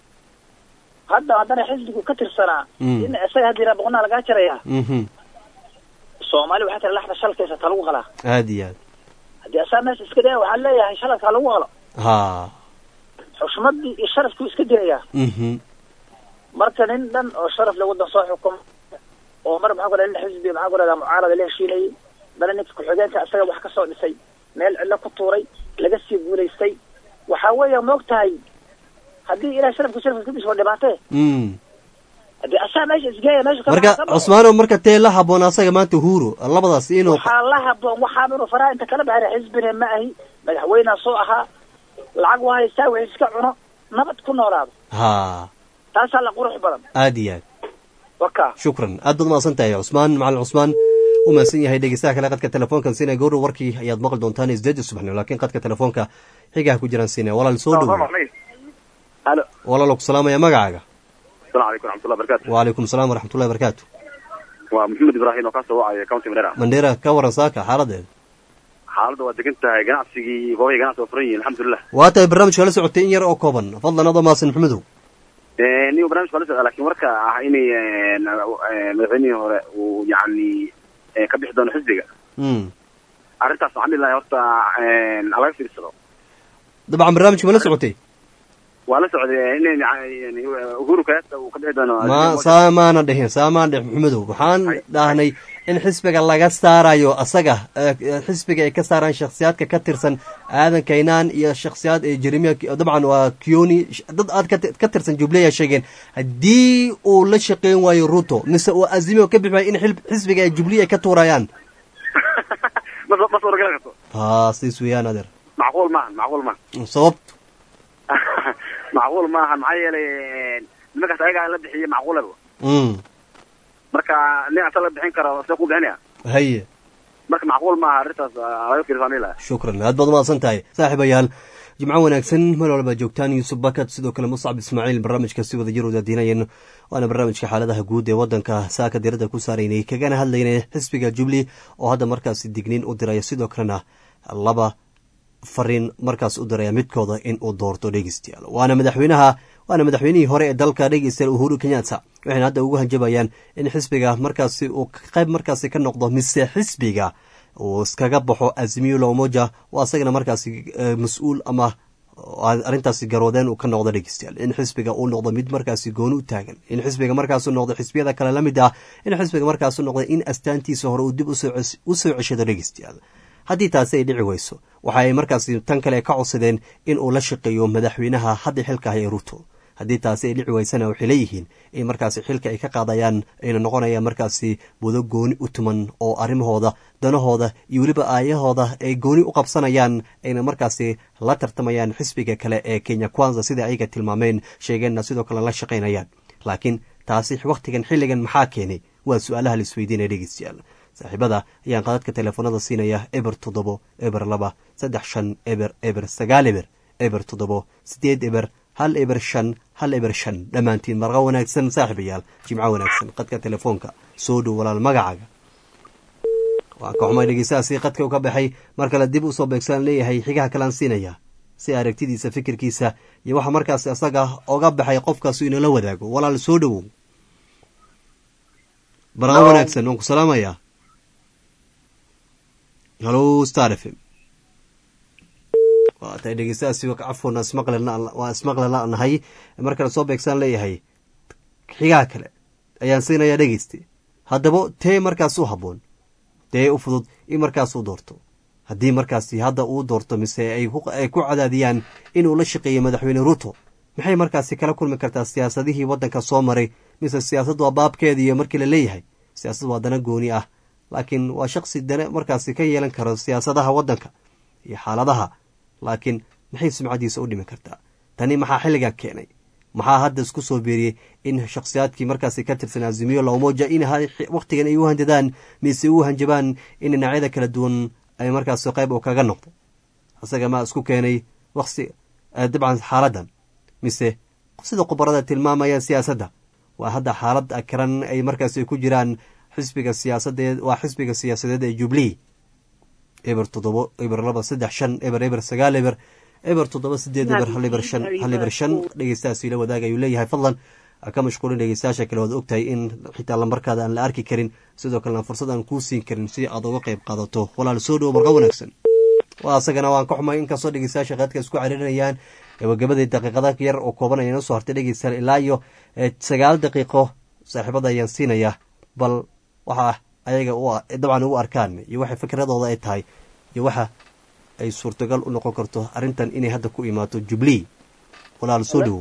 hadda haddana xisbigu ka tirsanaa Mm. in isaga hadda yidhaha boqnaha lagaa jarayaa mhm soomaali waxaa tira laxda shalkaysa ta lagu qalaa aad iyo aad haddii asaa meesha iska daya waxaa leeyahay shalalka ha lagu qalo ha xushmaddii iyo sharafkii iska dirayaa mhm marka nin dhan oo sharaf le waddan soo xukum oo mar maxaa ku dhahda xisbi maxaa ku dhahda mucaarada la heshiinayay dana ninka ku-xigeenka isaga wax kasoo dhisay meel cidlo ku tuuray laga sii guulaystay waxaa weeya moog tahay haddii ilahay sharafka sharafka kadis waa dhibaatee Mm. haddii asaa meesha isgeeya meesha ka marka baxo, ka baxo. cusmaano marka tee la haboon asaga maanta uhuru labadaas inuu waxaa la haboon waxaaba inuu faraha inta kala baxay xisbina ma ahi madaxweynea soo ahaa lacag waa haystaa wixii iska cuno nabad ku noolaado ha taasaa la qurux badan aad iyo aad waka shukran aad baad mahadsan tahay cusmaan macalin cusmaan u mahadsan yahay dhegeystaha kale qadka telefoonkan siinaya gowra warkii ayaad maqli doontaan isdeeda subaxnimo laakiin qadka telefoonka xigaha ku jiraan siinaya walaal soo dhowo halo walaalo ku salaamaya magacaaga asalaamu calaykum raxmatullahi barakatu wacalaykum asalaam waraxmatullahi barakaatu waa maxamed ibraahim oo kasoo wacaya county mandera mandheera ka waran saaka xaaladeeda xaaladda waa degan tahay ganacsigii goobahii ganacsi waa furan yihiin alxamdulilah waa tahay barnaamijka la socotay in yar oo kooban fadlan adoo mahadsan maxamedow niyo barnamijka waa la socda lakin warka ah inay madaxweynihii hore uu yacni ka bixi doono xisbiga Mm. arrintaas waxaan dhihi lahay horta laga fiirsado dabcan barnaamijka ma la socotay waa la socday inay yani uhuru kenyatta uu ka bixi doono ma saa maana dhihin saa maana dhihin maxamedow waxaan dhahnay in xisbiga laga saarayo asaga eh, eh, xisbiga ay ka saaraan shakhsiyaadka ka tirsan aadan kaynaan iyo shakhsiyaad ee jeremia dabcan waa kioni sh- dad aad ka ti- ka tirsan jubleya sheegeen haddii uu la shaqeyn waayo ruto mise uu azimi oo ka bixi waayo in xil- xisbiga ay jubliya ay ka tuurayaan ma ma suuragali karto taasiis weeyaan adeer macquul maahan macquul maahan sababtu macquul maahan maxaa yeelay nimankaas ayagaa la bixiyey macquulaba Mm. marka nin asa la bixin karo see ku bixinaya haye marka macquul maaha arrintaas ah, laga fiirsaan dhihi lahay shukran aad baad umahadsan tahay saaxiibayaal jimco wanaagsan meel walba joogtaan yuusuf bakat sidoo kale muscab ismaaciil barnaamijka si wada jir wadaadiinayeen waana barnaamijka xaaladaha guud ee wadanka saaka diradda ku saaraynay kagana hadlaynay xisbiga jubli oo hadda markaasi digniin u diraya sidoo kalena laba fariin markaas u diraya midkooda in uu doorto dhegeystayaal waana madaxweynaha waana madaxweynihii hore ee dalka dhegeystayaal uhuru kenyatta waxayna hadda ugu hanjabayaan in xisbiga markaasi uu qayb markaasi ka noqdo mise xisbiga uu iskaga baxo azimiyo lomoja oo asagana markaasi eh, mas-uul ama arrintaasi garwadeen uu ka noqdo dhegeystayaal in xisbiga uu noqdo mid markaasi gooni u taagan in xisbiga markaasu noqdo xisbiyada kale la mid ah in xisbiga markaasu noqdo in astaantiisa hore uu dib usoo ces- usoo ceshado dhegeystayaal haddii taasi ay dhici weyso waxa ay markaasi tan kale ka codsadeen in uu la shaqeeyo madaxweynaha hadda xilka haya ruto haddii taasi ay dhici weysana waxay leeyihiin in markaasi xilka ay ka qaadayaan ayna noqonayaan markaasi budo gooni u tuman oo arrimahooda danahooda iyo weliba aayahooda ay gooni u qabsanayaan ayna markaasi la tartamayaan xisbiga kale ee kenya kwanza sida ayaga tilmaameen sheegeenna sidoo kale la shaqaynayaan laakiin taasi wakhtigan xilligan maxaa keenay waa su-aalaha la isweydiinaya dhegeystayaal saaxiibada ayaan qadadka teleefoonada siinaya eber toddobo eber laba saddex shan eber eber sagaal eber eber toddobo sideed eber hal eber shan hal eber shan dhammaantiin marqa wanaagsan saaxiibayaal jimco wanaagsan qadka telefoonka soo dhow walaal magacaaga waan ka xumay dhegeystahaasi qadka u ka baxay mar kale dib usoo beegsan leeyahay xigaha kalaan siinaya si aragtidiisa fikirkiisa iyo waxa markaas isaga oga baxay qofkaasu inala wadaago walaal soo dhowow marqa wanaagsan waan ku salaamayaa halo star f m waa tahay dhegeystahaasi cafwan waa ismaqle la-nahay mar kale soo beegsaan leeyahay xigaha kale ayaan siinayaa dhegeyste haddaba tee markaas u habboon dee u fudud in markaas u doorto haddii markaasi hadda uu doorto mise ay ku cadaadiyaan inuu la shaqeeyo madaxweyne ruto maxay markaasi kala kulmi kartaa siyaasadihii waddanka soo maray mise siyaasad waa baabkeediiyo markii la leeyahay siyaasad waa dana gooni ah laakiin waa shaqsi dana markaasi ka yeelan karo siyaasadaha waddanka iyo xaaladaha laakiin maxay sumcadiisa u dhimi kartaa tani maxaa xilligan keenay maxaa hadda isku soo beeriyey in shakhsiyaadkii markaasi ka tirsan azimiyo lawmoja in wakhtigan ay u handadaan mise u hanjabaan in dhinacyada kala duwan ay markaasi qayb uu kaga noqdo isaga maa isku keenay waqti dabcan xaaladan mise sida khubarada tilmaamayaan siyaasadda waa hadda xaalad akiran ay markaasi ku jiraan xisbiga siyaasadeed waa xisbiga siyaasadeed ee jubilee eber toddobo eber laba saddex shan eber eber sagaal eber eber toddoba sideed eber hal eber shan hal eber shan dhegeystahaasi la wadaag ayuu leeyahay fadlan ka mashquulin dhegeystayaasha kale waad ogtahay in xitaa lambarkaada aan la arki karin sidoo kalena fursad aan kuu siin karin si aad uga qayb qaadato walaal soo dhowo marqa wanaagsan waa isagana waan ka xumay inkastoo dhegeystayaasha qaadka isku cariirinayaan gabagabadii daqiiqada yar oo kooban ayaan usoo hartay dhegeystayaal ilaa iyo sagaal daqiiqo saaxiibada ayaan siinayaa bal waxa ayaga u dabcan u arkaan iyo waxay fikradooda ay tahay iyo waxa ay suurtagal u noqon karto arrintan inay hadda ku imaato jubilee walaal soo dhowow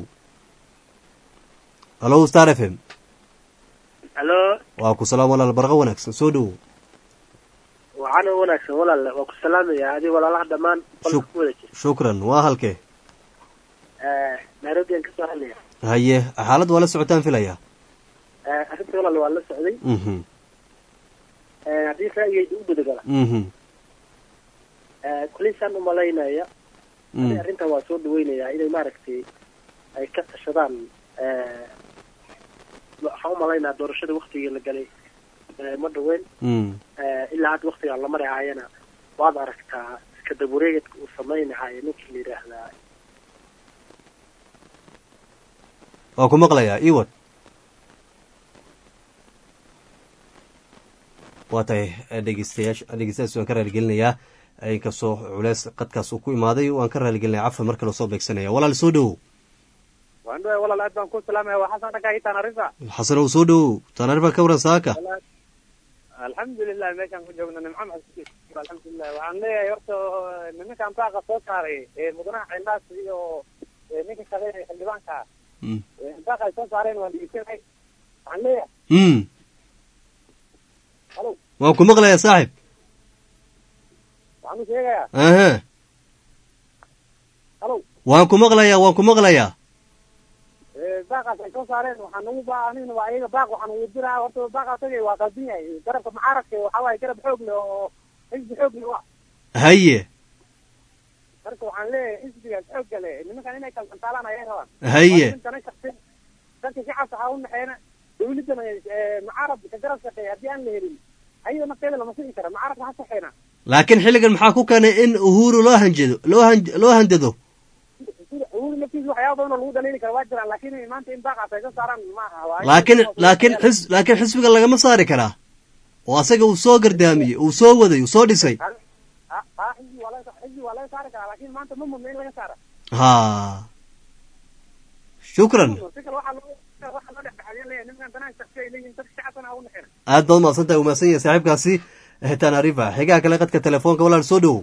hallo star f m halo waa ku salaam walaal barqa wanaagsan soo dhowow waxaana wanaagsan walaale waa ku salaamaya adi walaalaha dhammaan qolka ku wada jira shukran waa halkee nairobi aan kasoo hadlaya haye xaalad waa la socotaan filaya arrinta walaal waa la socday mhm haddii ra'yigayda u gudagala mhm kulisaan umalaynaya Mm. ani arrintan waa soo dhaweynayaa inay maaragtay ay ka tashadaan waxaan umalaynaya doorashada waktigii la galay ma dhaweyn mm ilaa hadda waktigaan la marahaayana waad aragtaa iska dabureegedka uu samaynahayo ninkii la yidhaahdaa waa ku maqlayaa iwad waa tahay dhegeystayaasha dhegeystayaas waan ka raaligelinayaa inkastoo culeys qadkaas uu ku imaaday waan ka raaligelinaya cafan mar kale soo beegsanaya walaal soo dhowow waan dhawaay walaal aad baan ku salaamaya waa xasan dhakaa hitaan arrinta xasanow soo dhowow tanaarifa ka waran saaka alxamdulilah meeshaan ku joogno nimco maxsuus alxamdulilah waxaan leeyahay horta nimankan baaqa soo saaray ee mudanaha cilaas iyo ninka shaqeynaya xildhibaanka baaqa ay soo saareen waan dhegeysanay waxaan leeyahay mm halo waan ku maqlayaa saaxib waxaan u sheegayaa aha halo waan ku maqlayaa waan ku maqlayaa baaqaas ay soo saareen waxaan ugu baahnina waa iyaga baaq waxaan ugu diraa horta baaqaas aga waa qaldan yahay garabka mucaaradka waxaa waaye garab xoog leh oo xisbi xoog leh wa haye marka waxaan leeyahay xisbigaas xoogga leh nimankan inay kalsantaalaan ayay rabaan Haye. Waa nimankana shaqsi dadka shacabka ha u naxeena dawladana mucaaradka ka garab shaqeeya haddii aan la helin ayada nafteeda lama sii kara mucaaradka ha shaqeena laakiin xilligan maxaa ku keenay in uhuru loo hanjado loo han loo handado sida uhuru naftiisa waxyaaba badan oo lagu dhaliili kara waa jiraan laakiin maanta in baaqaas ay soo saaraan ma aha waa laakiin laakiin xis laakiin xisbiga lagama saari karaa oo asaga uu soo gardaamiyey uu soo waday uu soo dhisay ha ha xisbi waa laga xisbi waa laga saari karaa laakiin maanta ma mudna in laga saara ha shukran si kale waxaa loo waxaa loo dhexdhexaadiyan leeyahay nimankan danaha shaqsi ay leeyihiin dadka shacabkana ha u naxeena aad baad umahadsan tahay umahadsan yahay saaxiibkaasi tanarifa xigaha kale qadka telefoonka walaal soo dhowow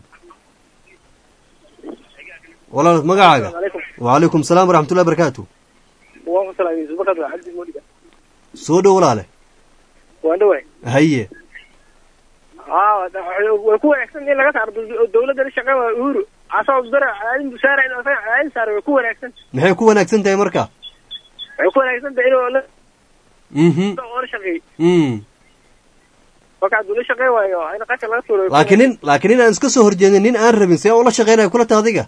walaal magacaaga wacalaykum salaam waraxmatullahi barakaatu waan ku salaamay subakad waa cabdi moodiga soo dhow walaale waan dhawaay haye haa way ku wanaagsan in laga saaro dul- dawladda la shaqeyn waa uhuru asoo dara aadin busaara in asaga aadin saaro way ku wanaagsan maxay ku wanaagsan tahay marka way ku wanaagsan tahay inuu la mhm oo la shaqeey mm marka hadduu la shaqeyn waayo in qasha laga tuuro way ku laakiin nin laakiin nin aan iska soo horjeedin nin aan rabin see ula shaqeynayo kula ta adiga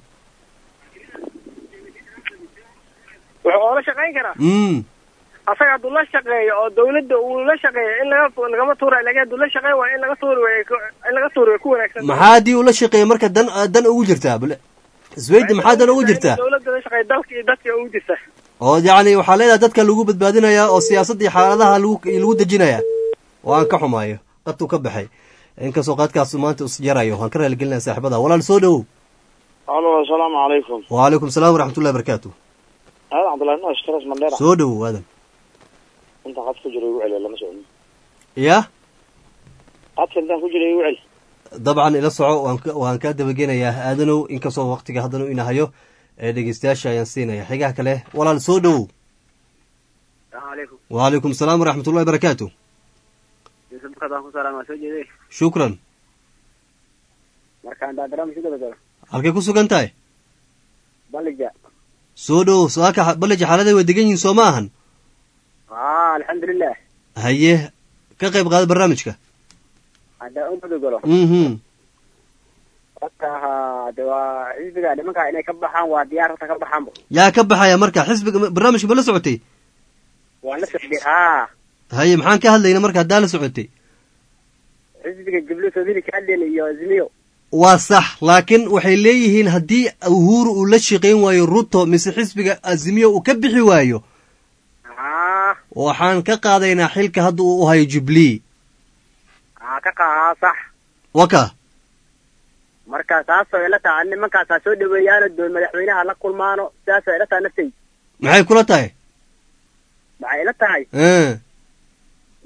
wuxuu oola shaqeyn karaa mm asaga hadduu la shaqeeyo oo dawladda uu la shaqeeyo in laga lagama tuurayo laakiin hadduu la shaqeyn waayo in laga tuuri way ku- in laga tuuri way ku wanaagsan tahay. maxaa haddii ula shaqeeya marka dan dan ugu jirtaa bal isweydi maxaa dan ugu jirtaa dawladda la shaqeeyo dalka iyo dadka ugu jirta oo yacni waxaa leedahay dadka lagu badbaadinayaa oo siyaasadda iyo xaaladaha lagu lagu dejinayaa oo aan ka xumaayo qadtuu ka baxay inkastoo qadkaas maanta is jarayo waan ka raaligelinaya saaxiibada walaal soo dhowow alo asalaamu calaykum wacalaykum salaam waraxmatullahi barakaatu aadan cabdullahi nuux stras mandheera soo dhowow aadan inta qad ku jira igu celiya lama socon ya qadka intaan ku jira igu celi dabcan ila soco waan ka waan kaa dabageenayaa aadanow inkastoo waqtiga haddana ina hayo ee dhegeystayaasha ayaan siinaya xigaha kale walaal soo dhowow salaamu calaykum wacalaykum salaam waraxmatullahi barakaatu yusuf bukad waan ku salaama waa soo jeeday shukran markaan daadaraama si gabagaba halkay ku sugan tahay balija soo dhowow saaka balija xaaladay way degan yihiin soo ma ahan aa alxamdulilah haye ka qayb qaada barnaamijka haddaan u gudagalo mhm horta ha de waa xisbiga nimanka inay ka baxaan waa diyaar horta ka baxaanba yaa ka baxaya marka xisbiga barnaamijka ma la socotay waa la socday haa haye maxaan ka hadlayna marka haddaa la socotay xisbiga jublo soomili ka hadlayna iyo azmiyo waa sax laakiin waxay leeyihiin haddii uhuru uu la shaqayn waayo ruto mise xisbiga azimiyo uu ka bixi waayo haa waxaan ka qaadaynaa xilka hadda uu u hayo jubilee haa ka qahaa sax waka marka saasoo ila taha nimankaasaa soo dhaweeyaano doon madaxweynaha la kulmaano sidaasoo ila taha naftay maxay kula tahay maxay ila tahay Eh,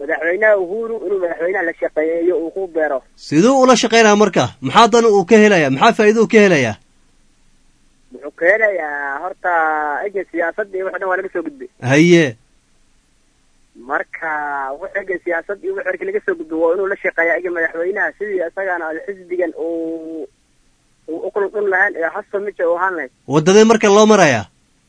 madaxweynaha uhuru inuu madaxweynaha la shaqeeyo uu ku beero siduu ula shaqaynaya marka maxaa dan uu ka helaya maxaa faa'iido uu ka helaya wuxuu ka helayaa horta egan siyaasadda iyo wax dhan waa laga soo gudbay haye marka wax egan siyaasad iyo wax erki laga soo gudbay waa inuu la shaqeeya egan madaxweynaha sidii isagana xisbigan uu uu u kuludhun lahayn ee hasto mija uu ahaan lahayd waddadee marka loo maraya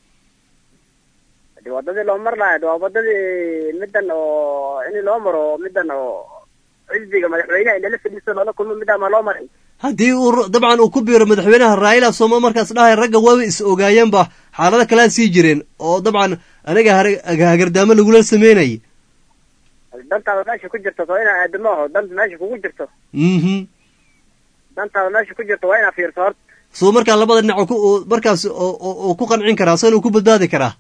de wadadii loo mar lahayd waa wadadii middan oo in loo maro middan oo xisbiga madaxweynaha in lala fadhiisto loola kulmo middaa ma loo maray haddii uu dabcan uu ku biiro madaxweynaha raila sooma markaas dhahay ragga waaba is ogaayeenba xaalado kalea sii jireen oo dabcan aniga hagardaamo lagula sameynayay dantaada meesha ku jirto soo inaa aadamo aho danta meesha kugu jirto mhm dantaada meesha ku jirto waa inaa fiirso horta suu markaa labada dhinac ku markaas uu ku qancin karaa san uu ku badbaadi karaa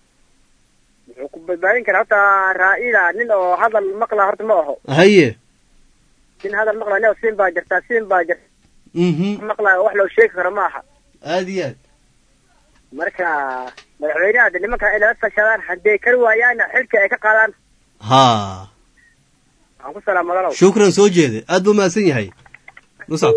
wuxuu ku badbaadin karaa horta raa'ila nin oo hadal maqla horta ma aho haye nin hadal maqla nin siin baa jirtaa siin baa jirta mhm maqla wax loo sheegi karo ma aha aada iyo aad marka madaxweynaha de nimanka inay la tashadaan hadday kari waayaanna xilka ay ka qaadaan ha waxaan ku salaamadalow shukran soo jeede aad buu mahadsan yahay muscab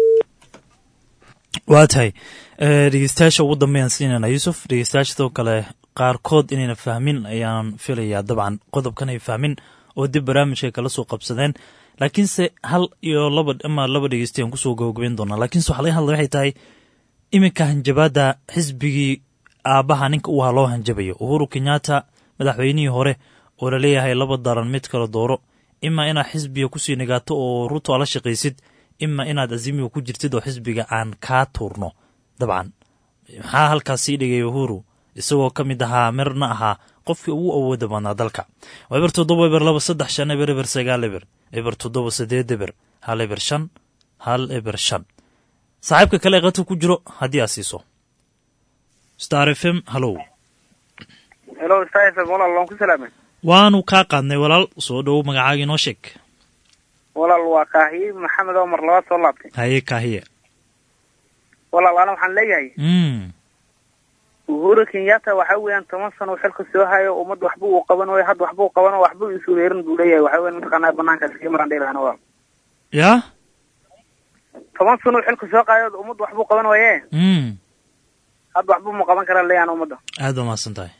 waa tahay dhegeystayaasha ugu dambeeyaan siinayna yuusuf dhegeystayaasha sidoo kale qaarkood inayna fahmin ayaan filayaa dabcan qodobkan ay fahmin oo dib barnaamijka kala soo qabsadeen laakiinse hal iyo laba ama laba dhegeystayan kusoo gabagabeyn doonaa laakiinse waxa laga hadlay waxay tahay iminka hanjabaadda xisbigii aabbaha ninka u ahaa loo hanjabayo uhuru kenyatta madaxweynihii hore oo laleeyahay laba daran mid kala dooro ima inaad xisbiga kusii nigaato oo ruto ala shaqaysid ima inaad azimiga ku jirtid oo xisbiga aan kaa tuurno dabcan maxaa halkaas sii dhigay uhuru isagoo ka mid ahaa mirna ahaa qofkii ugu awooda badnaa dalka waa eber toddoba eber laba saddex shan eber eber sagaal eber eber toddoba sideed eber hal eber shan hal eber shan saaxiibka kale ee qadka ku jiro haddii aad siiso star f m hallow hello star f m walaal waan ku salaamay waanu kaa qaadnay walaal soo dhowow magacaaga inoo sheeg walaal waa kaahiye maxamed omar labaad soo laabtay haye kaahiye walaal ana waxaan leeyahay uhuru kenyatta waxa weeyaan toban sano xilka soo hayo ummad waxba uu qaban wayo hadda waxba uu qaban waxba uu isureerin buu leeyahay waxa weyan mataqaanaa banaanka iskaga maran dheelahana waa ya toban sano xilka soo qaayo ummad waxbuu qaban waye hadda waxba ma qaban karaa leeyahan ummadda aad ba mahadsan tahay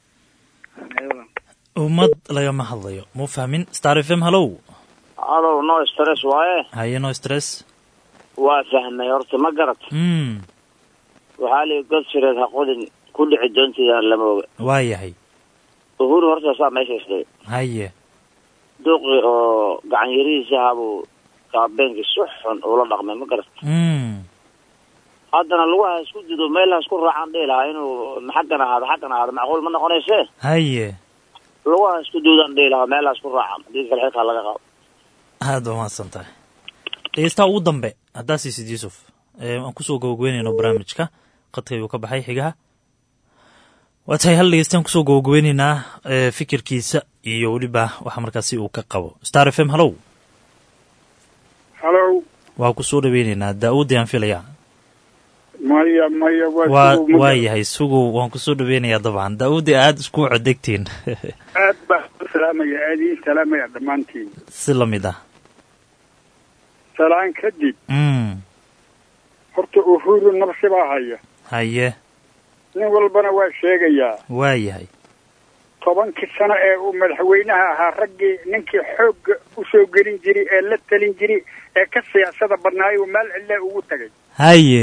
ummad lagama hadlayo muu fahmin star f m hallow alow no stress waaye haye no stress waa fahmay horta ma garat waxaa lii god sireed ha qodin ku dhici doontiidaan lama oga waa yahay uhuru horta saa meesha isdhigay haye duqi oo gacan yarihiisa ahaabuu kaabeenkii si xun ula dhaqmay ma garat haddana lugaha isku dido meel ha isku raacaan dhihi lahaa inuu xaggan ahaado xaggan ahaado macquul ma noqonayse haye lugaha isku duudaan dhihi lahaa meel ha isku raacaan haddii kale xilkaa laga qaado aad ba mahadsan tahay dhegeystaha ugu dambe haddaa siisid yuusuf aan kusoo gabagabeynayno barnaamijka qadka ayuu ka baxay xigaha waa tahay hal dhegeystaan kusoo gabagabeyneynaa fikirkiisa iyo weliba waxa markaasi uu ka qabo star f m hallow hallow waa kusoo dhaweyneynaa daa-uud ayaan filayaa maya maya waa waa yahay sugow waan kusoo dhaweynayaa dabcan daa-uudi aada isku codegtiin aad baa u salaamaya aad ii salaamaya dhammaantiin si lamid ah salaan kadib horta uhuru nabsi baa haya haye nin walbana waa sheegayaa waa yahay tobankii sano ee uu madaxweynaha ahaa raggii ninkii xoogga usoo gelin jiray ee la talin jiray ee ka siyaasada badnaayuu meel cidlee ugu tagay haye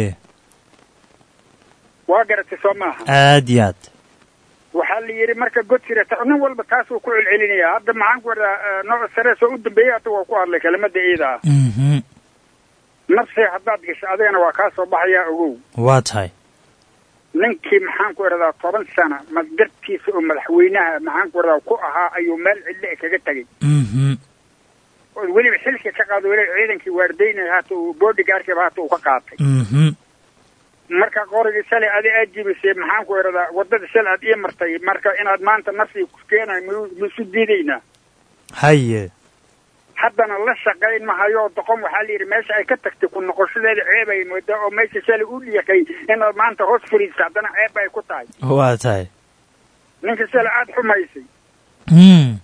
waa garatay soo maaha aad iyo aad waxaa la yidhi marka godsirata nin walba taasuu ku celcelinaya hadda maxaan ku wadaa nooc sarees oo u dambeeyey hadda waa ku hadlay kelimada iida ah nafsi haddaad gasho adigana waa kaa soo baxayaa ogow waa tahay ninkii maxaan ku idhahdaa toban sana madgartiisa oo madaxweynaha maxaan ku idhahdaa ku ahaa ayuu meel cidle kaga tegay oo weliba xilka ka qaado weliba ciidankii waardaynaya haata uu bodygaarkiiba haata uu ka qaatay marka qorigii shalay adi aad jibisay maxaan ku idhahdaa waddada shalay aad ii martay marka inaad maanta nafsii ku keenay m maisu diidaynaa haye haddana la shaqayn mahayo doqon waxaa la yidhi meesha ay ka tagtay ku noqoshadeeda ceeb ay moodaa oo meesha shalay u dhiyakay inaad maanta hoos furiisa haddana ceeb ay ku tahay waa tahay ninka shalay aada xumaysay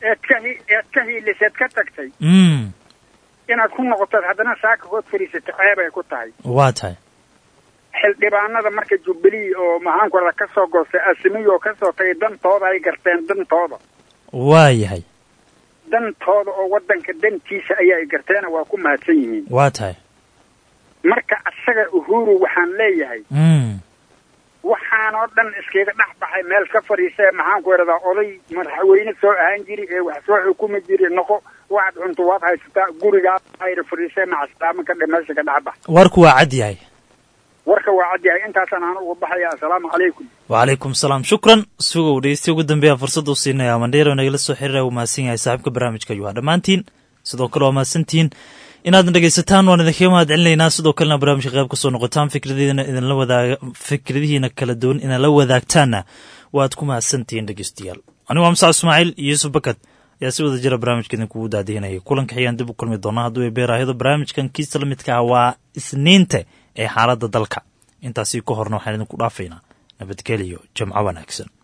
eed ka hi eed ka hiiliseed ka tagtay mm inaad ku noqotood haddana saaka hood fadhiisato ceeb ay ku tahay waa tahay xildhibaanada marka jubilee oo maxaanku rahda ka soo goostay asimiyo ka soo tagay dantooda ay garteen dantooda waa yahay dantooda oo waddanka dantiisa ayaa ay garteena waa ku mahadsan yihiin waa tahay marka asaga uhuru waxaan leeyahay mm waxaan oo dhan iskaga dhex baxay meel ka fadhiisa ee maxaanku idhahdaa oday madaxweyne soo ahaan jiri ee wax soo xukumi jiri noqo waxaad cunto waad haysataa gurigaa ayra fadhiisa macaslaamo ka dhe meesha ka dhex bax warku waa cad yahay warka waa cad yahay intaasaan aan uga baxaya assalaamu calaykum wacalaykum salaam shukran sugow dhegeystiya ugu dambeeya fursadda u siinaya mandheero nagala soo xiriiraya uu mahadsan yahay saaxiibka barnaamijka ayuu dhammaantiin sidoo kale waa mahadsantihiin inaadna dhegeysataan waan idinkaga mahad celinaynaa sidoo kalena barnaamijka qayb kasoo noqotaan fikradiina idinla wadaaga fikradihiina kala duwan inaan la wadaagtaanna waad ku mahadsantihiin dhegeystayaal anigu waa musac ismaaciil iyo yuusuf bakad ayaa si wada jira barnaamijka idinkugu daadihinayay kulanka xiyaan dib u kulmi doonaa hadduu ay beeraahdo barnaamijkan kiisa la midka ah waa isniinta ee xaaladda dalka intaasi ka horna waxaan idinku dhaafaynaa nabadgeliyo jamco wanaagsan